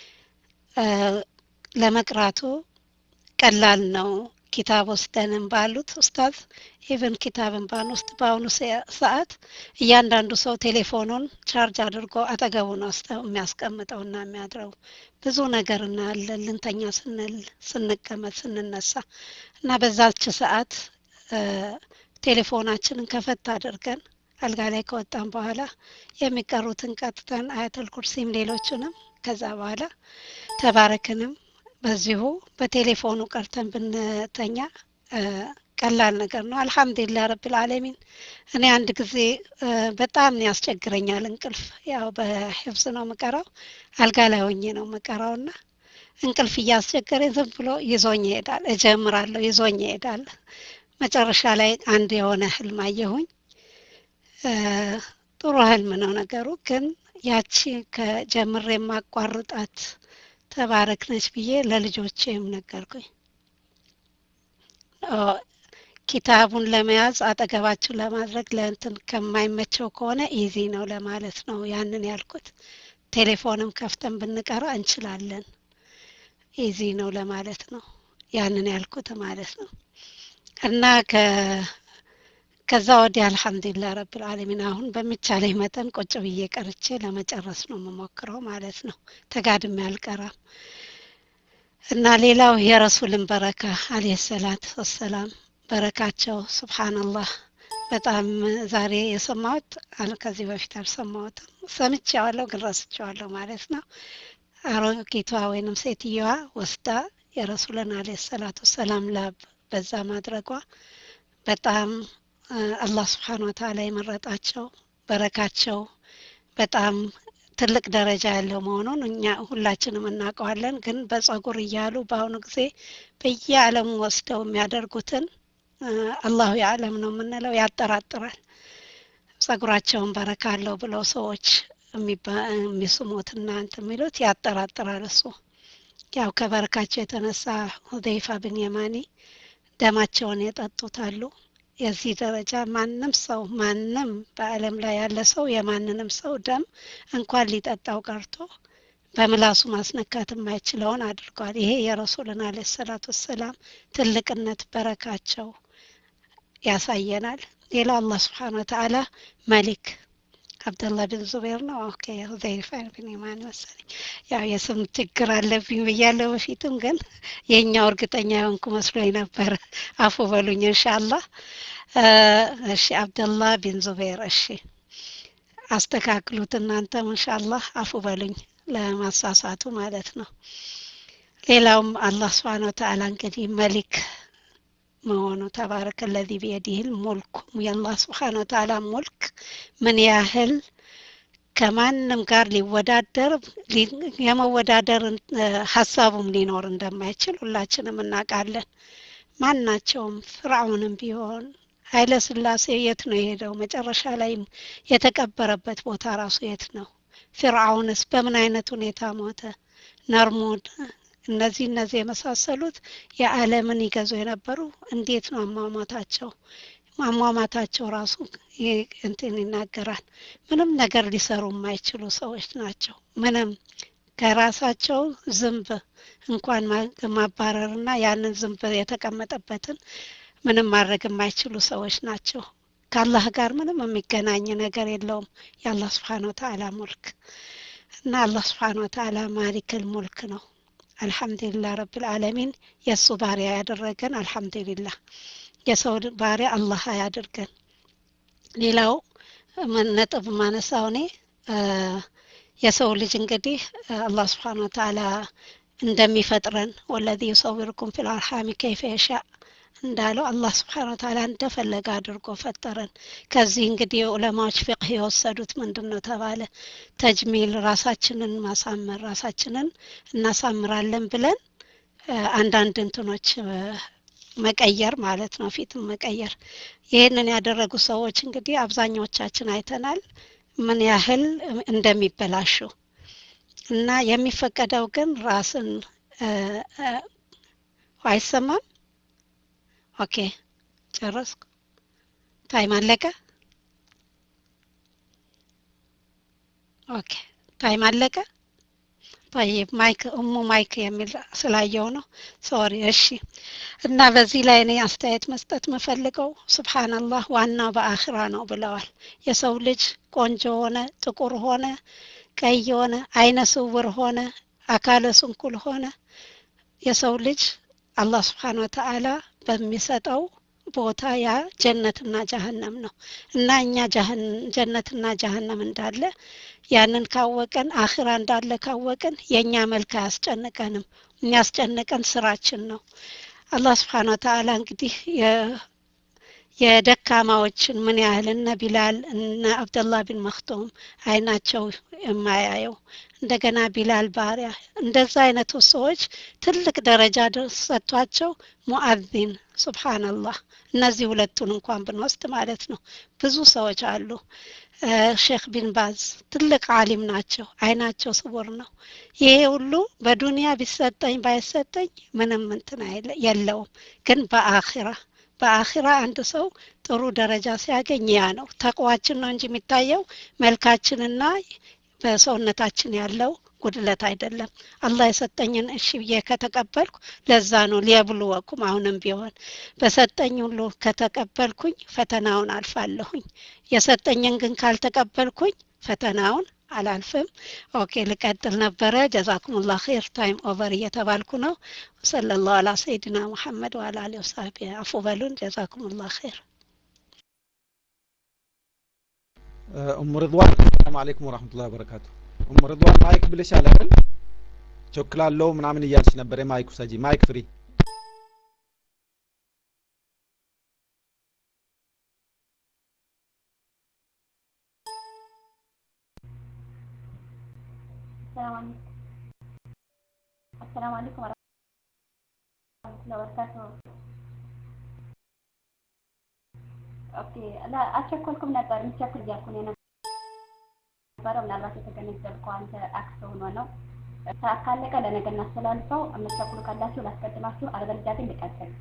ለመቅራቱ ቀላል ነው። ኪታብ ወስደንም ባሉት ኡስታዝ ኢቨን ኪታብን ባንወስድ በአሁኑ ሰዓት እያንዳንዱ ሰው ቴሌፎኑን ቻርጅ አድርጎ አጠገቡ ነው የሚያስቀምጠውና የሚያድረው። ብዙ ነገር እናያለን ልንተኛ ስንል፣ ስንቀመጥ፣ ስንነሳ እና በዛች ሰዓት ቴሌፎናችንን ከፈት አድርገን አልጋ ላይ ከወጣን በኋላ የሚቀሩትን ቀጥተን አያተል ኩርሲም ሌሎቹንም ከዛ በኋላ ተባረክንም በዚሁ በቴሌፎኑ ቀርተን ብንተኛ ቀላል ነገር ነው። አልሐምዱሊላህ ረብል ዓለሚን። እኔ አንድ ጊዜ በጣም ያስቸግረኛል እንቅልፍ። ያው በሕፍዝ ነው ምቀራው፣ አልጋ ላይ ሆኜ ነው ምቀራው እና እንቅልፍ እያስቸገረኝ ዝም ብሎ ይዞኝ ይሄዳል። እጀምራለሁ፣ ይዞኝ ይሄዳል። መጨረሻ ላይ አንድ የሆነ ህልም አየሁኝ። ጥሩ ህልም ነው ነገሩ፣ ግን ያቺ ከጀምሬ የማቋርጣት ተባረክ ነች ብዬ ለልጆቼም ነገርኩኝ። ኪታቡን ለመያዝ አጠገባችሁ ለማድረግ ለእንትን ከማይመቸው ከሆነ ኢዚ ነው ለማለት ነው ያንን ያልኩት። ቴሌፎንም ከፍተን ብንቀራ እንችላለን፣ ኢዚ ነው ለማለት ነው ያንን ያልኩት ማለት ነው። እና ከዛ ወዲህ አልሐምዱሊላህ ረብል ዓለሚን አሁን በሚቻለኝ መጠን ቁጭ ብዬ ቀርቼ ለመጨረስ ነው የምሞክረው ማለት ነው። ተጋድሜ አልቀራም። እና ሌላው የረሱልን በረካ አለይሂ ሰላት ወሰላም በረካቸው ሱብሃንአላህ በጣም ዛሬ የሰማሁት ከዚህ በፊት አልሰማሁትም። ሰምቼዋለሁ ግን ረስቼዋለሁ ማለት ነው። አሮጊቷ ወይንም ሴትየዋ ወስዳ የረሱልን አለይሂ ሰላት ወሰላም ላብ በዛ ማድረጓ በጣም አላህ ስብሓን ወተዓላ የመረጣቸው በረካቸው በጣም ትልቅ ደረጃ ያለው መሆኑን እኛ ሁላችንም እናውቀዋለን። ግን በጸጉር እያሉ በአሁኑ ጊዜ በየዓለሙ ወስደው የሚያደርጉትን አላሁ የዓለም ነው የምንለው ያጠራጥራል። ጸጉራቸውን በረካ አለው ብለው ሰዎች የሚስሙትና እንትን የሚሉት ያጠራጥራል። እሱ ያው ከበረካቸው የተነሳ ሁዘይፋ ብን የማኒ ደማቸውን የጠጡት አሉ። የዚህ ደረጃ ማንም ሰው ማንም በዓለም ላይ ያለ ሰው የማንንም ሰው ደም እንኳን ሊጠጣው ቀርቶ በምላሱ ማስነካት የማይችለውን አድርጓል። ይሄ የረሱልን አለ ሰላት ወሰላም ትልቅነት በረካቸው ያሳየናል። ሌላው አላህ ስብሓን ወተዓላ መሊክ አብደላህ ብን ዙቤር ነው። ኦኬ ሁዘይፋ ብን የማን መሰለኝ። ያው የስም ችግር አለብኝ ብያለሁ በፊትም፣ ግን የኛው እርግጠኛ የሆንኩ መስሎኝ ነበር። አፉ በሉኝ ኢንሻአላህ። እሺ አብደላህ ቢን ዙቤር። እሺ አስተካክሉት እናንተም ኢንሻአላህ። አፉ በሉኝ ለማሳሳቱ ማለት ነው። ሌላውም አላህ ስብሓን ወተዓላ እንግዲህ መሊክ መሆኑ ተባረከ ለዚ ቢየዲህል ሙልክ የአላህ ስብሓን ወተዓላ ሙልክ ምን ያህል ከማንም ጋር ሊወዳደር የመወዳደር ሀሳቡም ሊኖር እንደማይችል ሁላችንም እናውቃለን። ማናቸውም ፍርዓውንም ቢሆን ኃይለ ስላሴ የት ነው የሄደው? መጨረሻ ላይ የተቀበረበት ቦታ ራሱ የት ነው? ፍርዓውንስ በምን አይነት ሁኔታ ሞተ? ነርሙድ እነዚህ እነዚህ የመሳሰሉት የዓለምን ይገዙ የነበሩ እንዴት ነው አሟሟታቸው? አሟሟታቸው ራሱ እንትን ይናገራል። ምንም ነገር ሊሰሩ የማይችሉ ሰዎች ናቸው። ምንም ከራሳቸው ዝንብ እንኳን ማባረርና ያንን ዝንብ የተቀመጠበትን ምንም ማድረግ የማይችሉ ሰዎች ናቸው። ከአላህ ጋር ምንም የሚገናኝ ነገር የለውም የአላህ ስብሓን ወተዓላ ሙልክ እና አላህ ስብሓን ወተዓላ ማሊክል ሙልክ ነው አልሐምዱሊላህ ረብል ዓለሚን የእሱ ባሪያ ያደረገን አልሐምዱሊላህ የሰው ባሪያ አላህ ያድርገን ሌላው ነጥብ ማነሳው እኔ የሰው ልጅ እንግዲህ አላህ ስብሓን ወተዓላ እንደሚፈጥረን ወለዚ ዩሰውርኩም ፊል አርሃሚ ከይፈ የሻ እንዳለው አላህ ስብሓን ወተዓላ እንደፈለገ አድርጎ ፈጠረን ከዚህ እንግዲህ ዑለማዎች ፊቅህ የወሰዱት ምንድን ነው ተባለ ተጅሚል ራሳችንን ማሳመር ራሳችንን እናሳምራለን ብለን አንዳንድ እንትኖች መቀየር ማለት ነው ፊትን መቀየር ይህንን ያደረጉ ሰዎች እንግዲህ አብዛኛዎቻችን አይተናል ምን ያህል እንደሚበላሹ እና የሚፈቀደው ግን ራስን አይሰማም ኦኬ ጨረስኩ ታይም አለቀ ኦኬ ታይም አለቀ طيب ማይክ እሙ ማይክ የሚል ስላየው ነው ሶሪ እሺ እና በዚህ ላይ እኔ አስተያየት መስጠት መፈልገው ስብሓንላህ ዋናው በአኽራ ነው ብለዋል የሰው ልጅ ቆንጆ ሆነ ጥቁር ሆነ ቀይ ሆነ አይነ ስውር ሆነ አካለ ስንኩል ሆነ የሰው ልጅ አላህ ስብሓን ወተዓላ በሚሰጠው ቦታ ያ ጀነትና ጀሀነም ነው እና እኛ ጀነትና ጀሀነም እንዳለ ያንን ካወቀን አኽራ እንዳለ ካወቅን የእኛ መልክ አያስጨንቀንም የሚያስጨንቀን ስራችን ነው አላህ ስብሓን ወተዓላ እንግዲህ የደካማዎችን ምን ያህል እነ ቢላል እነ አብደላህ ቢን መክቶም አይናቸው የማያየው እንደገና ቢላል ባሪያ እንደዛ አይነቱ ሰዎች ትልቅ ደረጃ ሰጥቷቸው ሙአዚን ሱብሃንአላህ እነዚህ ሁለቱን እንኳን ብንወስድ ማለት ነው ብዙ ሰዎች አሉ ሼክ ቢን ባዝ ትልቅ አሊም ናቸው አይናቸው ስውር ነው ይሄ ሁሉ በዱንያ ቢሰጠኝ ባይሰጠኝ ምንም እንትን የለውም ግን በአኺራ በአኺራ አንድ ሰው ጥሩ ደረጃ ሲያገኝ ያ ነው ተቅዋችን ነው እንጂ የሚታየው መልካችንና በሰውነታችን ያለው ጉድለት አይደለም አላህ የሰጠኝን እሺ ብዬ ከተቀበልኩ ለዛ ነው ሊያብሉወኩም አሁንም ቢሆን በሰጠኝ ሁሉ ከተቀበልኩኝ ፈተናውን አልፋለሁኝ የሰጠኝን ግን ካልተቀበልኩኝ ፈተናውን አላልፍም ኦኬ ልቀጥል ነበረ ጀዛኩም ላ ር ታይም ኦቨር እየተባልኩ ነው ወሰለ ላሁ አላ ሰይድና ሙሐመድ ወአላ አሊ ወሳቢ አፉ በሉን ጀዛኩም ላ ር ኡም ርድዋን ሰላም አለይኩም ወራህመቱላሂ ወበረካቱ ኡም ርድዋን ማይክ ብለሻል አይደል ቾክላለው ምናምን እያልሽ ነበር የማይክ ውሰጂ ማይክ ፍሪ السلام عليكم السلام عليكم ورحمة الله وبركاته ኦኬ ላ አልቸኮልኩም ነበር የምቸኩል እያልኩ ነው የነበረው ምናልባት የተገነዘብኩ አንተ አክስ ሆኖ ነው ሰዓት ካለቀ ለነገ እናስተላልፈው የምትቸኩሉ ካላችሁ ላስቀድማችሁ አለበለዚያ ግን ልቀጥል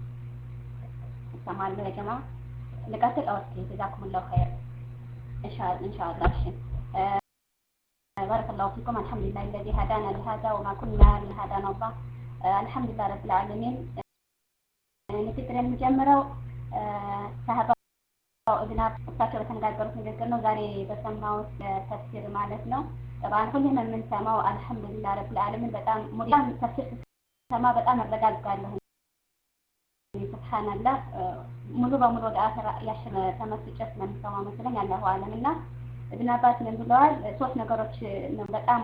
እሰማለሁ የጀማ ልቀጥል ኦኬ ጀዛኩም ላሁ ኸይር ኢንሻአላህ እሺ بارك الله فيكم الحمد لله الذي هدانا لهذا وما كنا لهدانا الله الحمد لله رب العالمين ንግግር የምጀምረው ሳህባው እብና እሳቸው በተነጋገሩት ንግግር ነው ዛሬ በሰማሁት ተፍሲር ማለት ነው ጠባን ሁሌም የምንሰማው አልሐምዱሊላህ ረብል ዓለሚን በጣም ሙዲያም ተፍሲር ስሰማ በጣም እረጋጋለሁ ስብሓንላህ ሙሉ በሙሉ ወደ አኸራ ያሽን ተመስጬ ስለምሰማው መስለኝ አላሁ አለም እና እብን አባስ ምን ብለዋል? ሶስት ነገሮች ነው በጣም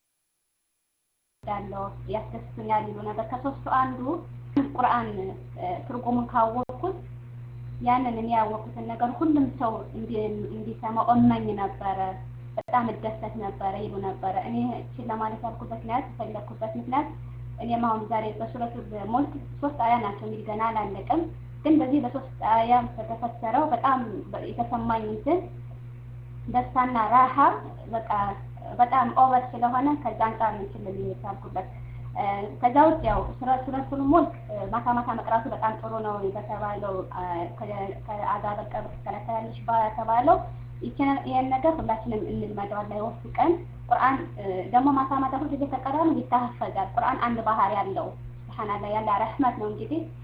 ወዳለው ያስደስቱኛል ይሉ ነበር። ከሶስቱ አንዱ ቁርአን ትርጉሙን ካወቅኩት ያንን እኔ ያወቅኩትን ነገር ሁሉም ሰው እንዲሰማው እመኝ ነበረ፣ በጣም እደሰት ነበረ ይሉ ነበረ። እኔ እችን ለማለት ያልኩበት ምክንያት የፈለግኩበት ምክንያት እኔም አሁን ዛሬ በሱረቱል ሙልክ ሶስት አያ ናቸው እንግዲህ ገና አላለቅም፣ ግን በዚህ በሶስት አያ በተፈሰረው በጣም የተሰማኝ እንትን ደስታና ራሃ በቃ በጣም ኦቨር ስለሆነ ከዛ አንጻር ነው ችልል የቻልኩበት። ከዛ ውጭ ያው ሱረቱል ሙልክ ማታ ማታ መቅራቱ በጣም ጥሩ ነው በተባለው ከአዛብ ቀብር ትከለከላለች በተባለው ይህን ነገር ሁላችንም እንልመደው አላህ ይወፍቀን። ቁርአን ደግሞ ማታ ማታ ሁልጊዜ ከቀራን ይታፈዛል። ቁርአን አንድ ባህሪ ያለው ስብሓንላህ ያለ ረህመት ነው እንግዲህ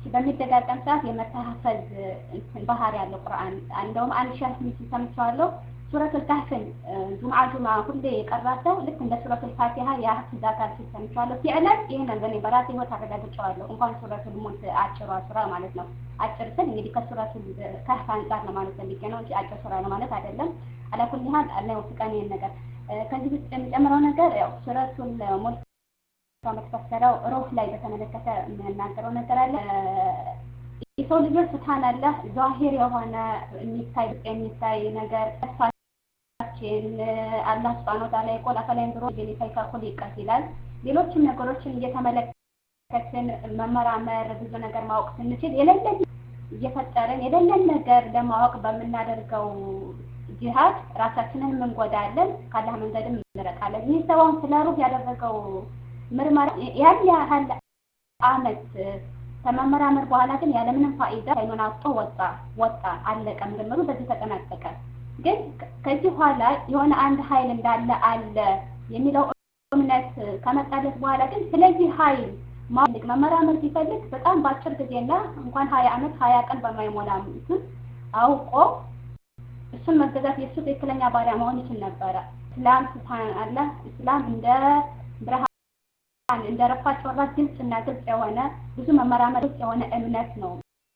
በሚደጋገም ሰዓት የመተሀፈዝ ባህሪ ያለው ቁርአን እንደውም አንድ ሺህ ስምንት ሰምቼዋለሁ። ሱረቱል ካህፍን ጁምዓ ጁምዓ ሁሌ የቀራ ሰው ልክ እንደ ሱረቱል ፋቲሃ ያህፍዛታል ሲል ሰምቼዋለሁ። ፊዕለን ይህንን በእኔ በራሴ ህይወት አረጋግጬዋለሁ። እንኳን ሱረቱል ሙልክ አጭሯ ሱራ ማለት ነው። አጭር ስል እንግዲህ ከሱረቱል ካህፍ አንጻር ነው ማለት ፈልጌ ነው እንጂ አጭር ሱራ ነው ማለት አይደለም። አላኩል ያህል አላህ ይወፍቀን ይህን ነገር ከዚህ ውስጥ የሚጨምረው ነገር ያው ሱረቱል ሙልክ የምትፈሰረው ሩህ ላይ በተመለከተ የሚናገረው ነገር አለ። የሰው ልጆች ስብሃንአላህ ዛሂር የሆነ የሚታይ የሚታይ ነገር ተስፋችን አላህ ሱብሃነሁ ወተዓላ የቆል አፈላ የንዙሩ ከይፈ ኹሊቀ ይላል። ሌሎችም ነገሮችን እየተመለከትን መመራመር ብዙ ነገር ማወቅ ስንችል የሌለን እየፈጠርን የሌለን ነገር ለማወቅ በምናደርገው ጂሃድ ራሳችንን እንጎዳለን፣ ካላህ መንገድም እንርቃለን። ይህ ሰውን ስለ ሩህ ያደረገው ምርመራ ያን ያህል አመት ከመመራመር በኋላ ግን ያለምንም ፋይዳ አይኑን አውጥቶ ወጣ ወጣ አለቀ። ምርምሩ በዚህ ተጠናቀቀ። ግን ከዚህ በኋላ የሆነ አንድ ኃይል እንዳለ አለ የሚለው እምነት ከመጣለት በኋላ ግን ስለዚህ ኃይል ማልቅ መመራመር ሲፈልግ በጣም በአጭር ጊዜና እንኳን ሀያ አመት ሀያ ቀን በማይሞላ እንትን አውቆ እሱን መገዛት የእሱ ትክክለኛ ባሪያ መሆን ይችል ነበረ። እስላም ስብሃን አላህ እስላም እንደ ብርሃን እንደ ረፋት ጮራ ግልጽ እና ግልጽ የሆነ ብዙ መመራመር ግልጽ የሆነ እምነት ነው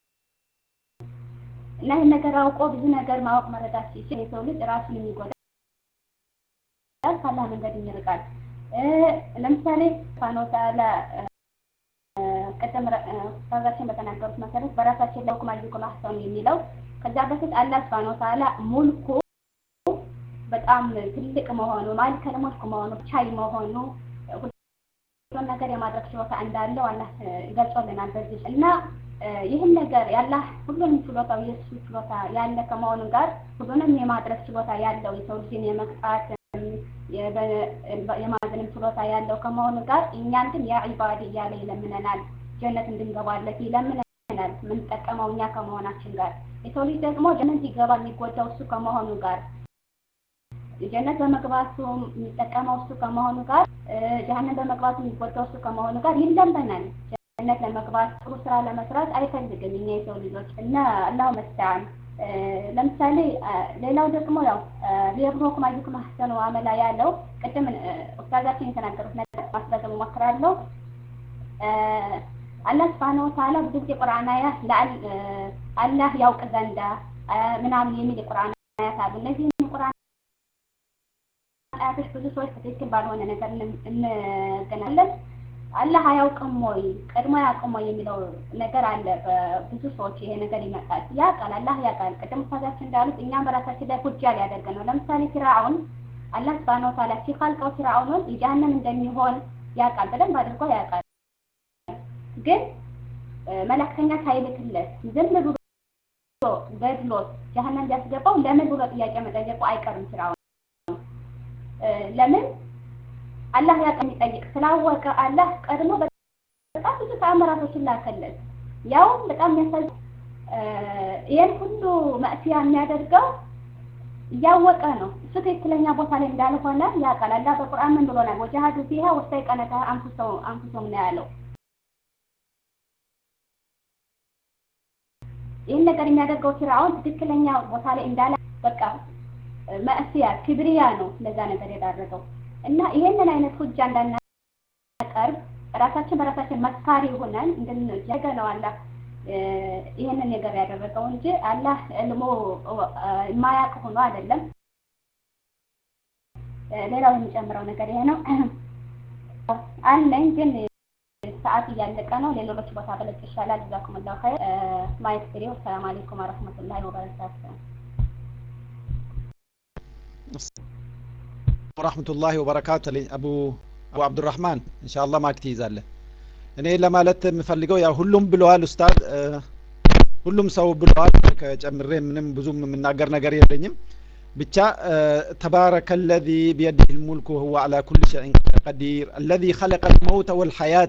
እና ይህን ነገር አውቆ ብዙ ነገር ማወቅ መረዳት ሲችል የሰው ልጅ ራሱን የሚጎዳል፣ ካላህ መንገድ ይርቃል። ለምሳሌ ስብሃነ ወተዓላ ቅድም ኡስታዛችን በተናገሩት መሰረት በራሳችን ለሁክም አዩኩም አህሰኑ የሚለው ከዛ በፊት አላህ ስብሃነ ወተዓላ ሙልኩ በጣም ትልቅ መሆኑ ማሊከል ሙልክ መሆኑ ቻይ መሆኑ ሁሉን ነገር የማድረግ ችሎታ እንዳለው አላህ ገልጾልናል በዚህ እና ይህን ነገር ያላህ ሁሉንም ችሎታው የእሱ ችሎታ ያለ ከመሆኑ ጋር ሁሉንም የማድረግ ችሎታ ያለው የሰው ልጅን የመቅጣት የማዘንም ችሎታ ያለው ከመሆኑ ጋር እኛን ግን ያ ዒባዲ እያለ ይለምነናል። ጀነት እንድንገባለት ይለምነናል። የምንጠቀመው እኛ ከመሆናችን ጋር የሰው ልጅ ደግሞ ጀነት ሲገባ የሚጎዳው እሱ ከመሆኑ ጋር ጀነት በመግባቱ የሚጠቀመው እሱ ከመሆኑ ጋር ጀሀነም በመግባቱ የሚጎዳው እሱ ከመሆኑ ጋር ይለመናል። ጀነት ለመግባት ጥሩ ስራ ለመስራት አይፈልግም እኛ የሰው ልጆች እና አላሁ መስተዓን። ለምሳሌ ሌላው ደግሞ ያው ሊየብሉወኩም አዩኩም አሕሰኑ አመላ ያለው ቅድም ኡስታዛችን የተናገሩት ነገር ማስረዘም እሞክራለሁ። አላህ ስብሐነ ወተዓላ ብዙ ጊዜ ቁርአን አያት አላህ ያውቅ ዘንዳ ምናምን የሚል የቁርአን አያት አሉ። እነዚህ ቁርአን አያቶች ብዙ ሰዎች ትክክል ባልሆነ ነገር እንገናለን። አላህ አያውቅም ወይ ቀድሞ አያውቅም ወይ የሚለው ነገር አለ። በብዙ ሰዎች ይሄ ነገር ይመጣል። ያውቃል፣ አላህ ያውቃል። ቅድም ኡስታዛችን እንዳሉት እኛም በራሳችን ላይ ሁጃ ሊያደርግ ነው። ለምሳሌ ፊርዓውን አላህ ሱብሃነሁ ወተዓላ ሲኸልቀው ፊርዓውንን የጀሃነም እንደሚሆን ያውቃል፣ በደንብ አድርጎ ያውቃል። ግን መላክተኛ ሳይልክለት ዝም ብሎ ገድሎት ጀሃነም ቢያስገባው ለምን ብሎ ጥያቄ መጠየቁ አይቀርም ፊርዓውን ለምን አላህ ያውቅ የሚጠይቅ ስላወቀ አላህ ቀድሞ በጣም ብዙ ተአምራቶችን ላከለት። ያው በጣም የሚያሳዝ ይህን ሁሉ መእሲያ የሚያደርገው እያወቀ ነው። እሱ ትክክለኛ ቦታ ላይ እንዳልሆነ ያውቃል። አላህ በቁርአን ምን ብሎናል? ወጃሃዱ ፊሃ ወስተይቀነተሃ አንፉሰሁም ነው ያለው። ይህን ነገር የሚያደርገው ፊርዓውን ትክክለኛ ቦታ ላይ እንዳለ በቃ መእስያ ክብሪያ ነው ለዛ ነገር የዳረገው እና ይሄንን አይነት ሁጃ እንዳናቀርብ ራሳችን በራሳችን መስካሪ ሆነን እንድንጀገ ነው አላህ ይህንን ነገር ያደረገው እንጂ አላህ እልሞ የማያውቅ ሆኖ አይደለም። ሌላው የሚጨምረው ነገር ይሄ ነው አለኝ ግን ሰዓት እያለቀ ነው። ሌሎች ቦታ በለጭ ይሻላል። ጀዛኩሙላሁ ኸይር። ማየት ፍሬ። ሰላም አለይኩም ወረህመቱላሂ ወበረካቱ። ወራህመቱላሂ ወበረካቱ አቡ አቡ አብዱራህማን ኢንሻአላህ ማክ ትይዛለህ። እኔ ለማለት የምፈልገው ያው ሁሉም ብለዋል ኡስታዝ፣ ሁሉም ሰው ብለዋል። ከጨምሬ ምንም ብዙም የምናገር ነገር የለኝም። ብቻ ተባረከ አለዚ ቢየዲህ ልሙልክ ወሁወ አላ ኩል ሸይን ቀዲር አለዚ ኸለቀ ልመውተ ወልሐያተ።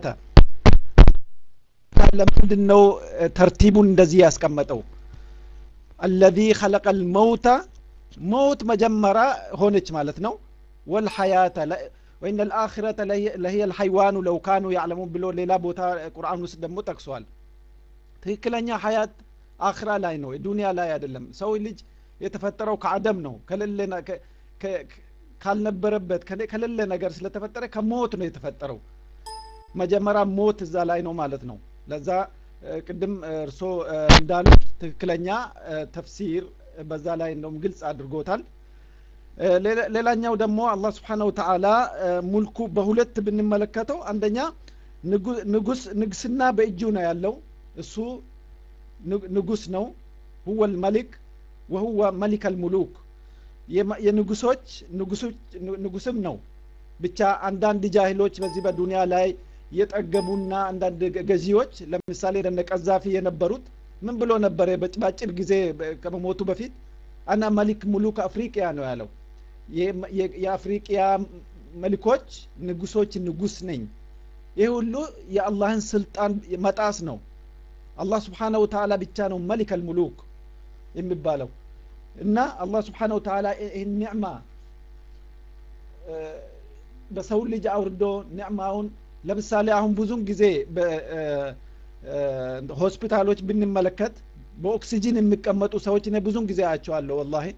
ለምንድን ነው ተርቲቡን እንደዚህ ያስቀመጠው? አለዚ ኸለቀ ልመውተ ሞት መጀመሪያ ሆነች ማለት ነው። ወልሐያተ ወኢነ ልአኺረተ ለሂየ ልሐይዋኑ ለው ካኑ ያዕለሙን ብሎ ሌላ ቦታ ቁርአን ውስጥ ደግሞ ጠቅሷል። ትክክለኛ ሀያት አኽራ ላይ ነው ዱንያ ላይ አይደለም ሰው ልጅ የተፈጠረው ከአደም ነው ከሌለ ካልነበረበት ከሌለ ነገር ስለተፈጠረ ከሞት ነው የተፈጠረው መጀመሪያ ሞት እዛ ላይ ነው ማለት ነው ለዛ ቅድም እርሶ እንዳሉት ትክክለኛ ተፍሲር በዛ ላይ እንደውም ግልጽ አድርጎታል ሌላኛው ደግሞ አላህ ስብሓን ወተዓላ ሙልኩ በሁለት ብንመለከተው አንደኛ ንጉስ ንግስና በእጁ ነው ያለው እሱ ንጉስ ነው ሁወ ልመሊክ ወሁወ መሊክ አልሙሉክ የንጉሶች ንጉስም ነው ብቻ አንዳንድ ጃሂሎች በዚህ በዱንያ ላይ የጠገቡና አንዳንድ ገዢዎች ለምሳሌ ደነ ቀዛፊ የነበሩት ምን ብሎ ነበረ በአጭር ጊዜ ከመሞቱ በፊት አና መሊክ ሙሉክ አፍሪቅያ ነው ያለው የአፍሪቅያ መሊኮች ንጉሶች ንጉስ ነኝ ይህ ሁሉ የአላህን ስልጣን መጣስ ነው አላህ ስብሓነ ወተዓላ ብቻ ነው መሊክ አልሙሉክ የሚባለው እና አላህ ስብሓነ ወተዓላ ይህን ኒዕማ በሰው ልጅ አውርዶ ኒዕማውን ለምሳሌ አሁን ብዙን ጊዜ ሆስፒታሎች ብንመለከት በኦክሲጂን የሚቀመጡ ሰዎች እኔ ብዙን ጊዜ አያቸዋለሁ ወላሂ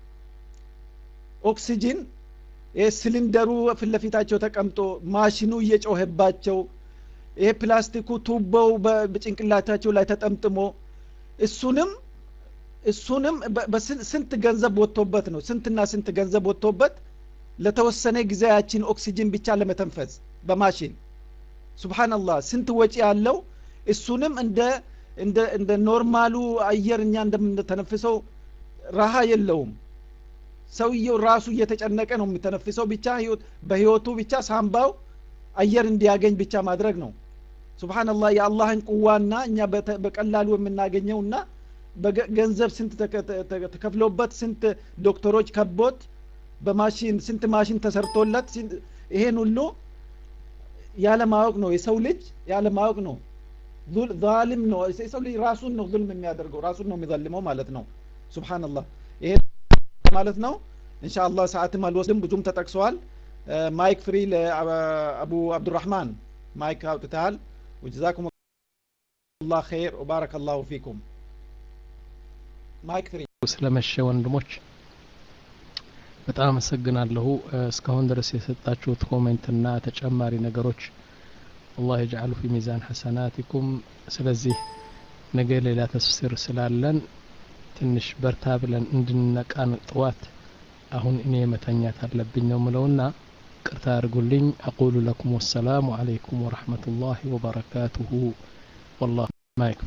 ኦክሲጂን ይህ ሲሊንደሩ ፊት ለፊታቸው ተቀምጦ ማሽኑ እየጮኸባቸው ይሄ ፕላስቲኩ ቱቦው በጭንቅላታቸው ላይ ተጠምጥሞ እሱንም እሱንም ስንት ገንዘብ ወጥቶበት ነው ስንትና ስንት ገንዘብ ወጥቶበት ለተወሰነ ጊዜ ያችን ኦክሲጅን ብቻ ለመተንፈስ በማሽን ሱብሃንአላህ ስንት ወጪ ያለው እሱንም እንደ እንደ እንደ ኖርማሉ አየር እኛ እንደምንተነፍሰው ረሃ የለውም ሰውየው ራሱ እየተጨነቀ ነው የሚተነፍሰው ብቻ በህይወቱ ብቻ ሳምባው አየር እንዲያገኝ ብቻ ማድረግ ነው ሱብሃንአላህ የአላህን ቁዋና እኛ በቀላሉ የምናገኘውና በገንዘብ ስንት ተከፍሎበት ስንት ዶክተሮች ከቦት በማሽን ስንት ማሽን ተሰርቶለት ይሄን ሁሉ ያለማወቅ ነው የሰው ልጅ ያለማወቅ ነው ዛሊም ነው የሰው ልጅ ራሱን ነው ዙልም የሚያደርገው ራሱን ነው የሚዘልመው ማለት ነው ሱብሃንአላህ ይሄ ማለት ነው ኢንሻአላህ ሰዓትም አልወስድም ብዙም ተጠቅሰዋል ማይክ ፍሪ ለአቡ አብዱራህማን ማይክ አውጥተሃል ወጀዛኩም ላህ ኸይር ወባረከ ላሁ ፊኩም ማይክ ፍሪ ስለመሸ ወንድሞች በጣም አመሰግናለሁ እስካሁን ድረስ የሰጣችሁት ኮሜንትና ተጨማሪ ነገሮች አላህ የጅዓሉ ፊ ሚዛን ሐሰናቲኩም ስለዚህ ነገ ሌላ ተፍሲር ስላለን ትንሽ በርታ ብለን እንድንነቃን ጥዋት አሁን እኔ መተኛት አለብኝ ነው ምለውና ቅርታ አድርጉልኝ አቁሉ ለኩም ወሰላሙ አለይኩም ወረሕመቱላሂ ወበረካቱሁ ወላሁ ማይክ